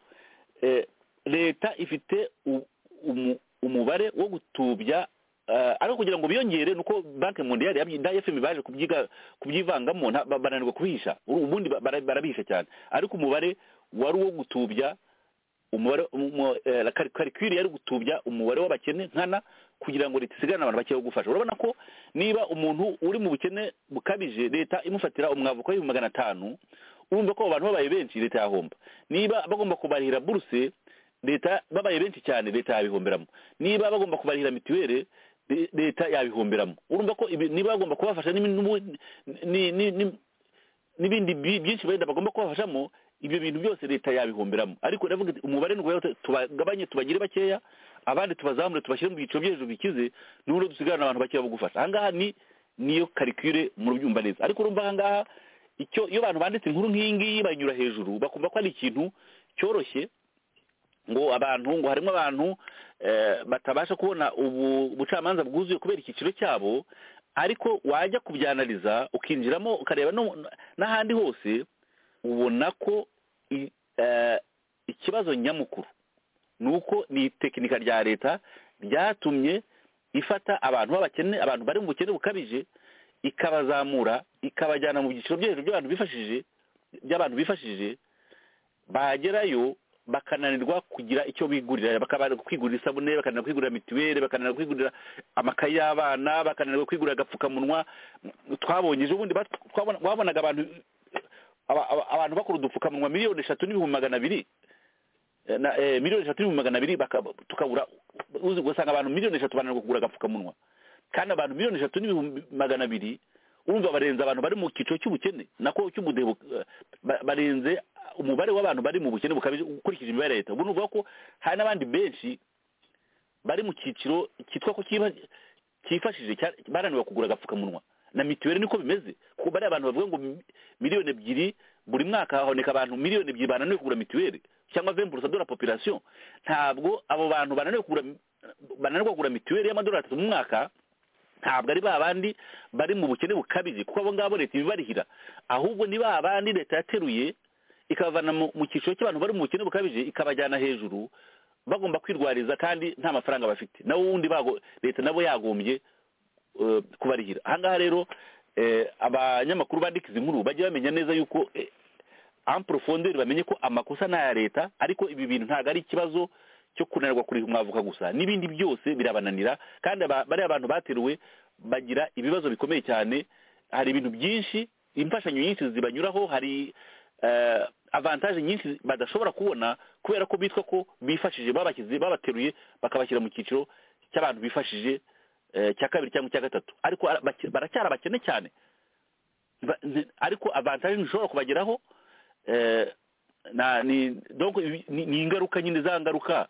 E: eh, leta ifite u- umu- umubare wo gutubya eh, ariko kugira ngo biyongere nuko banki mondiyari yabyi- na fm baje kubyiga- kubyivangamo nta- ba- bananirwa kubihisha Uru- ubundi ba- bara- barabihisha cyane ariko umubare wari uwo gutubya umubare umu- eh, la kari- karikirire yari gutubya umubare w'abakene nkana kugira ngo leta isigarane abantu bakeya wo gufasha urabona ko niba umuntu uri mu bukene bukabije leta imufatira umwavuko w'ibihumbi magana atanu urumva ko abo bantu babaye benshi leta yahomba niba bagomba kubarihira buruse leta babaye benshi cyane leta yabihomberamo niba bagomba kubarihira mituweli le- leta yabihomberamo urumva ko ibi- niba bagomba kubafasha n'imi- n'ubu- ni- ni- ni- n'ibindi bi- byinshi wenda bagomba kubafashamo ibyo bintu byose leta yabihomberamo ariko ndavuga ati, umubare ni uwo tubagabanye tubagire bakeya abandi tubazamure tubashyire mu byiciro byo hejuru bikize n'ubwo dusigarana abantu bakeya bo gufasha ahangaha ni niyo karikire murubyumva neza ariko urumva ahangaha icyo iyo abantu banditse inkuru nk'iyi ngiyi banyura hejuru bakumva ko ari ikintu cyoroshye ngo abantu ngo harimo abantu eh, batabasha kubona ubu bucamanza bwuzuye kubera icyiciro cyabo ariko wajya kubyanariza ukinjiramo ukareba no- n'ahandi hose ubona ko i- eh, ikibazo nyamukuru ni uko ni itekinika rya leta ryatumye ifata abantu b'abakene abantu bari mu bukene bukabije ikabazamura ikabajyana mu byiciro byo hejuru by'abantu bifashije by'abantu bifashije bagerayo bakananirwa kugira icyo bigurira bakananirwa kwigurira isabune bakananirwa kwigurira mituweli bakananirwa kwigurira amakaye y'abana bakananirwa kwigurira agapfukamunwa twabonye ejo bundi bat- twabona- wabonaga abantu aba- aba- abantu bakora udupfukamunwa miliyoni eshatu n'ibihumbi magana abiri Eh, na- eh, miliyoni eshatu n'ibihumbi magana abiri baka- tukabura uzi ugasanga abantu miliyoni eshatu bananirwa kugura agapfukamunwa kandi abantu miliyoni eshatu n'ibihumbi magana abiri urumva barenze abantu bari mu cyiciro cy'ubukene nako cy'ubudehe bu- ba- barenze umubare w'abantu bari mu bukene bukabije ukurikije imibare ya leta ubu nuvuga ko hari n'abandi benshi bari mu cyiciro cyitwa ko kiba cyifashije cya- bananiwe kugura agapfukamunwa na mituweli niko bimeze kuko bariya abantu bavuga ngo mi- miliyoni ebyiri buri mwaka haboneka abantu miliyoni ebyiri bananiwe kugura mituweli cyangwa vemburusa de la population ntabwo abo bantu bananiwe kugura bananirwa kugura mituweli y'amadolari atatu mu mwaka ntabwo ari ba bandi bari mu bukene bukabije kuko abo ngabo leta ibibarihira ahubwo ni ba bandi leta yateruye ikabavana mu mu cyiciro cy'abantu bari mu bukene bukabije ikabajyana hejuru bagomba kwirwariza kandi nta mafaranga bafite nabo wundi bago- leta nabo yagombye eh, kubarihira ahangaha rero eh, abanyamakuru bandika izi nkuru bajye bamenya neza yuko eh, en profondeur bamenye ko amakosa n'aya leta ariko ibi bintu ntabwo ari ikibazo cyo kunanirwa kuriha umwavuka gusa n'ibindi byose birabananira kandi aba- bariya bantu bateruwe bagira ibibazo bikomeye cyane hari ibintu byinshi imfashanyo nyinshi zibanyuraho hari eh, avantaje nyinshi badashobora kubona kubera ko bitwa ko bifashije babashyize babateruye bakabashyira mu cyiciro cy'abantu bifashije eh, cya kabiri cyangwa icya gatatu ariko ara- bake- baracyari abakene cyane Ba- nzi- ariko avantaje ntishobora kubageraho eh, na ni donc ibi- ni ni ingaruka nyine za ngaruka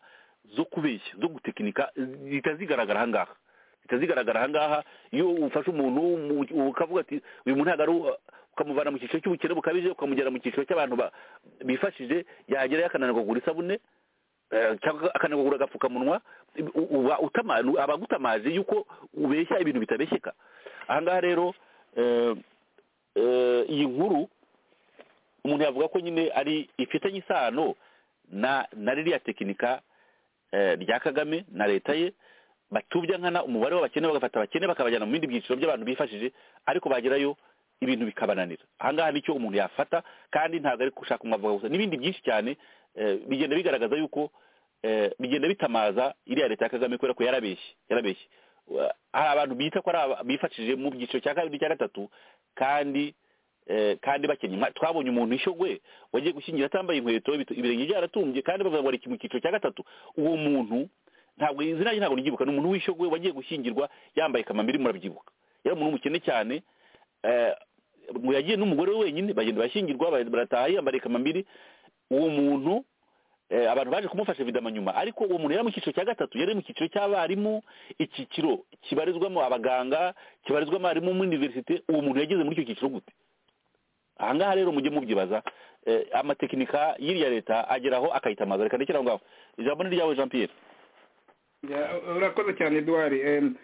E: zo kubeshya zo gutekinika zihita zigaragara ahangaha zihita zigaragara ahangaha iyo ufashe umuntu mu- ukavuga ati uyu muntu ntabwo ari uwa-" ukamuvana mu cyiciro cy'ubukene bukabije ukamujyana mu cyiciro cy'abantu ba- bifashije yagerayo akananirwa kugura isabune eh, cyangwa akananirwa kugura agapfukamunwa uba utama- abagutamaje yuko ubeshya ibintu bitabeshyeka aha ngaha rero eh, eh, iyi nkuru umuntu yavuga ko nyine ari ifitanye isano na na ririya tekinika eh, rya kagame na leta ye batubya nkana umubare w'abakene bagafata abakene bakabajyana mu bindi byiciro by'abantu bifashije ariko bagerayo ibintu bikabananira ahangaha nicyo umuntu yafata kandi ntabwo ari gushaka umwavoka gusa n'ibindi byinshi cyane eh, bigenda bigaragaza yuko eh, bigenda bitamaza iriya leta ya kagame kubera ko yarabeshye yarabeshye Wa- hari abantu bita ko ari aba- bifashije mu byiciro cya kabiri cya gatatu kandi eh, kandi bakennye Nka- twabonye umuntu wishogwe wagiye gushyingira atambaye inkweto ibito- ibirenge byaratumbye kandi bavuga ngo ari mu cyiciro cya gatatu uwo muntu ntabwo izina rye ntabwo ribyibuka ni umuntu wishogwe wagiye gushyingirwa yambaye kamambiri murabyibuka yari umuntu w'umukene cyane eh, ngo yagiye n'umugore we wenyine bagenda bashyingirwa ba- barataha yambaye kamambiri uwo muntu eh, abantu baje kumufasha vidama nyuma ariko uwo muntu yari mu cyiciro cya gatatu yari mu cyiciro cy'abarimu icyiciro kibarizwamo abaganga kibarizwamo abarimu muri univerisite uwo muntu yageze muri icyo cyiciro gute aha ngaha rero mujye mubyibaza eh, amatekinika y'iriya leta ageraho akayitamaza reka ndekere aho ngaho ijambo ni ryawe jean pierre
F: Ya, urakoze cyane eduard Em,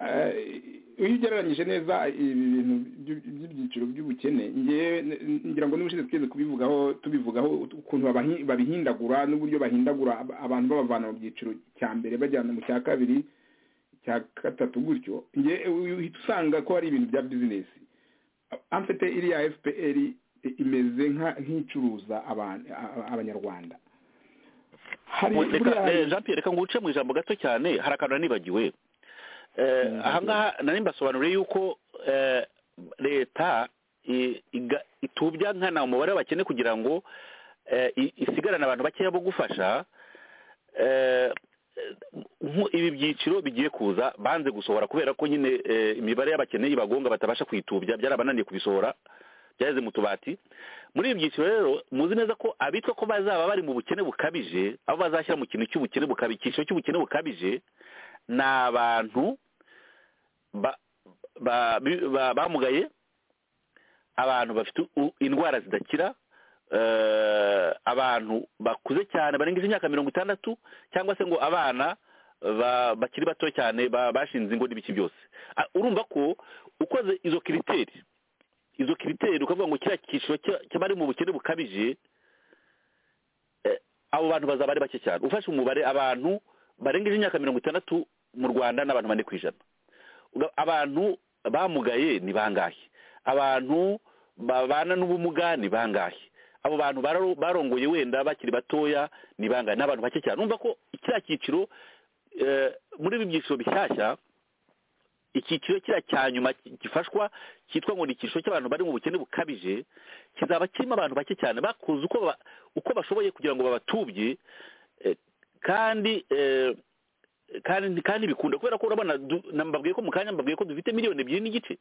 F: eh, iyo ugereranyije neza ibi bintu by'u- by'ibyiciro by'ubukene ngewe n- ngira ngo n'ubushize twese kubivugaho tubivugaho ukuntu babahi- babihindagura n'uburyo bahindagura ab- abantu babavana mu byiciro cya mbere bajyana mu cya kabiri cya gatatu gutyo nge uhita usanga ko hari ibintu bya bizinesi amfite iriya fpr i- imeze nka- nk'icuruza abantu- a- a- abanyarwanda hari
E: Mu- reka
F: buriya-
E: eh, jean pierre reka nguce mu ijambo gato cyane hari akantu nanibagiwe Eh, aha ngaha nari mbasobanuriye yuko eh, leta i- iga- itubya nkana umubare w'abakene kugira ngo eh, i- isigarane abantu bakeya bo gufasha eh, nku- ibi byiciro bigiye kuza banze gusohora kubera ko nyine eh, imibare y'abakene ibagonga batabasha kuyitubya byarabananiye kubisohora byageze mu tubati muri ibi byiciro rero muzi neza ko abitwa ko bazaba bari mu bukene bukabije abo bazashyira mu kintu cy'ubukene bukabije icyiciro cy'ubukene bukabije ni abantu ba- ba- bi- ba- bamugaye abantu bafite u- indwara zidakira eh, abantu bakuze cyane barengeje imyaka mirongo itandatu cyangwa se ngo abana ba- bakiri bato cyane ba- bashinze ingo n'ibiki byose Ah, urumva ko ukoze izo kiriteri izo kiriteri ukavuga ngo kiriya cyiciro cya- cy'abari mu bukene bukabije eh, abo bantu bazaba ari bake cyane ufashe umubare abantu barengeje imyaka mirongo itandatu mu rwanda n'abantu bane ku ijana Uga- abantu bamugaye ni bangahe abantu babana n'ubumuga ni bangahe abo bantu bararo- barongoye wenda bakiri batoya ni bangahe ni abantu bake cyane numva ko kiriya cyiciro eh, muri ibi byiciro bishyashya icyiciro kiriya cya nyuma ki- gifashwa cyitwa ngo ni icyiciro cy'abantu bari mu bukene bukabije kizaba kirimo abantu bake cyane bakuze uko ba- uko bashoboye kugira ngo babatubye eh, kandi eh, kandi kandi bikunda kubera ko urabona du- na- mbabwiye ko mu kanya mbabwiye ko dufite miliyoni ebyiri n'igice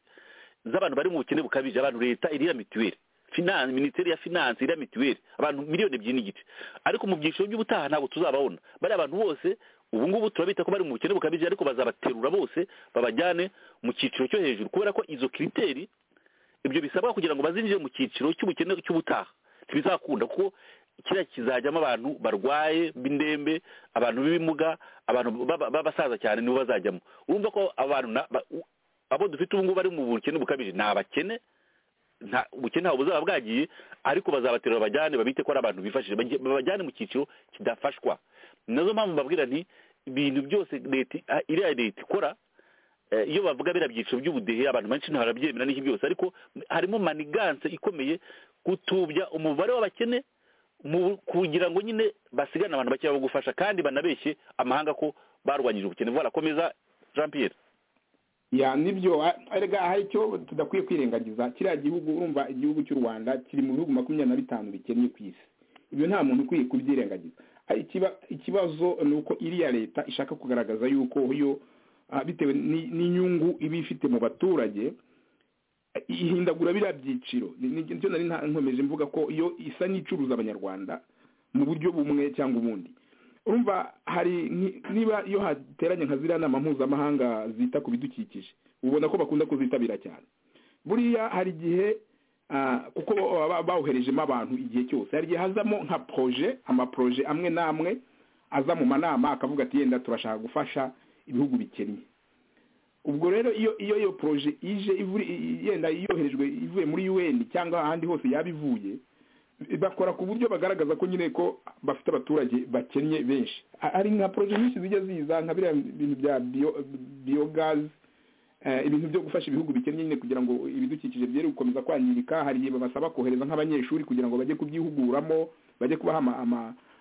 E: z'abantu bari mu bukene bukabije abantu leta irira mituweli finance minisiteri ya finance irira mituweli abantu miliyoni ebyiri n'igice ariko mu byiciro by'ubutaha ntabwo tuzababona bariya bantu bose ubu ngubu turabita ko bari mu bukene bukabije ariko bazabaterura bose babajyane mu cyiciro cyo hejuru kubera ko izo kiriteri ibyo bisabwa kugira ngo bazinjire mu cyiciro cy'ubukene cy'ubutaha ntibizakunda kuko kiriya kizajyamo abantu barwaye b'indembe abantu b'ibimuga abantu baba- b'abasaza cyane nibo bazajyamo urumva ko abantu na- ba- u- abo dufite ubu ngubu bari mu bukene bukabije ni abakene nta ubukene ntabwo buzaba bwagiye ariko bazabaterura bajyane babite ko ari abantu bifashije bajye- babajyane mu cyiciro kidafashwa ni nazo mpamvu mbabwira nti ibintu byose leta ah, iriya leta ikora eh, iyo bavuga biriya byiciro by'ubudehe abantu benshi ntibarabyemera n'iki byose ariko harimo maniganse ikomeye gutubya umubare w'abakene mu kugira ngo nyine basigane abantu bakeya bo gufasha kandi banabeshye amahanga ko barwanyije ubukene vuba komeza jean pierre
F: ya nibyo a- erega hari icyo tudakwiye kwirengagiza kiriya gihugu urumva igihugu cy'u rwanda kiri mu bihugu makumyabiri na bitanu bikennye ku isi ibyo nta muntu ukwiye kubyirengagiza Ari ikiba- ikibazo ni uko iriya leta ishaka kugaragaza yuko yo ah, bitewe ni- n'inyungu iba ifite mu baturage ihindagura biriya byiciro Ni- ni- nicyo nari nta- nkomeje mvuga ko iyo isa n'icuruza abanyarwanda mu buryo bumwe cyangwa ubundi urumva hari nki- niba iyo hateranye nka ziriya nama mpuzamahanga zita ku bidukikije ubona ko bakunda kuzitabira cyane buriya hari igihe ah, kuko baba ba- bawuherejemo abantu igihe cyose hari igihe hazamo nka proje amaproje amwe n'amwe aza mu manama akavuga ati yenda turashaka gufasha ibihugu bikennye ubwo rero iyo iyo iyo poroje ije ivuri- i- yenda yoherejwe ivuye muri un cyangwa ahandi hose yaba ivuye bakora ku buryo bagaragaza ko nyine ko bafite abaturage bakennye benshi Ha- hari nka poroje nyinshi zijya ziza nka biriya bintu bya bio- biyogazi eh, ibintu byo gufasha ibihugu bikennye nyine kugira ngo ibidukikije byere gukomeza kwangirika hari igihe babasaba kohereza nk'abanyeshuri kugira ngo bajye kubyihuguramo bajye kubaha ama, ama,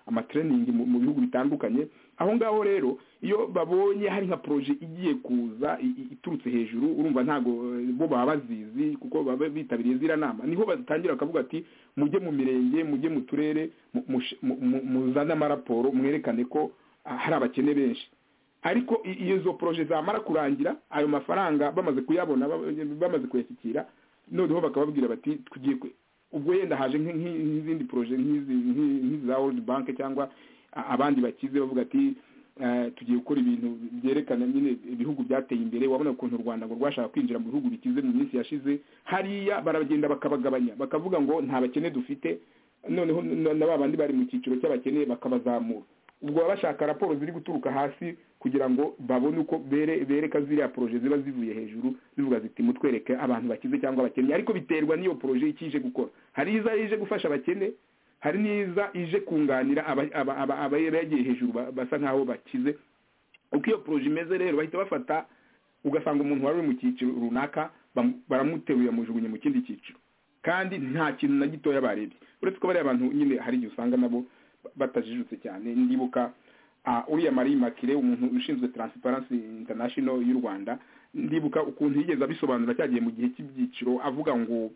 F: amatereningi mu, mu bihugu bitandukanye aho ngaho rero iyo babonye hari nka poroje igiye kuza i- i- iturutse hejuru urumva ntago eh, bo baba bazizi kuko baba bitabiriye ziriya nama niho batangira bakavuga ati mujye mu mirenge mujye mu turere mu- mush- mu- mu- muzane amaraporo mwerekane ko ah, hari abakene benshi ariko i- iyo izo poroje zamara kurangira ayo mafaranga bamaze kuyabona ba- bamaze kuyashyikira noneho bakababwira bati tugiye kwe- ubwo yenda haje nk'i- nk'i- nk'izindi poroje nk'izi nk'i- nk'iza world bank cyangwa a- abandi bakize bavuga ati eh, tugiye gukora ibintu byerekana nyine ibihugu byateye imbere wabona ukuntu u rwanda ngo rwashaka kwinjira mu bihugu bikize mu minsi yashize hariya baragenda bakabagabanya bakavuga ngo nta bakene dufite noneho na na ba bandi bari mu cyiciro cy'abakene bakabazamura ubwo baba bashaka raporo ziri guturuka hasi kugira ngo babone uko bere bereka ziriya poroje ziba zivuye hejuru zivuga ziti mutwereke abantu bakize cyangwa abakene ariko biterwa n'iyo poroje icyo ije gukora hari iza ije gufasha abakene hari n'iza ije kunganira aba- aba- aba- abayagiye hejuru ba- basa nk'aho bakize uko iyo poroje imeze rero bahita bafata ugasanga umuntu wari uri mu cyiciro runaka bamu- baramuteruye amujugunye mu kindi cyiciro kandi nta kintu na gitoya barebye uretse ko bariya bantu nyine hari igihe usanga nabo batajijutse cyane ndibuka ah, uriya marie makire umuntu ushinzwe transparency international y'u rwanda ndibuka ukuntu yigeze abisobanura cyagiye mu gihe cy'ibyiciro avuga ngo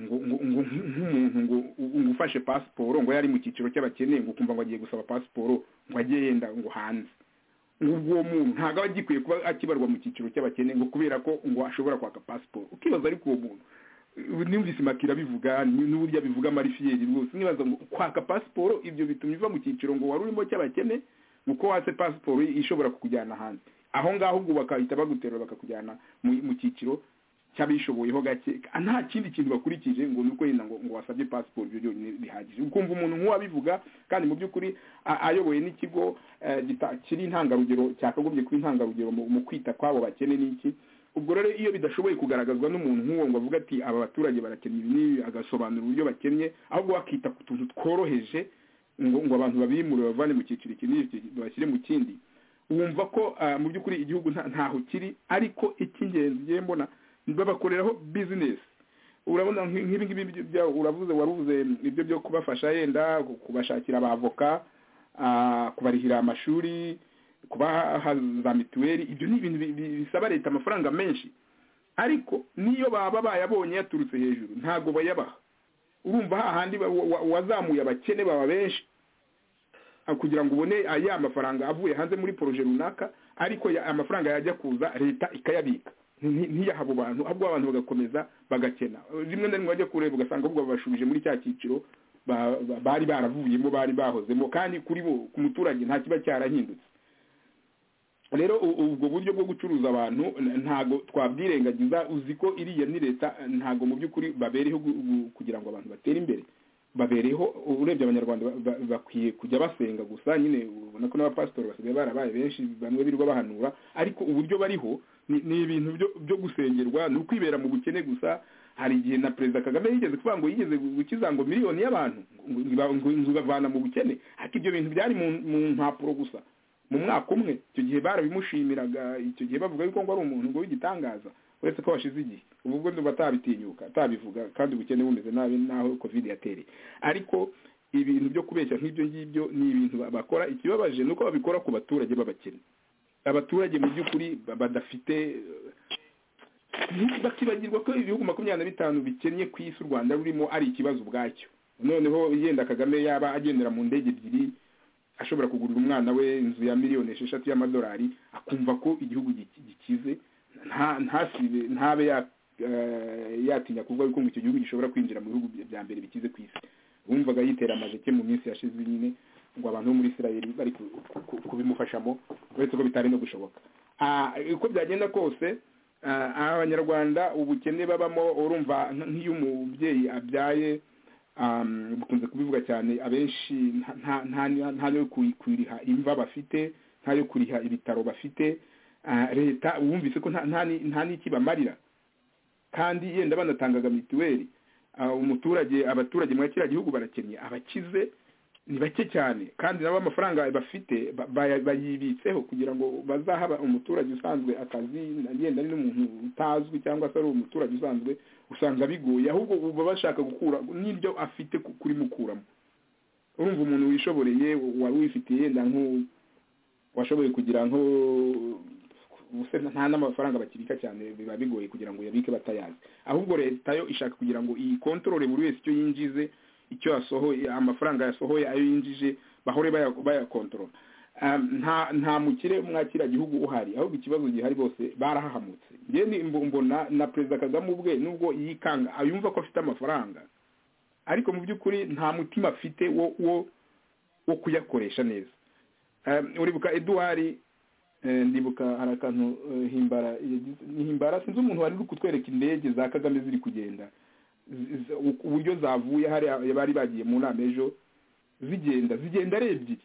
F: ngo ngo ngo nk'umuntu ngo ngo ufashe pasiporo ngo yari mu cyiciro cy'abakene ngo kumva ngo agiye gusaba pasiporo ngo ajye yenda ngo hanze ngo uwo muntu ntabwo aba agikwiye kuba akibarwa mu cyiciro cy'abakene ngo kubera ko ngo ashobora kwaka pasiporo ukibaza ariko uwo muntu ubu numvise makira abivuga ni- n'uburyo abivuga marifiyeri rwose nibaza ngo kwaka pasiporo ibyo bituma iva mu cyiciro ngo wari urimo cy'abakene uko watse pasiporo ishobora kukujyana hanze aho ngaho ubwo bakahita baguterura bakakujyana mu mu cyiciro cy'abishoboyeho gake Ah, nta kindi kintu bakurikije ngo ni uko yenda ngo ngo wasabye pasiporo ibyo byonyine bihagije ukumva umuntu nk'uwabivuga kandi mu by'ukuri a- ayoboye n'ikigo eh, gita- kiri intangarugero cyakagombye kuba intangarugero mu mu kwita kw'abo bakene n'iki ubwo rero iyo bidashoboye kugaragazwa n'umuntu nk'uwo ngo avuga ati aba baturage barakennye ibi n'ibi agasobanura uburyo bakennye ahubwo bakita ku tuntu tworoheje ngo ngo abantu babimure babavane mu cyiciro iki n'iki babashyire mu kindi wumva ko ah, mu by'ukuri igihugu nta- ntaho kiri ariko icy'ingenzi ngiye mbona babakoreraho bizinesi urabona nk- nk'ibi ngibi byo- bya- uravuze waruvuze ibyo byo kubafasha yenda kubashakira abavoka ah, kubarihira amashuri kubaha za mituweli ibyo ni ibintu bi- bi- bisaba leta amafaranga menshi ariko niyo baba bayabonye yaturutse hejuru ntabwo bayabaha urumva hahandi ba- wa- wa- wazamuye abakene baba benshi ah, kugira ngo ubone ah, ya mafaranga avuye hanze muri poroje runaka ariko ya- amafaranga yajya kuza leta ikayabika Nti- ntiyaha abo bantu ahubwo abantu bagakomeza bagakena rimwe na rimwe bajya kureba ugasanga ahubwo babashubije muri cya cyiciro ba- ba- bari baravuyemo bari bahozemo kandi kuri bo ku muturage nta kiba cyarahindutse rero u- ubwo buryo bwo gucuruza abantu n- ntago twabyirengagiza uzi ko iriya ni leta ntago mu by'ukuri babereho gu- gu- kugira ngo abantu batere imbere babereho urebye abanyarwanda ba- ba- bakwiye kujya basenga gusa nyine ubona ko n'abapasitori basigaye barabaye benshi bamwe birirwa bahanura ariko uburyo bariho ni- ni ibintu byo- byo gusengerwa ni ukwibera mu bukene gusa hari igihe na perezida kagame yigeze kuvuga ngo yigeze gukiza ngo miliyoni y'abantu ngo- ngo- ngo ngo ibavana mu bukene ariko ibyo bintu byari mu- mu mpapuro gusa mu mwaka umwe icyo gihe barabimushimiraga icyo gihe bavuga yuko ngo ari umuntu ngo w'igitangaza uretse ko washize igihe ubu ubwo ndumva atabitinyuka atabivuga kandi ubukene bumeze nabi n'aho covid yatereye ariko ibintu byo kubeshya nk'ibyo ngibyo ni ibintu ba- bakora ikibabaje ni uko babikora ku baturage b'abakene abaturage mu by'ukuri ba- badafite eh, bakibagirwa ko ibihugu makumyabiri na bitanu bikennye ku isi u rwanda rurimo ari ikibazo ubwacyo noneho yenda kagame yaba agendera mu ndege ebyiri ashobora kugurira umwana we inzu ya miliyoni esheshatu y'amadolari akumva ko igihugu giki- gikize nta- ntasibe ntabe ya- eh, yatinya kuvuga yuko ngo icyo gihugu gishobora kwinjira mu bihugu bya- bya mbere bikize ku isi bumvaga yitera amajeke mu minsi yashize nyine ngo abantu bo muri isirayeli bari ku- ku- ku- kubimufashamo uretse ko bitari no gushoboka Ah, uko byagenda kose ah, abanyarwanda ubukene babamo urumva nk- nk'iyo umubyeyi abyaye um, bukunze kubivuga cyane abenshi nta- nta nta- nta yo kuri- kuriha imva bafite nta yo kuriha ibitaro bafite ah, leta wumvise ko nta- nta ni- nta n'iki bamarira kandi yenda banatangaga mituweli ah, umuturage abaturage muri kiriya gihugu barakennye abakize ni bake cyane kandi nabo amafaranga bafite ba- baya- bayibitseho kugira ngo bazahaba umuturage usanzwe akazi yenda ari n'umuntu utazwi cyangwa se ari umuturage usanzwe usanga bigoye ahubwo uba bashaka gukura n'iryo afite ku- kurimukuramo urumva umuntu wishoboreye wari wifitiye yenda nk'u- washoboye kugira nko ubuse nta n'amafaranga bakibika cyane biba bigoye kugira ngo uyabike batayazi ahubwo leta yo ishaka kugira ngo iyi kontorore buri wese icyo yinjize icyo yasohoye amafaranga yasohoye ayo yinjije bahore baya- bayakontorora Ah, nta nta mukire mwakira gihugu uhari ahubwo ikibazo gihari bose barahahamutse njye ni- mbo- mbona na perezida kagame ubwe nubwo yikanga yumva ko afite amafaranga ariko mu by'ukuri nta mutima afite wo wo wo kuyakoresha neza Eh, uribuka eduwari eh, ndibuka hari akantu eh, himbara yagize- ni himbara sinzi umuntu wari uri kutwereka indege za kagame ziri kugenda Z- z- uburyo zavuye hariya bari bagiye mu nama ejo zigenda zigenda ari ebyiri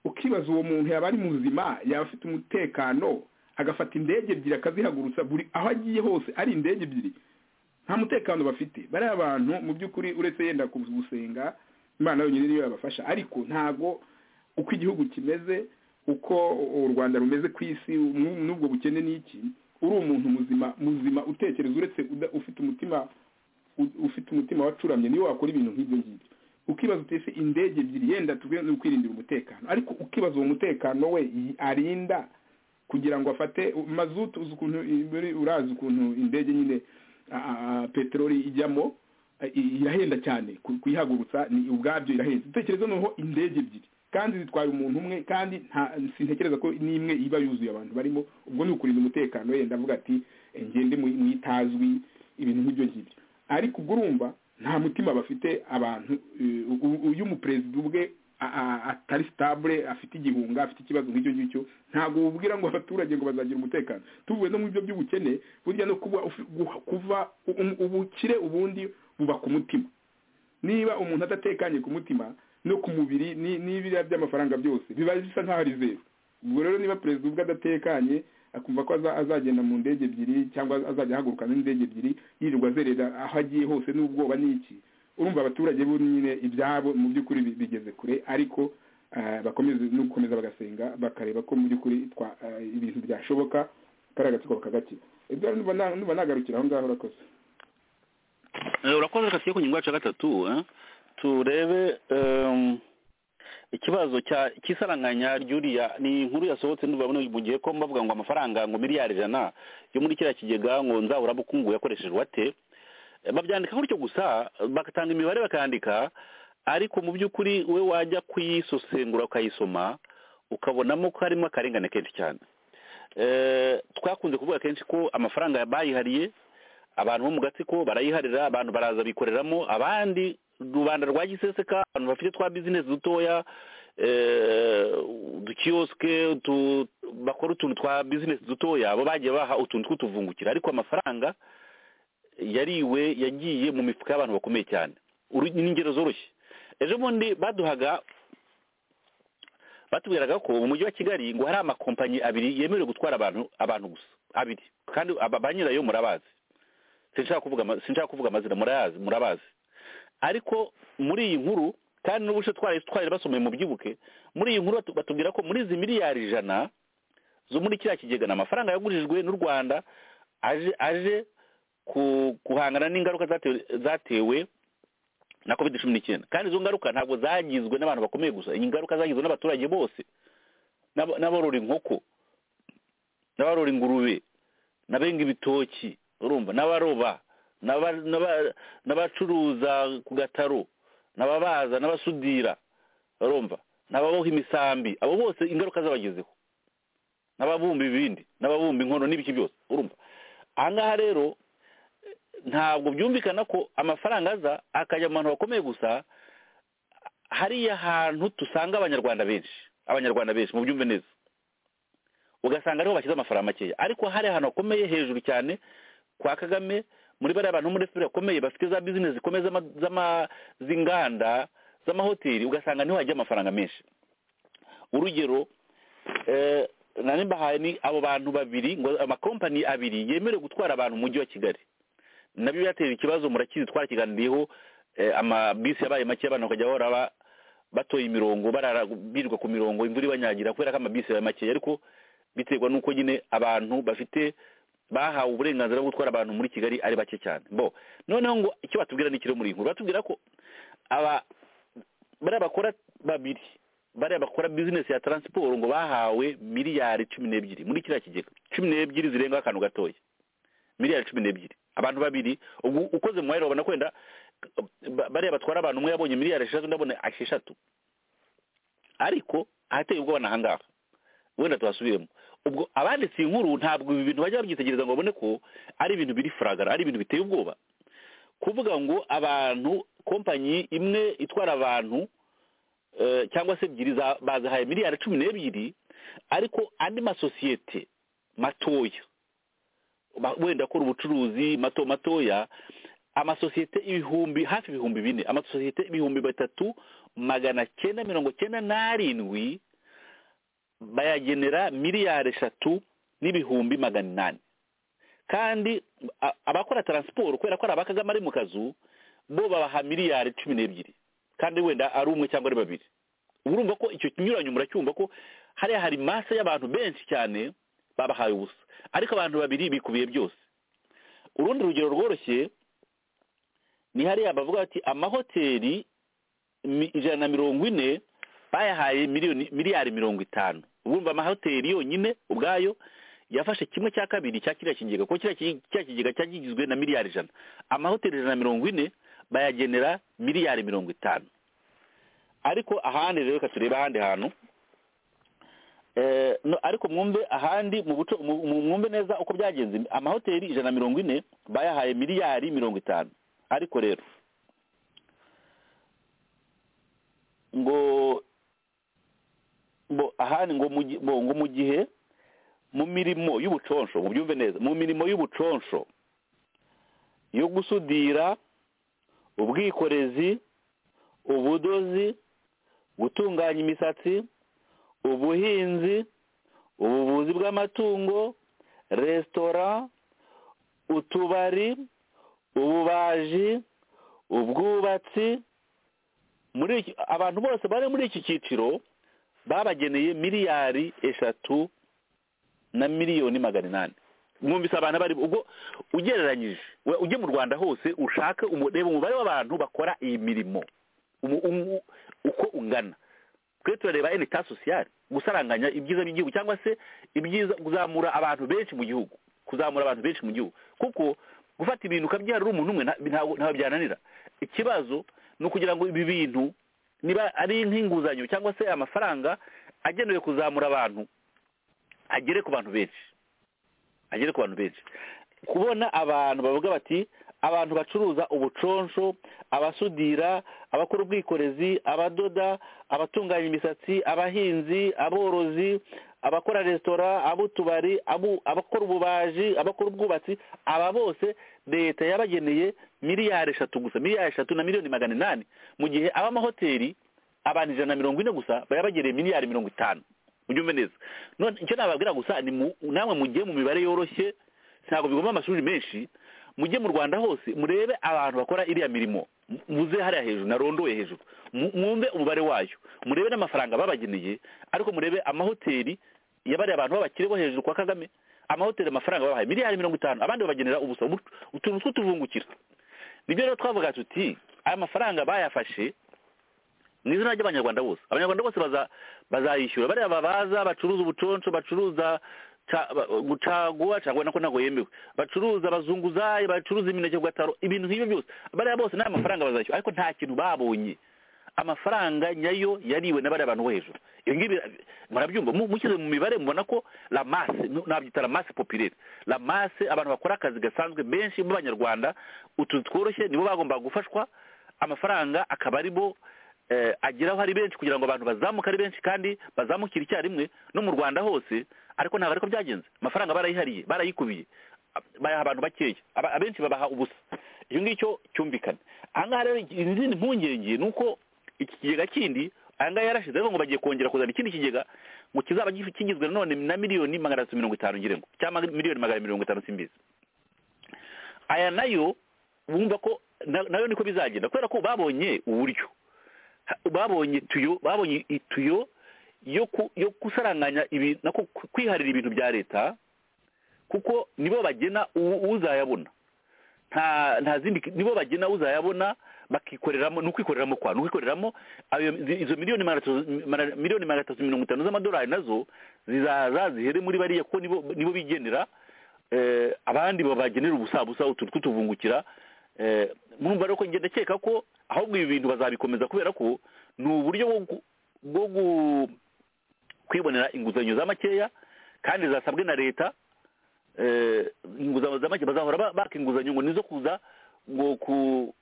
F: ukibaza uwo muntu yaba ari muzima yaba afite umutekano agafata indege ebyiri akazihagurutsa buri aho agiye hose ari indege ebyiri nta mutekano bafite bariya abantu mu by'ukuri uretse yenda gusenga imana yonyine niyo yabafasha ariko ntabwo uko igihugu kimeze uko u rwanda rumeze ku isi n'u- n'ubwo bukene n'iki uri umuntu muzima muzima utekereza uretse uda- ufite umutima u- ufite umutima wacuramye niwe wakora ibintu nk'ibyo ngibyo ukibaza uti ese indege ebyiri yenda tuvuge ni ukwirindira umutekano ariko ukibaza uwo mutekano we yi- arinda kugira ngo afate u- mazutu uzi ukuntu i- muri- urazi ukuntu indege nyine a- a- peteroli ijyamo a- i- irahenda cyane ku- kuyihagurutsa ni ubwabyo irahenda utekereza noneho indege ebyiri kandi zitwara umuntu umwe kandi nta sintekereza ko n'imwe iba yuzuye abantu barimo ubwo ni ukurinda umutekano wenda avuga ati "Eh, ngende mu mu itazwi ibintu nk'ibyo ngibyo ariko ubwo urumva nta mutima bafite abantu eh, u- u- uyu muperezida ubwe a- a- atari sitabure afite igihunga afite ikibazo nk'icyo ngicyo ntabwo wubwira ngo abaturage ngo bazagira umutekano tuvuye no mu byo by'ubukene burya no kuba ufi- guha- kuva u- u- ubukire ubundi buba ku mutima niba umuntu adatekanye ku mutima no ku mubiri ni- n'ibiriya by'amafaranga byose biba bisa nk'aho ari zeru ubwo rero niba perezida ubwe adatekanye akumva ko aza- azagenda mu ndege ebyiri cyangwa azajya ahaguruka n'indege ebyiri yirirwa azerera aho agiye hose n'ubwoba n'iki urumva abaturage bo nyine ibyabo mu by'ukuri bi- bigeze kure ariko eh, bakomeze n'ugukomeza bagasenga bakareba ko mu by'ukuri twa- eh, ibintu byashoboka kariya gatsiko bakagakira Edouard, numva na- numva nagarukira aho ngaho urakoze
E: Eh, urakoze reka tujye ku ngingo yacu ya gatatu eh, turebe em, ikibazo cya- cy'isaranganya ry'uriya ni inkuru yasohotse ndumva muri mu gihe ko bavuga ngo amafaranga ngo miliyari ijana yo muri kiriya kigega ngo nzaburabukungu yakoreshejwe ate Eh, babyandika gutyo gusa bagatanga imibare bakandika ariko mu by'ukuri we wajya kuyisosengura ukayisoma ukabonamo ko harimo akarengane kenshi cyane Eh, twakunze kuvuga kenshi ko amafaranga bayihariye abantu bo mu gatsiko barayiharira abantu baraza bikoreramo abandi rubanda rwa giseseka abantu bafite twa bizinesi dutoya eh, udukiyosike tu- bakora utuntu twa bizinesi dutoya bo bagiye baha utuntu tw'utuvungukira ariko amafaranga yariwe yagiye mu mifuka y'abantu bakomeye cyane Uru- ni ingero zoroshye ejo bundi baduhaga batubwiraga ko mu mujyi wa kigali ngo hari amakompanyi abiri yemerewe gutwara abantu abantu gusa abiri kandi aba- ba nyirayo murabazi sinshaka kuvuga ama- sinshaka kuvuga amazina murayazi murabazi ariko muri iyi nkuru kandi n'ubushe twari twari basomeye mu byibuke muri iyi nkuru batu- batubwira ko muri izi miliyari ijana zo muri kiriya kigega ni amafaranga yagurijwe n'u rwanda aje aje ku- guhangana n'ingaruka zatewe zatewe na covid cumi n'icyenda kandi izo ngaruka ntabwo zagizwe n'abantu bakomeye gusa ingaruka zagizwe n'abaturage bose n'aba- n'aborora inkoko n'abarora ingurube n'abenga ibitoki urumva n'abaroba n'aba- n'aba- n'abacuruza ku gataro n'ababaza n'abasudira urumva n'ababoha imisambi abo bose ingaruka zabagezeho n'ababumba ibindi n'ababumba inkono n'ibiki byose urumva aha ngaha rero ntabwo byumvikana ko amafaranga aza akajya mu bantu bakomeye gusa hariya hantu dusanga abanyarwanda benshi abanyarwanda benshi mu byumve neza ugasanga ariho bashyize amafaranga makeya ariko hari ahantu hakomeye hejuru cyane kwa kagame muri bariya bantu bo muri efuperi bakomeye bafite za bizinesi zikomeye z'ama- z'ama- z'inganda z'amahoteli ugasanga niho hajya amafaranga menshi urugero eh, nari mbahaye ni abo bantu babiri ngo amakompani abiri yemerewe gutwara abantu mu mujyi wa kigali nabyo byatera ikibazo murakizi twarakiganiriyeho eh, amabisi yabaye make abantu bakajya bahora ba- batoye imirongo barara birirwa ku mirongo imvura ibanyagira kubera ko amabisi yabaye make ariko biterwa n'uko nyine abantu bafite bahawe uburenganzira bwo gutwara abantu muri kigali ari bake cyane bo noneho ngo icyo batubwira ni kiri muri iyi nkuru batubwira ko aba bariya bakora babiri bariya bakora bizinesi ya taransiporo ngo bahawe miliyari cumi n'ebyiri muri kiriya kigega cumi n'ebyiri zirengaho akantu gatoya miliyari cumi n'ebyiri abantu babiri ubwo ukoze mu mwanya urabona ko wenda ba- bariya batwara abantu umwe yabonye miliyari esheshatu undi abona esheshatu ariko ahateye ubwoba ni aha ngaha wenda tuhasubiremo ubwo abanditse iyi nkuru ntabwo ibi bintu bajya babyitegereza ngo babone ko ari ibintu biri furagara ari ibintu biteye ubwoba kuvuga ngo abantu kompanyi imwe itwara abantu eh, cyangwa se ebyiri za- bazihaye miliyari cumi n'ebyiri ariko andi masosiyete matoya ba- wenda akora ubucuruzi mato matoya amasosiyete ibihumbi hafi ibihumbi bine amasosiyete ibihumbi bitatu magana cyenda mirongo cyenda n'arindwi bayagenera miliyari eshatu n'ibihumbi magana inani kandi a- abakora taransiporo kubera ko ari abakagame ari mu kazu bo babaha miliyari cumi n'ebyiri kandi wenda ari umwe cyangwa ari babiri urumva ko icyo kinyuranyo muracyumva ko hariya hari masa y'abantu benshi cyane babahaye ubusa ariko abantu babiri bikubiye byose urundi rugero rworoshye ni hariya bavuga bati amahoteli mi- ijana na mirongo ine bayahaye miliyoni miliyari mirongo itanu urumva amahoteli yonyine ubwayo yafashe kimwe cya kabiri cya kiriya kigega kuko kiriya ki- kiriya kigega cyari kigizwe na miliyari ijana amahoteli ijana na mirongo ine bayagenera miliyari mirongo itanu ariko ahandi rero reka turebe ahandi hantu Eh, no, ariko mwumve ahandi mu buco mu- mu- mwumve neza uko byagenze amahoteli ijana na mirongo ine bayahaye miliyari mirongo itanu ariko rero ngo ngo ahandi ngo mu gi- ngo ngo mu gihe mu mirimo y'ubuconsho mu byumve neza mu mirimo y'ubuconsho yo gusudira ubwikorezi ubudozi gutunganya imisatsi ubuhinzi ubuvuzi bw'amatungo resitora utubari ububaji ubwubatsi muri iki- abantu bose bari muri iki cyiciro babageneye miliyari eshatu na miliyoni magana inani mwumvise abantu bari ubwo ugereranyije we- ujye mu rwanda hose ushake umu- reba umubare w'abantu bakora iyi mirimo umu- umu- uko ungana twe turareba enita sosiyali gusaranganya ibyiza by'igihugu cyangwa se ibyiza kuzamura abantu benshi mu gihugu kuzamura abantu benshi mu gihugu kuko gufata ibintu ukabyarira umuntu umwe nta- ntabwo ntabwo byananira ikibazo ni ukugira ngo ibi bintu niba ari nk'inguzanyo cyangwa se amafaranga agenewe kuzamura abantu agere ku bantu benshi agere ku bantu benshi kubona abantu bavuga bati abantu bacuruza ubuconsho abasudira abakora ubwikorezi abadoda abatunganya imisatsi abahinzi aborozi abakora resitora ab'utubari abu- abakora ububaji abakora ubwubatsi aba bose leta yabageneye miliyari eshatu gusa miliyari eshatu na miliyoni magana inani mu gihe ab'amahoteli abantu ijana na mirongo ine gusa bayabagereye miliyari mirongo itanu ubyumve neza none icyo nababwira gusa ni mu- namwe mugiye mu mibare yoroshye ntabwo bigomba amashuri menshi mujye mu rwanda hose murebe abantu bakora iriya mirimo mu- muze hariya hejuru narondoye hejuru mu- mwumve umubare wayo murebe n'amafaranga babageneye ariko murebe amahoteli yabariye abantu b'abakire bo hejuru kwa kagame amahoteli amafaranga babahaye miliyari mirongo itanu abandi babagenera ubusa ubu- utuntu tw'utuvungukira nibyo rero twavuga tuti aya mafaranga bayafashe mu izina ry'abanyarwanda bose abanyarwanda bose baza- bazayishyura bariya babaza bacuruza ubuconsho bacuruza ca- ba- gucagua caguwa nako ntabwo yemewe bacuruza abazunguzayi bacuruza imineke ku gataro ibintu nk'ibyo byose bariya bose nta mafaranga bazayishyura ariko nta kintu babonye amafaranga nyayo yariwe na bariya bantu bo hejuru ibi ngibi murabyumva mu- mushyize mu mibare mubona ko la masse nu- nabyita la masse populaire la masse abantu bakora akazi gasanzwe benshi b'abanyarwanda utu tworoshye nibo bagomba gufashwa amafaranga akaba ari bo eh, ageraho ari benshi kugira ngo abantu bazamuke ari benshi kandi bazamukire icyarimwe no mu rwanda hose ariko ntabwo ariko byagenze amafaranga barayihariye barayikubiye ab- bayaha abantu bakeya Aba- abenshi babaha ubusa icyo ngicyo cyumvikana aha ngaha rero izindi mpungenge ni uko iki kigega kindi aya ngaya yarashize ngo bagiye kongera kuzana ikindi kigega ngo kizaba gif- kigizwe none na miliyoni magana atatu mirongo itanu ngira ngo cyangwa miliyoni magana mirongo itanu simbizi aya nayo wumva ko na- nayo niko bizagenda kubera ko babonye uburyo Ha- babonye tuyo babonye ituyo yo ku- yo gusaranganya ibi- nako ku- kwiharira ibintu bya leta kuko nibo bagena u- uzayabona nta nta zindi nibo bagena uzayabona bakikoreramo ni ukwikoreramo kwa ni ukwikoreramo ayo zi- izo miliyoni magana atatu- mara- miliyoni magana atatu mirongo itanu z'amadolari nazo zizaza zihere muri bariya kuko nibo nibo bigenera eh, abandi babagenera ubusabusa utuntu tw'utuvungukira eh, murumva rero ko ngenda keka ko ahubwo ibi bintu bazabikomeza kubera ko ni uburyo bwo gu- bwo gu- kwibonera inguzanyo za makeya kandi zasabwe na leta eh, inguzanyo za make bazahora ba- baka inguzanyo ngo nizo kuza ngo ku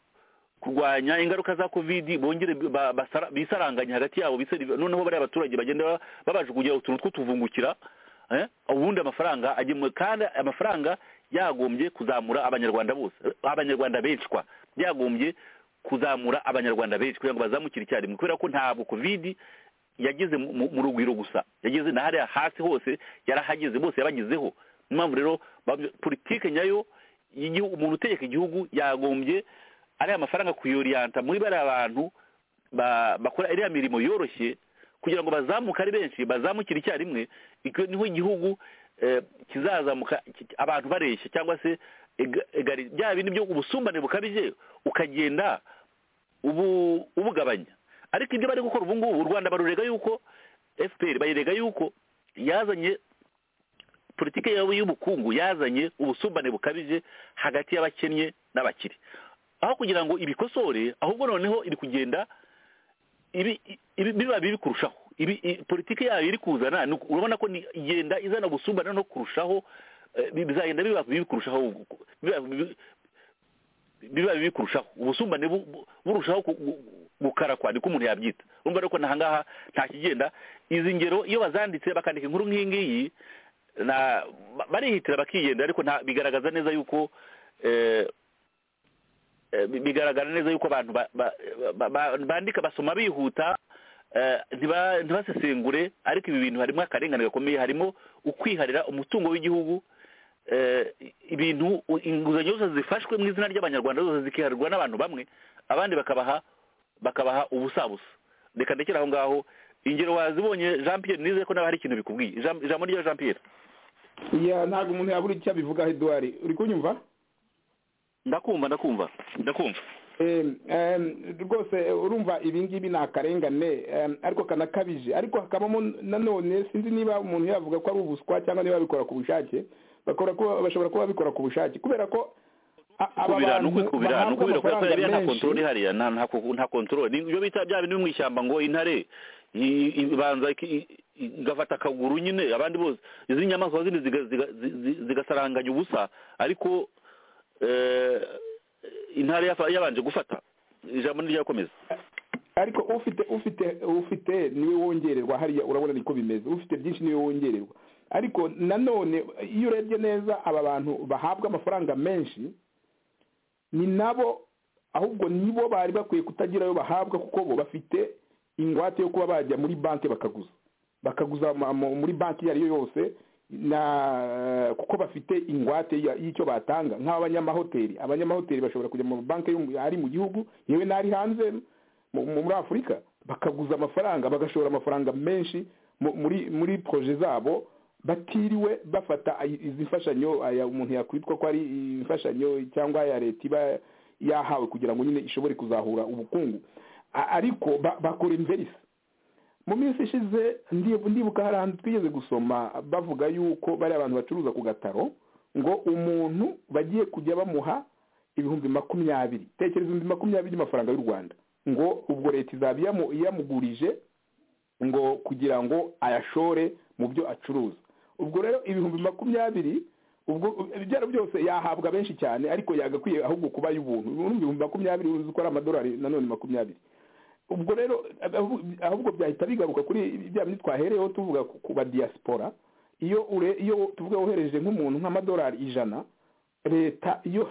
E: kurwanya ingaruka za covid bongere ba- basara- bisaranganye hagati yabo bisari- noneho bariya abaturage bagenda ba- babajugunya utuntu tw'utuvungukira eh, ubundi amafaranga agemwe kandi amafaranga yagombye kuzamura abanyarwanda bose abanyarwanda benshi kwa yagombye kuzamura abanyarwanda benshi kugira ngo bazamukire icyarimwe kubera ko ntabwo covid yageze mu- mu- mu rugwiro gusa yageze na hariya hasi hose yarahageze bose yabagezeho niyo mpamvu rero ba- politike nyayo y'igihugu umuntu utegeka igihugu yagombye ariya mafaranga kuyuriyanta muri bariya bantu ba- bakora iriya mirimo yoroshye kugira ngo bazamuke ari benshi bazamukire icyarimwe icyo niho igihugu eh, kizazamuka ki- abantu bareshya cyangwa se ega- egari- bya bindi byo ubusumbane bukabije ukagenda ubu ubugabanya ariko ibyo bari gukora ubu ngubu u rwanda barurega yuko fpr bayirega yuko yazanye politiki yabo y'ubukungu yazanye ubusumbane bukabije hagati y'abakennye n'abakire aho kugira ngo ibikosore ahubwo noneho iri kugenda ibi ibi- biba bibi kurushaho ibi i- politiki yayo iri kuzana ni uku- urabona ko ni- igenda izana ubusumbane no kurushaho eh, bi- bizagenda biba bibi kurushaho biba bibi- biba bibi kurushaho ubusumbane bu- bu- burushaho ku- gu- gukarakwa niko umuntu yabyita urumva rero ko nahangaha nta kigenda izi ngero iyo bazanditse bakandika inkuru nk'iyi ngiyi na ba- barihitira bakiyenda ariko nta bigaragaza neza yuko eh, eh, bi- bigaragara neza yuko abantu ba- ba- ba- ba- bandika basoma bihuta eh, ntiba- ntibasesengure ariko ibi bintu harimo akarengane gakomeye harimo ukwiharira umutungo w'igihugu eh, ibintu u- inguzanyo zose zifashwe mu izina ry'abanyarwanda zose zikiharirwa n'abantu bamwe abandi bakabaha bakabaha ubusabusa reka ndekere aho ngaho ingero wazibonye jean pierre nizeye ko nawe hari ikintu bikubwiye Jean- ijambo rya jean pierre
F: ya ntabwo umuntu yabura icyo abivugaho eduwari uri kunyumva
E: ndakumva ndakumva ndakumva
F: Em, em, rwose eh, urumva ibi ngibi ni akarengane em, ariko kanakabije ariko hakabamo nanone sinzi niba umuntu yavuga ko ari ubuswa cyangwa niba babikora ku bushake bakora kuba- bashobora kuba babikora ku bushake kubera ko a- aba
E: kubira ni
F: bantu
E: ukwikubira ni
F: bahabwa
E: ukubira kubera ko
F: amafaranga
E: hariya nta kontrole
F: menshi
E: ihariya nta nta ko- nta kontrole Ni ibyo bita bya bindi biri mu ishyamba ngo intare i- i- ibanza iki- i- i- igafata akaguru nyine abandi bose izi nyamaswa zindi ziga- ziga- zi- zi- zigasaranganya ubusa ariko eh, intare yafa- yabanje gufata ijambo ntiryakomeza
F: ariko ufite ufite ufite niwe wongererwa hariya urabona niko bimeze ufite byinshi niwe wongererwa ariko nanone iyo urebye neza aba bantu bahabwa amafaranga menshi ni nabo ahubwo nibo bari bakwiye kutagira ayo bahabwa kuko bo bafite ingwate yo kuba bajya muri banki bakaguza bakaguza mu- mu- muri banki iyo ari yo yose na kuko bafite ingwate ya- y'icyo batanga nk'abanyamahoteli abanyamahoteli bashobora kujya mu banki yo mu- ari mu gihugu yewe n'ari hanze mu- mu- muri afurika bakaguza amafaranga bagashora amafaranga menshi mu- muri muri proje zabo batiriwe bafata ay- izi mfashanyo aya umuntu yakwitwa ko ari imfashanyo cyangwa ya leta iba yahawe kugira ngo nyine ishobore kuzahura ubukungu A- ariko ba- bakora imverisi mu minsi ishize ndi- ndibuka hari ahantu twigeze gusoma bavuga yuko bari abantu bacuruza ku gataro ngo umuntu bagiye kujya bamuha ibihumbi makumyabiri tekereza ibihumbi makumyabiri by'amafaranga y'u rwanda ngo ubwo leta izaba iyamu- iyamugurije ngo kugira ngo ayashore mu byo acuruza ubwo rero ibihumbi makumyabiri ubwo ibyaro byose yahabwa benshi cyane ariko yagakwiye ahubwo kuba y'ubuntu urumva ibihumbi makumyabiri uzi ko ari amadolari nanone makumyabiri ubwo rero ahubwo- ahubwo byahita bigaruka kuri bya bindi twahereyeho tuvuga ku ku ba diaspora iyo ure iyo tuvuga wohereje nk'umuntu nk'amadolari ijana leta iyo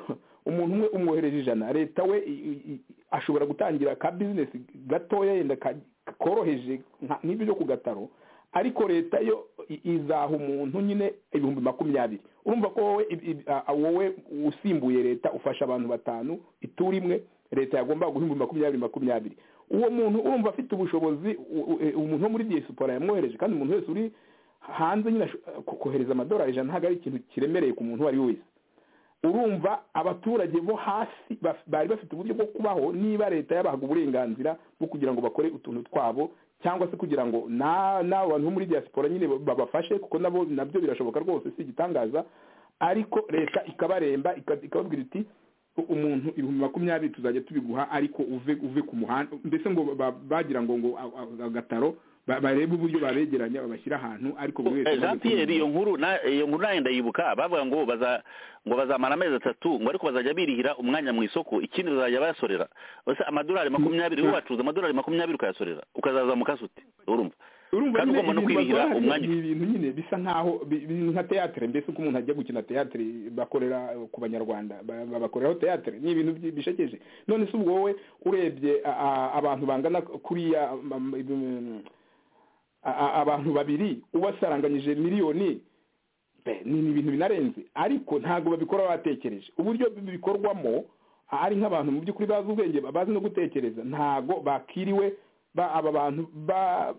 F: umuntu umwe umwohereje ijana leta we i- i- i- ashobora gutangira ka bizinesi gatoya yenda ka- koroheje nka- nk'ibyo byo ku gataro ariko leta yo i- izaha umuntu nyine ibihumbi makumyabiri urumva ko wowe ib- ib- a- wowe usimbuye leta ufasha abantu batanu ituri imwe leta yagomba guha ibihumbi makumyabiri makumyabiri uwo muntu urumva afite ubushobozi u- u- e- umuntu wo muri diaspora yamwohereje kandi umuntu wese uri hanze nyine asho- ko- kohereza amadolari ijana ntabwo ari ikintu kiremereye ku muntu uwo ari we wese urumva abaturage bo hasi baf- bari bafite uburyo bwo kubaho niba leta yabahaga uburenganzira bwo kugira ngo bakore utuntu twabo cyangwa se kugira ngo na- n'abo bantu bo muri diaspora nyine ba- babafashe kuko nabo nabyo birashoboka rwose si igitangaza ariko leta ikabaremba ika- ikababwira iti "U- umuntu ibihumbi makumyabiri tuzajya tubiguha ariko uve uve ku muhanda mbese ngo ba- bagira ngo ngo a- a- agataro ba- barebe uburyo babegeranya babashyira ahantu ariko buri wese
E: Eh, Jean Pierre iyo nkuru na- iyo nkuru nayo ndayibuka bavuga ngo baza ngo bazamara amezi atatu ngo ariko bazajya birihira umwanya mu isoko ikindi bazajya bayasorera ose amadolari makumyabiri wowe wacuza amadolari makumyabiri ukayasorera ukazazamuka se ute urumva
F: urumva
E: Kandi
F: nyine
E: ugomba no
F: ibintu
E: kwirihira
F: bakora hariya
E: umwanya
F: ni ibintu nyine bisa nkaho bi- bi- nka teyatere mbese uko umuntu ajya gukina teyatere bakorera ku banyarwanda ba- ba- bakoreraho teyatere ni ibintu byi- bishekeje none se ubwo wowe urebye a- a- abantu bangana kuriya ma- ma- ibi- a- a- abantu babiri ubasaranganyije miliyoni Be, ni ni ibintu binarenze ariko ntabwo babikora batekereje uburyo bi- bikorwamo ari nk'abantu mu by'ukuri bazi ubwenge bazi no gutekereza ntabwo bakiriwe ba aba bantu ba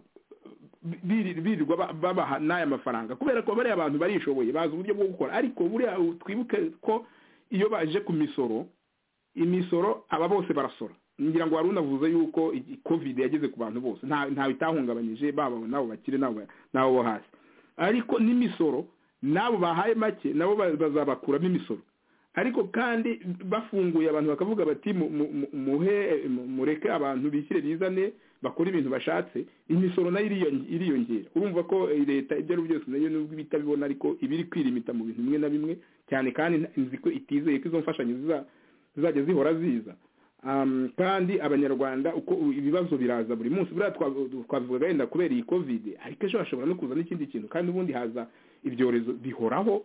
F: biri- birirwa ba- babaha n'aya mafaranga kubera ko bariya abantu barishoboye bazi uburyo bwo gukora ariko buriya twibuke ko iyo baje ku misoro imisoro aba bose barasora ngira ngo wari unavuze yuko iyi covid yageze ku bantu bose nta- ntawe itahungabanyije baba n'abo bakire n'abo n'abo bo hasi ariko n'imisoro n'abo bahaye make nabo ba- bazabakuramo imisoro ariko kandi bafunguye abantu bakavuga bati mu- mu- mu- muhe mu- mureke abantu bishyire bizane bakora ibintu bashatse imisoro nayo iriyon- iriyongera urumva ko eh, leta ibyo ari byo byose nayo nubwo iba itabibona ariko iba iri kwirimita mu bintu bimwe na bimwe cyane kandi nzi ko itizeye ko izo mfashanyo ziza- zizajya zihora ziza Um, kandi abanyarwanda uko u- ibibazo biraza buri munsi buriya twa- twabivugaga yenda kubera iyi covid ariko ejo hashobora no kuza n'ikindi kintu kandi ubundi haza ibyorezo bihoraho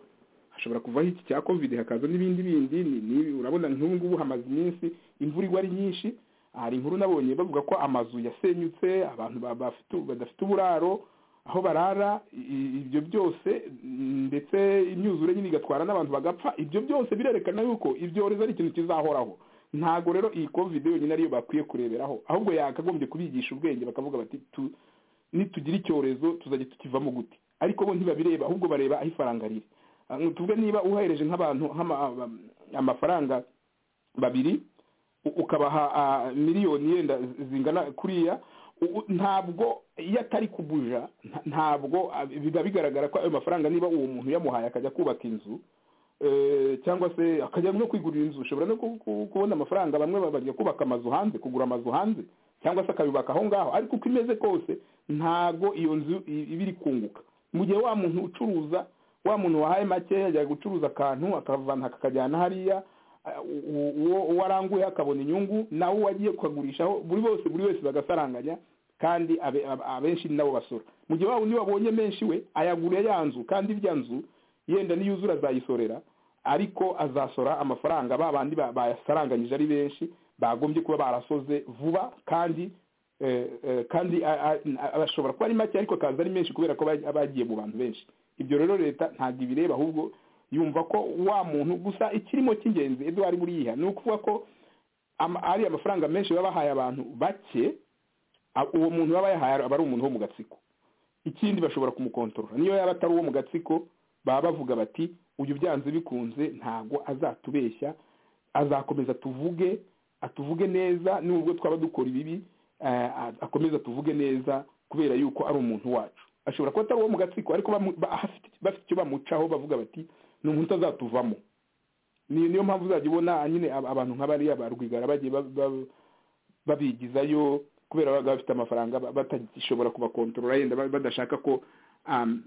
F: hashobora kuvaho iki cya covid hakaza n'ibindi bindi ni- ni- urabona nk'ubu ngubu hamaze iminsi imvura igwa ari nyinshi hari inkuru nabonye bavuga ko amazu yasenyutse abantu ba- bafite- badafite uburaro aho barara i- i- ibyo byose mm, ndetse imyuzure nyine igatwara n'abantu bagapfa ibyo byose birerekana yuko ibyorezo ari ikintu kizahoraho ntago rero iyi covid yonyine ariyo bakwiye kureberaho ahubwo yakagombye kubigisha ubwenge bakavuga bati tu, nitugira icyorezo tuzajya tukivamo gute ariko bo ntibabireba ahubwo bareba aho ifaranga riri Ah, tuvuge niba uhereje nk'abantu nk'ama- ama- amafaranga babiri u- ukabaha ah, miliyoni yenda zingana kuriya u- u- ntabwo iyo atari kubuja nta- ntabwo ah, biba bigaragara ko ayo mafaranga niba uwo muntu yamuhaye akajya kubaka inzu eh, cyangwa se akajya no kwigurira inzu ushobora no ku- ku- kubona amafaranga bamwe ba- bajya kubaka amazu hanze kugura amazu hanze cyangwa se akabibaka aho ngaho ariko uko imeze kose ntago iyo nzu i- iba iri kunguka mu gihe wa muntu ucuruza wa muntu wahaye make yajya gucuruza akantu akavana kakajyana hariya a- u- u- uwo uwo aranguye akabona inyungu nawe wagiye kukagurishaho buri bose buri wese bagasaranganya kandi abe- ab- abenshi ni nabo basora mu gihe wa wundi wabonye menshi we ayaguriye ya nzu kandi irya nzu yenda niyuzura azayisorera ariko azasora amafaranga ba bandi ba- bayasaranganyije ari benshi bagombye kuba barasoze vuba kandi eh, eh, kandi a- a- a- ashobora kuba ari make ariko akaza ari menshi kubera ko aba aba yagiye mu bantu benshi ibyo rero leta ntabwo ibireba ahubwo yumva ko wa muntu gusa ikirimo cy'ingenzi ibyo wari buriyiha ni ukuvuga ko ama- ari amafaranga menshi baba bahaye abantu bake a- uwo muntu baba yahaye aba ari umuntu wo mu gatsiko ikindi bashobora kumukontorora niyo yaba atari uwo mu gatsiko baba bavuga bati uyu byanze bikunze ntabwo azatubeshya azakomeza tuvuge atuvuge neza nubwo twaba dukora ibibi eh, a- akomeza tuvuge neza kubera yuko ari umuntu wacu ashobora kuba atari uwo mu gatsiko ariko bamu- ba- afite- bafite icyo bamucaho bavuga bati ni umuntu azatuvamo ni niyo mpamvu uzajya ubona nyine ab- abantu nk'abariya ba rwigara bagiye ba- ba- babigizayo kubera baba bafite amafaranga ba- batagishobora kubakontorora yenda ba- badashaka ko um,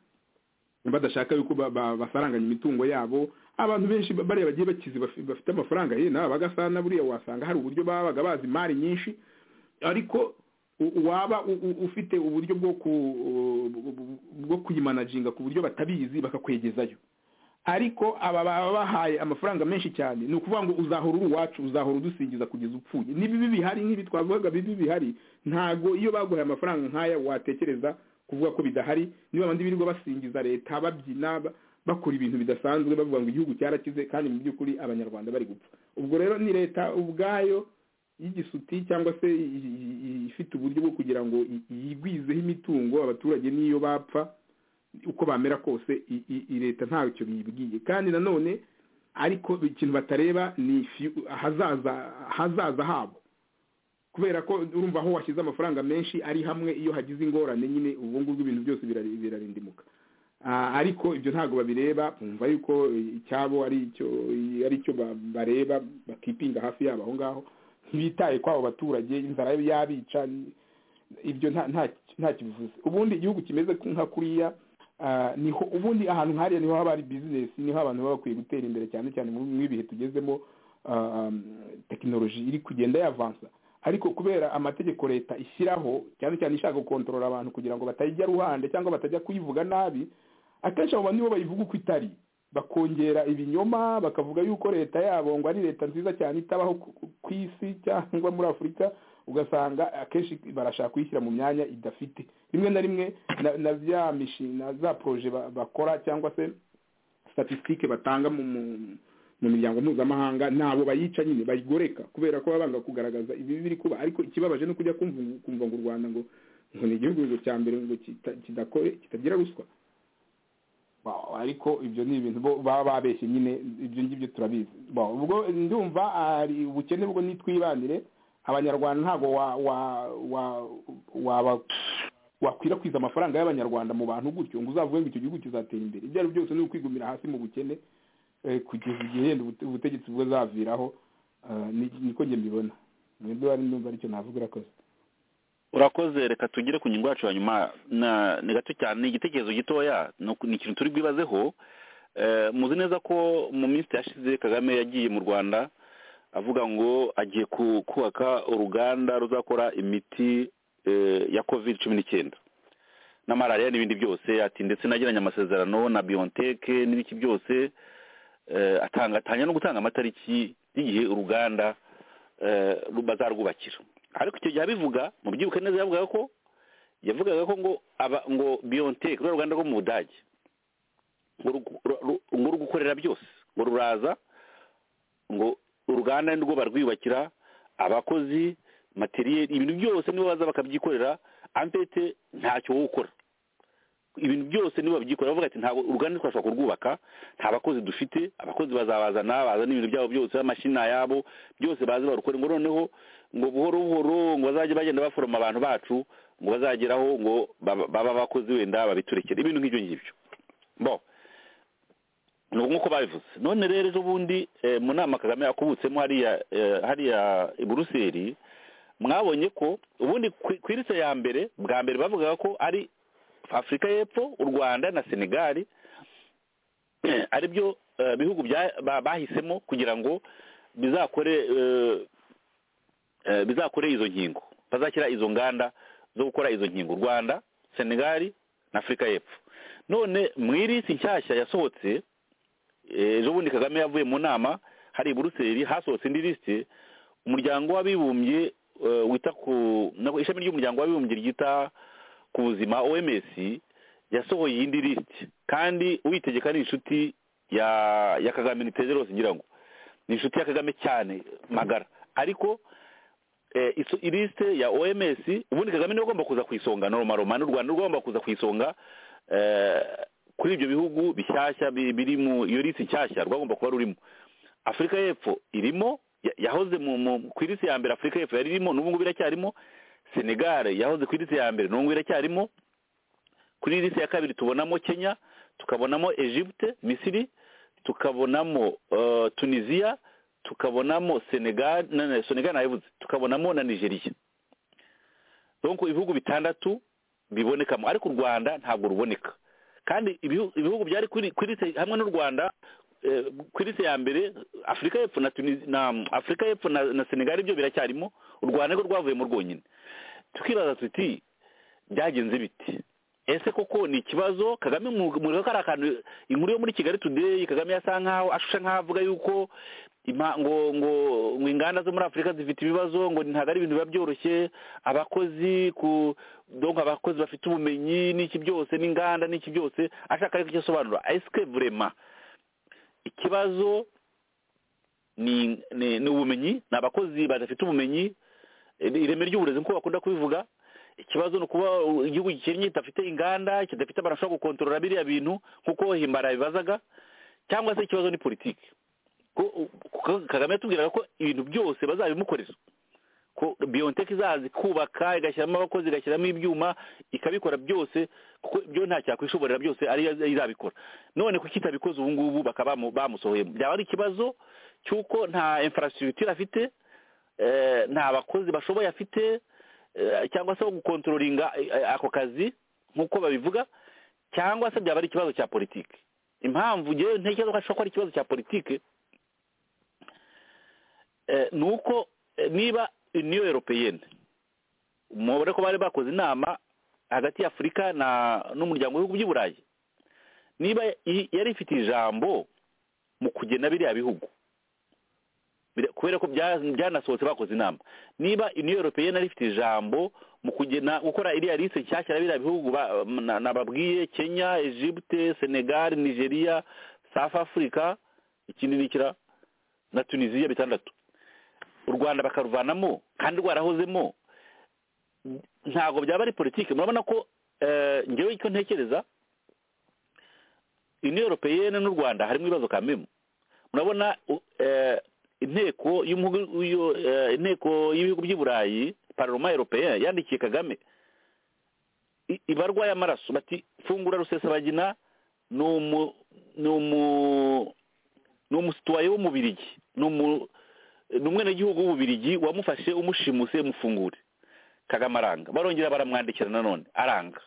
F: badashaka yuko ba- ba- basaranganya imitungo yabo abantu benshi ba- bariya bagiye bakize bafi- bafite amafaranga ye nawe bagasana buriya wasanga hari uburyo babaga bazi imari nyinshi ariko u- waba u- u- ufite uburyo bwo ku bwo kuyimanajinga ku buryo batabizi bakakwegezayo ariko aba baba bahaye amafaranga menshi cyane ni ukuvuga ngo uzahora uri uwacu uzahora udusingiza kugeza upfuye n'ibibi bihari nk'ibi twavugaga bibi bihari ntago iyo baguhaye amafaranga nk'aya watekereza kuvuga ko bidahari niba abandi birirwa basingiza leta babyina ba- bakora ibintu bidasanzwe bavuga ngo igihugu cyarakize kandi mu by'ukuri abanyarwanda bari gupfa ubwo rero ni leta ubwayo y'igisuti cyangwa se i- i- i- ifite uburyo bwo kugira ngo i- yigwizeho imitungo abaturage n'iyo bapfa uko bamera kose i- i- i- leta ntacyo biyibwiye kandi nanone ariko ikintu batareba ni fi- ahazaza ahazaza habo kubera ko urumva aho washyize amafaranga menshi ari hamwe iyo hagize ingorane nyine ubu ngubu ibintu byose birari- birarindimuka Ah, ariko ibyo ntabwo babireba bumva yuko eh, icyabo ari icyo ari cyo ba- bareba bakipinga hafi yabo aho ngaho ntibitaye kw'abo baturage inzara yabica ni- ibyo nta- nta- nta kibivuze ubundi igihugu kimeze nka kuriya ah, niho ubundi ahantu nk'ariya niho haba hari bizinesi niho abantu baba bakwiye gutera imbere cyane cyane mu- mu ibihe tugezemo ah, tekinoloji iri kugenda yavansa ariko kubera amategeko leta ishyiraho cyane cyane ishaka gukontorora abantu kugira ngo batajya ruhande cyangwa batajya kuyivuga nabi akenshi abo bantu nibo bayivuga uko itari bakongera ibinyoma bakavuga yuko leta yabo ngo ari leta nziza cyane itabaho ku- ku- ku isi cyangwa muri afurika ugasanga akenshi barashaka kuyishyira mu myanya idafite rimwe na rimwe na- na bya mishinga na za poroje ba- bakora cyangwa se statisitike batanga mu mu- mu miryango mpuzamahanga nabo bayica nyine bayigoreka kubera ko baba banga kugaragaza ibibi biri kuba ariko ikibabaje no kujya kumva kumva ngo u rwanda ngo ngo ni igihugu ngo cya mbere ngo kita- kidakore kitagira ruswa Wow, ariko ibyo ni ibintu bo baba babeshye nyine ibyo ngibyo turabizi Wow, ubwo ndumva ari ubukene bwo nitwibanire abanyarwanda ntabwo wa wa wa waba wakwirakwiza amafaranga y'abanyarwanda mu bantu gutyo ngo uzavuge ngo icyo gihugu kizatera imbere ibyo ari byo byose ni ukwigumira hasi mu bukene eh, kugeza igihe yenda ubute- ubutegetsi buzaviraho eh, ni- niko njye mbibona mwebwe bari ndumva aricyo navuga urakoze
E: urakoze reka tugere ku ngingo yacu ya nyuma na- ni gato cyane ni igitekerezo gitoya ni uku- ni ikintu turi bwibazeho Eh, muzi neza ko mu minsi yashize kagame yagiye mu rwanda avuga ngo agiye ku- kubaka uruganda ruzakora imiti eh, ya covid cumi n'icyenda na malariya n'ibindi byose ati ndetse nagiranye amasezerano na biontech n'ibiki byose eh, atanga atanga no gutanga amatariki y'igihe uruganda eh, ru- bazarwubakira ariko icyo gihe abivuga mu byibuke neza yavugaga ko yavugaga ko ngo aba ngo biontech ruriya ruganda rwo mu budage ngo ru- ru- ru- ngo ruri gukorera byose ngo ruraza ngo uruganda ni rwo barwiyubakira abakozi materiyeri ibintu byose nibo baza bakabyikorera ampete ntacyo wowe ukora ibintu byose nibo babyikorera bavuga ati ntabwo uruganda twashobora kurwubaka nta bakozi dufite abakozi bazabazana bazana ibintu byabo byose amashina yabo byose baze barukore ngo noneho ngo buhoro buhoro ngo bazajye bagenda baforoma abantu bacu ngo bazageraho ngo baba baba abakozi wenda babiturekere ibintu nk'ibyo ngibyo bo ni uko nk'uko babivuze none rero ejo bundi eh, mu nama kagame yakubutsemo hariya eh, hariya i buruseli mwabonye ko ubundi ku- ku irise ya mbere bwa mbere bavugaga ko ari afurika y'epfo u rwanda na senegali ari byo eh, bihugu bya- ba- bahisemo kugira ngo bizakore eh, eh, bizakore izo nkingo bazashyira izo nganda zo gukora izo nkingo u rwanda senegali na afurika y'epfo none mu irisi nshyashya yasohotse eh, ejo bundi kagame yavuye mu nama hari i buruseli hasohotse indi lisite umuryango w'abibumbye eh, wita ku nabwo ishami ry'umuryango w'abibumbye ryita ku buzima oms yasohoye iyindi lisiti kandi uyitegeka ni inshuti ya ya kagame niteze rwose ngira ngo ni inshuti ya kagame cyane magara ariko eh, iso- ilisite ya oms ubundi kagame niwe ugomba kuza ku isonga noroma n'u rwanda rugomba kuza ku isonga eh, kuri ibyo bihugu bishyashya bi- biri mu iyo lisiti nshyashya rwagomba kuba rurimo afurika y'epfo irimo ya- yahoze mu- mu- ku irisi ya mbere afurika y'epfo yari irimo n'ubu ngubu iracyarimo senegal yahoze ku irisi ya mbere n'ubu ngubu iracyarimo kuri irisi ya kabiri tubonamo kenya tukabonamo egypte misiri tukabonamo eh, tunisia tukabonamo senegal na- na- senegal nayivuze tukabonamo na nigeria donc ibihugu bitandatu bibonekamo ariko u rwanda ntabwo ruboneka kandi ibihu- ibihugu byari kuri kuri irisi hamwe n'u rwanda eh, kuri se ya mbere afurika y'epfo na Tunis- na mm, afurika y'epfo na, na senegal byo biracyarimo u rwanda rwo rwavuye mu rwonyine tukibaza tuti byagenze bite ese koko ni ikibazo kagame mureba ko ari akantu inkuru yo muri kigali today kagame yasa nkaho ashusha nkaho avuga yuko ima- ngo ngo ngo inganda zo muri afurika zifite ibibazo ngo ntabwo ari ibintu biba byoroshye abakozi ku donc abakozi bafite ubumenyi n'iki byose n'inganda n'iki byose ashaka ariko icyo asobanura esike vurema ikibazo ni ni ni ubumenyi ni abakozi badafite ubumenyi eh, ireme ry'uburezi nk'uko bakunda kubivuga ikibazo ni ukuba igihugu gikennye kidafite inganda kidafite abantu bashobora gukontorora biriya bintu nk'uko himbara yabibazaga cyangwa se ikibazo ni politiki ko- ko- kagame yatubwiraga ko ibintu byose bazabimukorera ko biyoniteke izazi kubaka igashyiramo abakozi igashyiramo ibyuma ikabikora byose kuko ibyo nta cyakwishoborera byose ariyo izabikora none kuki itabikoze ubu ngubu bakaba bamu- bamusohoye byaba ari ikibazo cy'uko nta infrastructure afite eh, nta bakozi bashoboye afite eh, cyangwa se wo gukontrolinga eh, eh, ako kazi nk'uko babivuga cyangwa se byaba ari ikibazo cya politiki impamvu ngewe ntekereza ko ashobora kuba ari ikibazo cya politiki eh, ni uko eh, niba uniyo europeyene mubare ko bari bakoze inama hagati y'afurika na n'umuryango w'ibihugu by'i burayi niba i- yari ifite ijambo mu kugena biriya bihugu Bira- kubera ko bya- byanasohotse bakoze inama niba uniyo europeyene yari ifite ijambo mu kugena gukora iriya lise nshyashya ya biriya bihugu ba- na- nababwiye kenya egypte senegal nigeria south africa ikindi ni kira na tunisiya bitandatu u rwanda bakaruvanamo kandi rwarahozemo ntabwo byaba ari politiki murabona ko eh, ngewe icyo ntekereza uniyo europeyene n'u rwanda harimo ibibazo kamemu murabona u- eh, inteko y'umuhugu- y'u- eh, inteko y'ibihugu by'i burayi paroma europeyene yandikiye kagame i- ibarwa y'amaraso bati fungura rusesabagina ni umu ni umu ni umusitwaye w'umubirigi ni umu ni umwenegihugu w'ububirigi wamufashe umushimuse mufungure kagame aranga barongera baramwandikira nanone aranga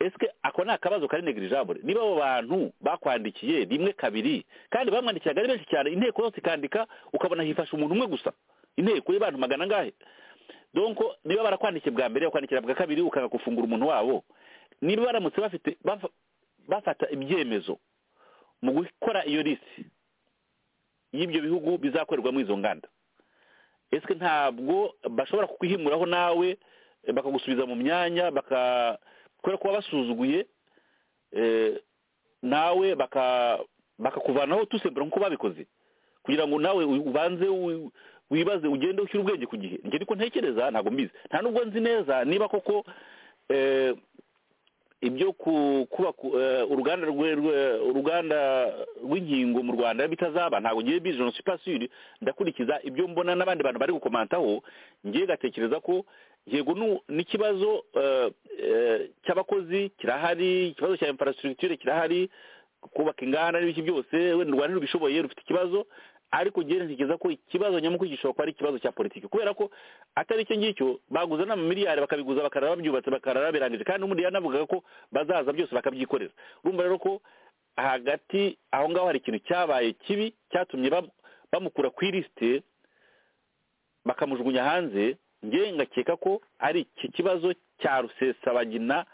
E: ese ako ni akabazo kari negirijabure niba abo bantu bakwandikiye rimwe kabiri kandi bamwandikiraga ari benshi cyane inteko yose ikandika ukabona hifasha umuntu umwe gusa inteko y'abantu magana angahe donko niba barakwandikiye bwa mbere bakwandikira bwa kabiri ukanga gufungura umuntu wabo niba baramutse bafite bafa- bafata ibyemezo mu gukora iyo lisi y'ibyo bihugu bizakorerwamo izo nganda ese ntabwo bashobora kukwihimuraho nawe eh, bakagusubiza mu myanya baka kubera kuba basuzuguye eh, nawe baka bakakuvanaho tusembura nk'uko babikoze kugira ngo nawe u- ubanze u- wibaze ugende ushyira ubwenge ku gihe njye niko ntekereza ntabwo mbizi nta nubwo nzi neza niba koko eh, ibyo ku- kubaka eh, uruganda rwe- rwe- uruganda rw'inkingo mu rwanda bitazaba ntabwo ngiye bizi je ne suis pas sûr ndakurikiza ibyo mbona n'abandi bantu bari gukomantaho ngiye gatekereza ko yego nu- n'ikibazo eh, eh, cy'abakozi kirahari ikibazo cya infrastructure kirahari kubaka inganda n'ibiki byose wenda u rwanda rubishoboye rufite ikibazo ariko ngiye ntekereza ko ikibazo nyamukuru gishobora kuba ari ikibazo cya politiki kubera ko atari icyo ngicyo baguza n'amamiliyari bakabiguza bakarara babyubatse bakarara birangije kandi n'ubundi yanavugaga ko bazaza byose bakabyikorera urumva rero ko hagati aho ngaho hari ikintu cyabaye kibi cyatumye bam- bamukura ku ilisite bakamujugunya hanze nge ngakeka ko ari iki kibazo cya rusesabagina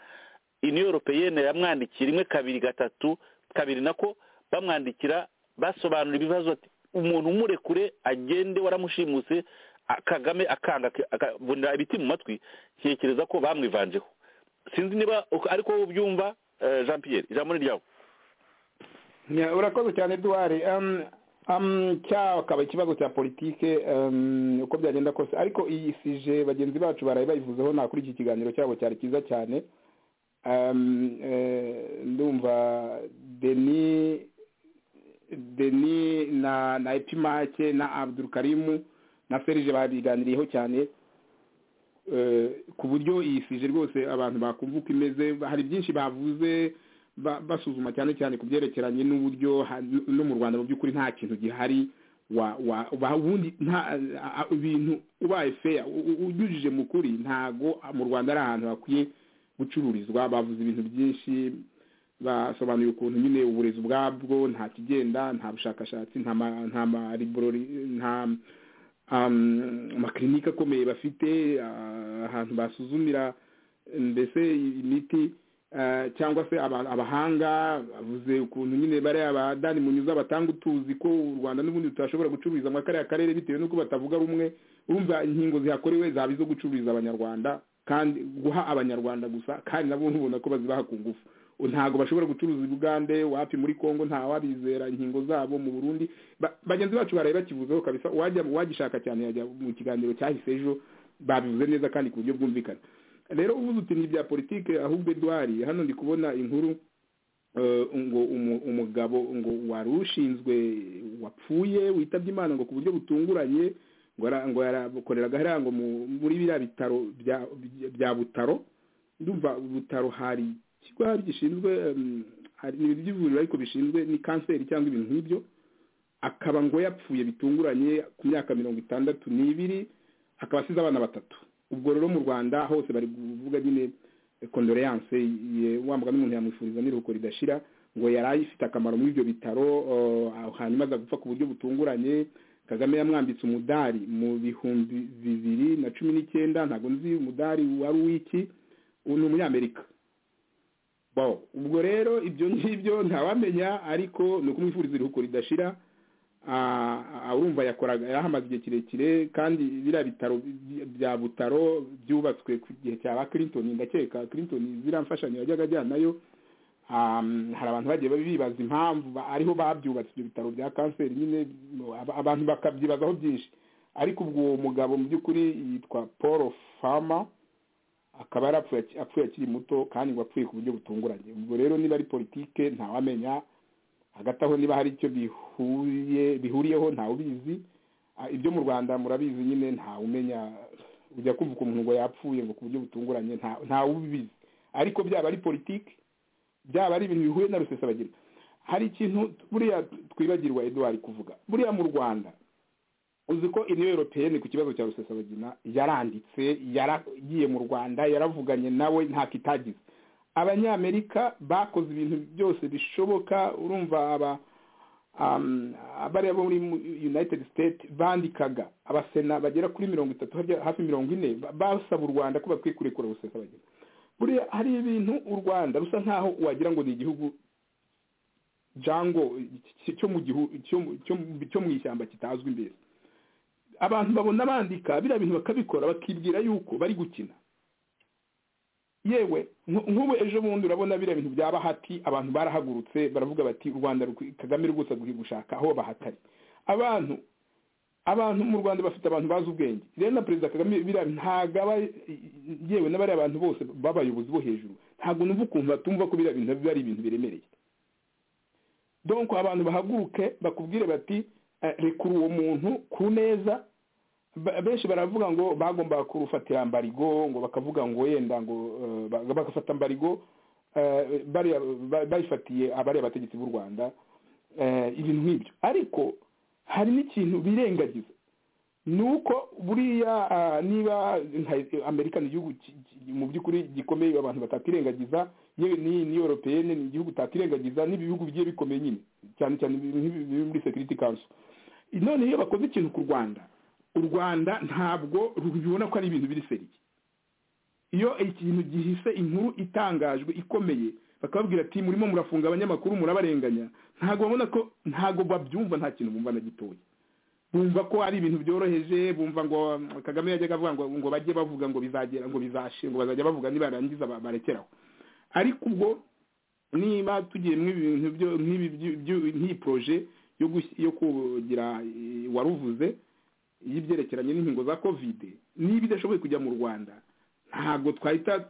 E: uniyo europeyene yamwandikiye rimwe kabiri gatatu kabiri nako bamwandikira basobanura ibibazo ati umuntu umurekure agende waramushimuse a- kagame akanga akabunira ibiti mu matwi ntekereza ko bamwivanjeho sinzi niba uko- ariko wowe ubyumva eh, jean pierre ijambo ni ryawe
F: Ya, urakoze cyane duwari um, um, cyakaba ikibazo cya politike um, uko byagenda kose ariko iyi sije bagenzi bacu baraye bayivuzeho nta kuri iki kiganiro cyabo cyari cyiza cyane um, eh, ndumva deni deni na na epimake na abdul karimu na serije babiganiriyeho cyane eh, ku buryo iyi sije rwose abantu bakumva uko imeze hari byinshi bavuze ba- basuzuma cyane cyane ku byerekeranye n'uburyo ha- no mu rwanda mu by'ukuri nta kintu gihari wa wa wa- ubundi nta a- a- ibintu ubaye feya unyujije mu kuri ntago mu rwanda ari ahantu hakwiye gucururizwa bavuze ibintu byinshi basobanuye ukuntu nyine uburezi ubwabwo nta kigenda nta bushakashatsi nta ma- nta ma librori nta um, amakirinike akomeye bafite ah, ahantu basuzumira mbese imiti eh, cyangwa se aba- abahanga bavuze ukuntu nyine bariya abadani munyuza batanga utuzi ko u rwanda n'ubundi tutashobora gucururiza muri kariya karere bitewe n'uko batavuga rumwe urumva inkingo zihakorewe zaba izo gucururiza abanyarwanda kandi guha abanyarwanda gusa kandi nabo ubona ko bazibaha ku ngufu ntabwo bashobora gucuruza i bugande wapi muri congo nta wabizera inkingo zabo mu burundi Ba- bagenzi bacu baraye bakivuzeho kabisa uwajya uwagishaka cyane yajya mu kiganiro cyahise ejo babivuze neza kandi ku buryo bwumvikana rero uvuze uti ni ibya politike ahubwo edwari hano ndi kubona inkuru eh, ngo umu- umugabo ngo wari ushinzwe wapfuye witabye imana ngo ku buryo butunguranye ngo ara- ngo yarakoreraga hariya ngo mu- muri biriya bitaro bya- bya- bya butaro ndumva butaro hari ikigo hari gishinzwe em, hari ni iby'ivuriro ariko bishinzwe ni kanseri cyangwa ibintu nk'ibyo akaba ngo yapfuye bitunguranye ku myaka mirongo itandatu n'ibiri akaba asize abana batatu ubwo rero mu rwanda hose bari kuvuga nyine kondoleyanse wa mugani umuntu yamwifuriza n'iruhuko ridashira ngo yari ayifite akamaro muri ibyo bitaro eh, hanyuma aza gupfa ku buryo butunguranye kagame yamwambitse umudari mu bihumbi bibiri na cumi n'icyenda ntabwo nzi umudari wari uw'iki ubu ni umunyamerika Bon, ubwo rero ibyo ngibyo ntawamenya ariko ni ukumwifuriza iruhuko ridashira Ah, ah, urumva yakoraga yarahamaze igihe kirekire kandi biriya bitaro by- bya butaro byubatswe ku gihe cya ba clinton ndakeka clinton ziriya mfashanyo yajyaga ajyanayo um, hari abantu bagiye bibaza impamvu ba- ariho babyubatse ibyo bitaro bya kanseri nyine no, aba- abantu bakabyibazaho byinshi ariko ubwo uwo mugabo mu by'ukuri yitwa paul farmer akaba yarapfuye aki- apfuye akiri muto kandi ngo apfuye ku buryo butunguranye ubwo rero niba ari politike ntawamenya hagati aho niba hari icyo bihuye bihuriyeho ntawubizi Ah, ibyo mu rwanda murabizi nyine ntawumenya ujya kumva ukuntu ngo yapfuye ngo ku buryo butunguranye nta- ntawubizi ariko byaba ari politike byaba ari ibintu bihuye na rusesabagina hari ikintu buriya twibagirwa eduwari kuvuga buriya mu rwanda uzi ko iniyo europeyeni ku kibazo cya rusesabagina yaranditse yaragiye mu rwanda yaravuganye nawe ntako itagize abanyamerika bakoze ibintu byose bishoboka urumva aba um, abariya bo muri mu- united states bandikaga abasena bagera kuri mirongo itatu harya- hafi mirongo ine ba- basaba u rwanda ko bakwiye kurekura rusesabagina buriya hari ibintu u rwanda rusa nkaho wagira ngo ni igihugu jango cy- cyo mu gihu cyo mu- cyo mu- cyo mu ishyamba kitazwi mbese abantu babona bandika biriya bintu bakabikora bakibwira yuko bari gukina yewe nku- nk'ubu ejo bundi urabona biriya bintu bya bahati abantu barahagurutse baravuga bati u rwanda rukwi- kagame rwose akwiye gushaka aho bahatari abantu abantu mu rwanda bafite abantu bazi ubwenge rero na perezida kagame biriya ntabwo aba yewe n'abariya bantu bose b'abayobozi bo hejuru ntabwo numva ukuntu batumva ko biriya bintu biba ari ibintu biremereye donc abantu bahaguruke bakubwire bati eh, rekura uwo muntu ku neza Ba- benshi baravuga ngo bagombaga kurufatira mbarigo ngo bakavuga ngo yenda ngo eh, ba- bagafata mbarigo eh, bariya ba- bayifatiye abariya bategetsi b'u rwanda eh, ibintu nk'ibyo ariko hari n'ikintu birengagiza ni uko buriya ah, niba nka- amerika ni igihugu ki- ki- mu by'ukuri gikomeye abantu batakirengagiza yewe ni ni europeyene ni igihugu utakirengagiza n'ibihugu bigiye bikomeye nyine cyane cyane nk'ibi- biri muri security council none iyo bakoze ikintu ku rwanda u rwanda ntabwo rubibona ko ari ibintu biri seriye iyo ikintu gihise inkuru itangajwe ikomeye bakababwira ati murimo murafunga abanyamakuru murabarenganya ntabwo babona ko ntabwo babyumva nta kintu bumva na gitoya bumva ko ari ibintu byoroheje bumva ngo um, kagame yajyaga avuga ngo ngo bajye bavuga ngo bizagera ngo bizashe ngo bazajya bavuga nibarangiza ba- barekeraho ariko ubwo niba tugiye mu ibintu byo- nk'ibi byu- byu- nk'iyi poroje yo gush- yo kugira eh, waruvuze y'ibyerekeranye n'inkingo za kovide niba idashoboye kujya mu rwanda ntabwo twahita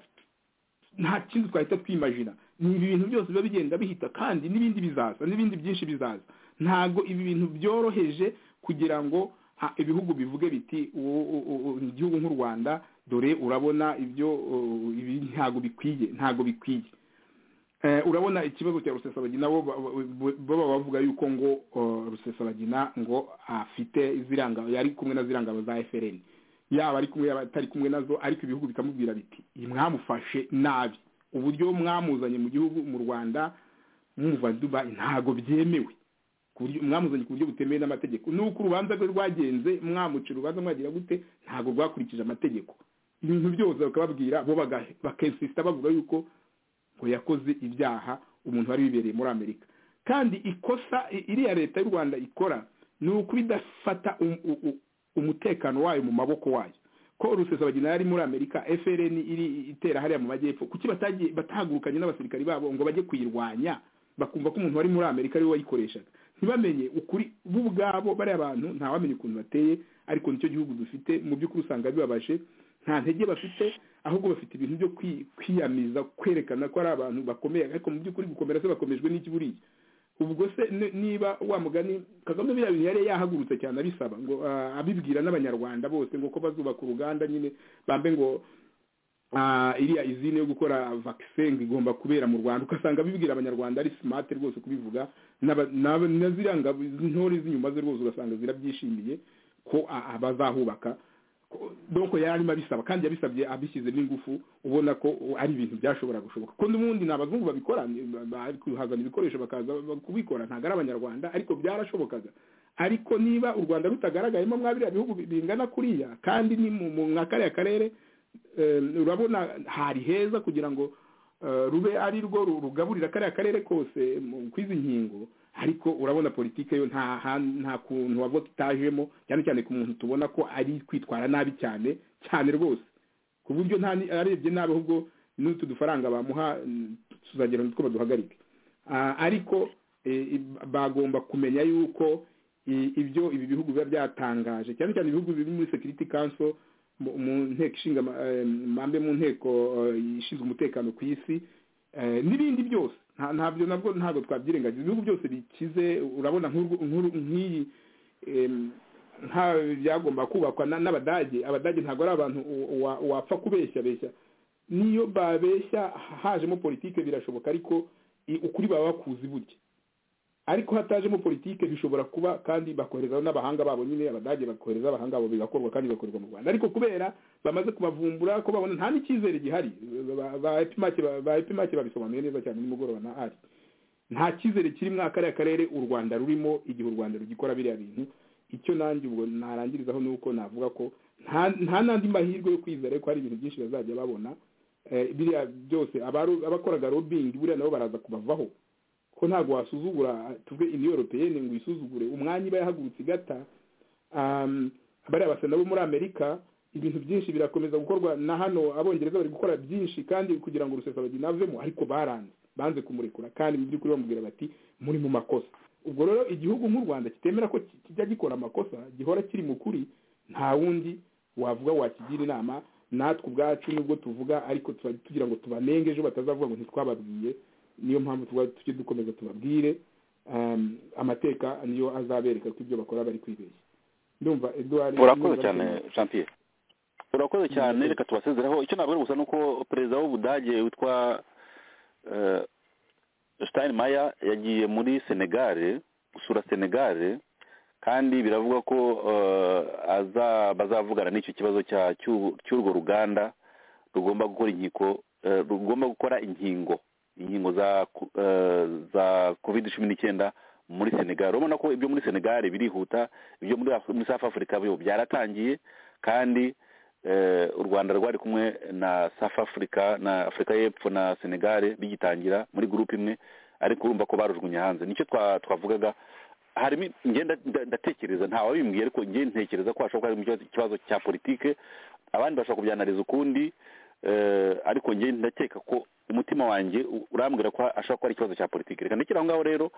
F: nta kindi twahita twimajina ni ibi bintu byose biba bigenda bihita kandi n'ibindi bizaza n'ibindi byinshi bizaza ntabwo ibi bintu byoroheje kugira ngo ha- ibihugu bivuge biti u- u- u- u- igihugu nk'u rwanda dore urabona ibyo uh, ibi ntabwo bikwiye ntabwo bikwiye Eh, urabona ikibazo cya rusesabagina bo ba- ba- baba bavuga yuko ngo uh, rusesabagina ngo afite ziranga yari kumwe na zirangabo za FRN yaba ari kumwe yaba atari kumwe nazo ariko ibihugu bikamubwira biti mwamufashe nabi uburyo mwamuzanye mu gihugu mu Rwanda mwumva Dubai ntago byemewe ku buryo mwamuzanye ku buryo butemewe n'amategeko nuko urubanza rwe rwagenze mwamuca urubanza mwagira gute ntago rwakurikije amategeko ibintu byose bakababwira bo bagahe bakensisita bavuga yuko ngo yakoze ibyaha umuntu wari wibereye muri amerika kandi ikosa i- iriya leta y'u rwanda ikora ni ukuba idafata um- u- u- umutekano wayo mu maboko wayo ko rusesabagina yari muri amerika frn iri itera hariya mu majyepfo kuki batagiye batahagurukanye n'abasirikari babo ngo bajye kuyirwanya bakumva ko umuntu wari muri amerika ariwe wayikoreshaga ntibamenye ukuri bo ubwabo bariya bantu ntawamenye ukuntu bateye ariko nicyo gihugu dufite mu by'ukuri usanga bibabaje nta ntege bafite ahubwo bafite ibintu byo kwi- kwiyamiza kwerekana ko ari abantu bakomeye ariko mu by'ukuri gukomera se bakomejwe n'iki buriya ubwo se ni- niba wa mugani kagame biriya bintu yari yahagurutse cyane abisaba ngo ah, abibwira n'abanyarwanda bose ngo ko bazubaka uruganda nyine bambe ngo ah, iriya izine yo gukora vaccine ngo igomba kubera mu rwanda ugasanga bibwira abanyarwanda ari smart rwose kubivuga n'aba- n'aba- na ziriya ngabo intore z'inyuma ze rwose ugasanga zirabyishimiye ko a- a- bazahubaka Ko- donc yari arimo abisaba kandi yabisabye abishyizemo ingufu ubona ko u- ari ibintu byashobora gushoboka ko n'ubundi ni abazungu babikora ni- ba- bari kuhazana ibikoresho bakaza ba- kubikora ntabwo ari abanyarwanda ariko byarashobokaga ariko niba u rwanda rutagaragayemo mwabiriya bihugu bi- bingana kuriya kandi ni mu mu- nka kariya karere eh, urabona hari heza kugira ngo eh, rube ari rwo ru- rugaburira kariya karere kose mu- kw'izi nkingo ariko urabona politike yo nta han- nta kuntu wava tutajemo cyane cyane ku muntu tubona ko ari kwitwara nabi cyane cyane rwose ku buryo nta ni- arebye nabi ahubwo n'utu dufaranga bamuha mm, tuzagira nutwo baduhagarike Ah, ariko eh, i- bagomba kumenya yuko i- ibyo ibi bihugu biba byatangaje cyane cyane ibihugu biri muri security council mu mu nteko ishinga ama- eh, mambe mu nteko eh, ishinzwe umutekano ku isi eh, n'ibindi byose nta- ntabyo nabwo ntabwo twabyirengagiza ibihugu byose bikize urabona nk'urwo- nk'uru- nk'iyi em, nka byagomba kubakwa na- n'abadage abadage ntabwo ari abantu u- wa- wapfa kubeshya beshya niyo babeshya hajemo politike birashoboka ariko i- ukuri baba bakuzi burya ariko hatajemo politike bishobora kuba kandi bakohereza n'abahanga babo nyine abadage bakohereza abahanga babo bigakorwa kandi bigakorwa mu rwanda ariko kubera bamaze kubavumbura ko babona nta n'icyizere gihari ba- ba epimake ba- ba epimake babisobanuye neza cyane nimugoroba na ari nta cyizere kiri muri kariya karere u rwanda rurimo igihe u rwanda rugikora biriya bintu icyo nanjye ubwo narangirizaho ni uko navuga ko nta nta n'andi mahirwe yo kwizera ko hari ibintu byinshi bazajya babona Eh, biriya byose abaru- abakoraga lobbying buriya nabo baraza kubavaho ko ntabwo wasuzugura tuve iniyo europeyene ngo uyisuzugure umwanya iba yahagurutse igata um, bariya basa nabo muri amerika ibintu byinshi birakomeza gukorwa na hano abongereza bari gukora byinshi kandi kugira ngo rusesabagina avemo ariko baranze banze kumurekura kandi mu by'ukuri bamubwira bati muri mu makosa ubwo rero igihugu nk'u rwanda kitemera ko ki- kijya gikora amakosa gihora kiri mu kuri nta wundi wavuga wakigira inama natwe ubwacu nubwo tuvuga ariko tuba tugira ngo tubanenge ejo batazavuga ngo ntitwababwiye niyo mpamvu tuba tujye dukomeza tubabwire um, amateka niyo azabereka ko ibyo bakora bari kwibeshya ndumva eduard
E: urakoze
F: niba
E: cyane
F: ari-
E: champier urakoze cyane reka tubasezereho icyo nabwira gusa ni uko perezida w'ubudage witwa eh, steinmeier yagiye muri senegare gusura senegare kandi biravugwa ko eh, aza- bazavugana n'icyo kibazo cya- cy'u- cy'urwo ruganda rugomba gukora inkiko eh, rugomba gukora inkingo inkingo za ku- eh, za covid cumi n'icyenda muri senegal urabona ko ibyo muri senegal birihuta ibyo muri Af- muri south africa byo byaratangiye kandi eh, u rwanda rwari kumwe na south africa na afurika y'epfo na senegal bigitangira muri gurupe imwe ariko urumva ko barujugunye hanze nicyo twa- twavugaga harimo njye nda- nda- ndatekereza nta wabimbwiye ariko njye ntekereza ko hashobora kuba harimo ikibazo- ikibazo cya politike abandi bashobora kubyanariza ukundi eh, ariko njye ndakeka ko umutima wanjye u- urambwira ko ashobora kuba ari ikibazo cya politiki reka ndekere aho ngaho rero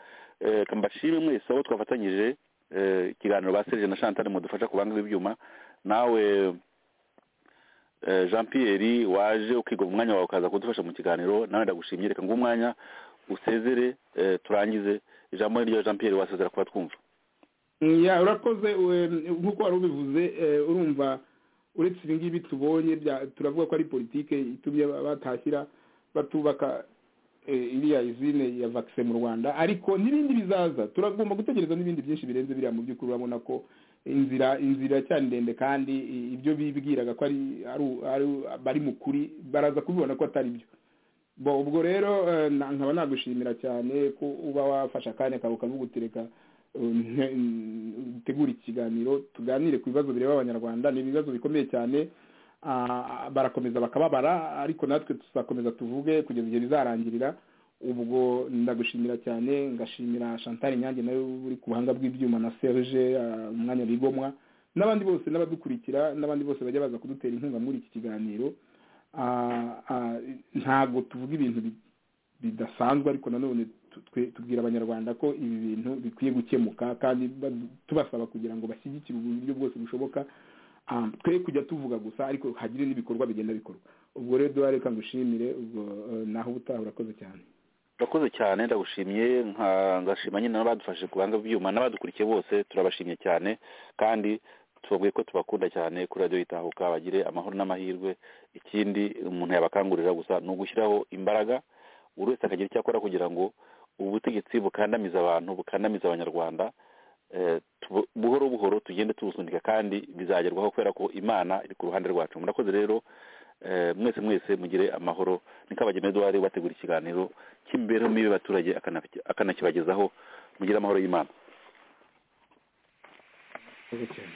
E: eh, reka mbashime mwese abo twafatanyije eh, ikiganiro ba serge na chantal mudufasha kubanga ibyuma nawe eh, jean pierre waje ukiga mu mwanya wawe ukaza kudufasha mu kiganiro nawe ndagushimye reka ngo umwanya usezere eh, turangize ijambo ni ryo jean pierre wasezera kuba twumva
F: ya urakoze we- nk'uko wari ubivuze eh, urumva uretse ibi ngibi tubonye bya- turavuga ko ari politike itumye ba- batashyira batubaka eh, iriya izine ya vaccine mu rwanda ariko n'ibindi bizaza turagomba gutegereza n'ibindi byinshi birenze biriya mu by'ukuri urabona ko inzira inzira cyane ndende kandi i- ibyo bibwiraga ko ari ari- ari- bari mu kuri baraza kubibona ko atari byo bo ubwo rero eh, na- nkaba nagushimira cyane ko uba wafashe akanya kawe ukavuga utereka utegura ikiganiro tuganire ku bibazo bireba abanyarwanda ni ibibazo bikomeye cyane Ah, barakomeza bakababara ariko natwe tuzakomeza tuvuge kugeza igihe bizarangirira ubwo ndagushimira cyane ngashimira chantal nyange nawe uri ku buhanga bw'ibyuma na serge ah, umwanya bigomwa n'abandi bose n'abadukurikira n'abandi bose bajya baza kudutera inkunga muri iki kiganiro Ah, ah, ntabwo tuvuga ibintu bi- bidasanzwe ariko nanone tu- twe- tubwira abanyarwanda ko ibi bintu bikwiye gukemuka kandi badu- tubasaba kugira ngo bashyigikire uburyo bwose bushoboka Ah, twe kujya tuvuga gusa ariko hagire n'ibikorwa bigenda bikorwa ubwo rero duha reka ngushimire ubwo eh, naho ubutaha urakoze cyane
E: urakoze cyane ndagushimye nka- ngashima nyine n'abadufashe ku buhanga bw'ibyuma n'abadukurikiye bose turabashimye cyane kandi tubabwiye ko tubakunda cyane kuri radiyo itahuka bagire amahoro n'amahirwe ikindi umuntu yabakangurira gusa ni ugushyiraho imbaraga buri wese akagira icyo akora kugira ngo ubutegetsi bukandamiza abantu bukandamiza abanyarwanda eh, tubu- buhoro buhoro tugende tubusunika kandi bizagerwaho kubera ko imana iri ku ruhande rwacu murakoze rero eh, mwese mwese mugire amahoro niko abageni duhari bategura ikiganiro cy'imibereho mibi y'abaturage akana- akanakibagezaho mugire amahoro y'imana
F: urakoze cyane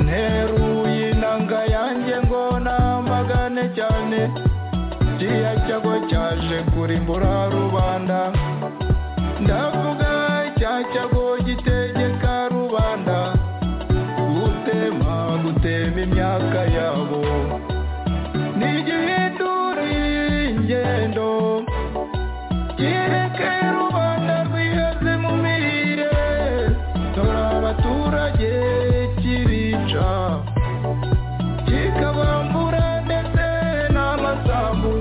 C: nteruye inanga yanjye ngo namagane cyane kiriya cyago cyaje kurimbura rubanda ndavuga cya cyago gitegeka rubanda gutema gutema imyaka yabo nigihindura ingendo kireke rubanda rwihaze mu mirire dore abaturage kibica kikabambura ndetse n'amasambu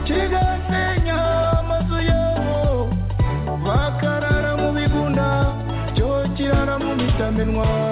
C: kigasenya amazu yabo bakarara mu bigunda cyo kirara mu mitamenwa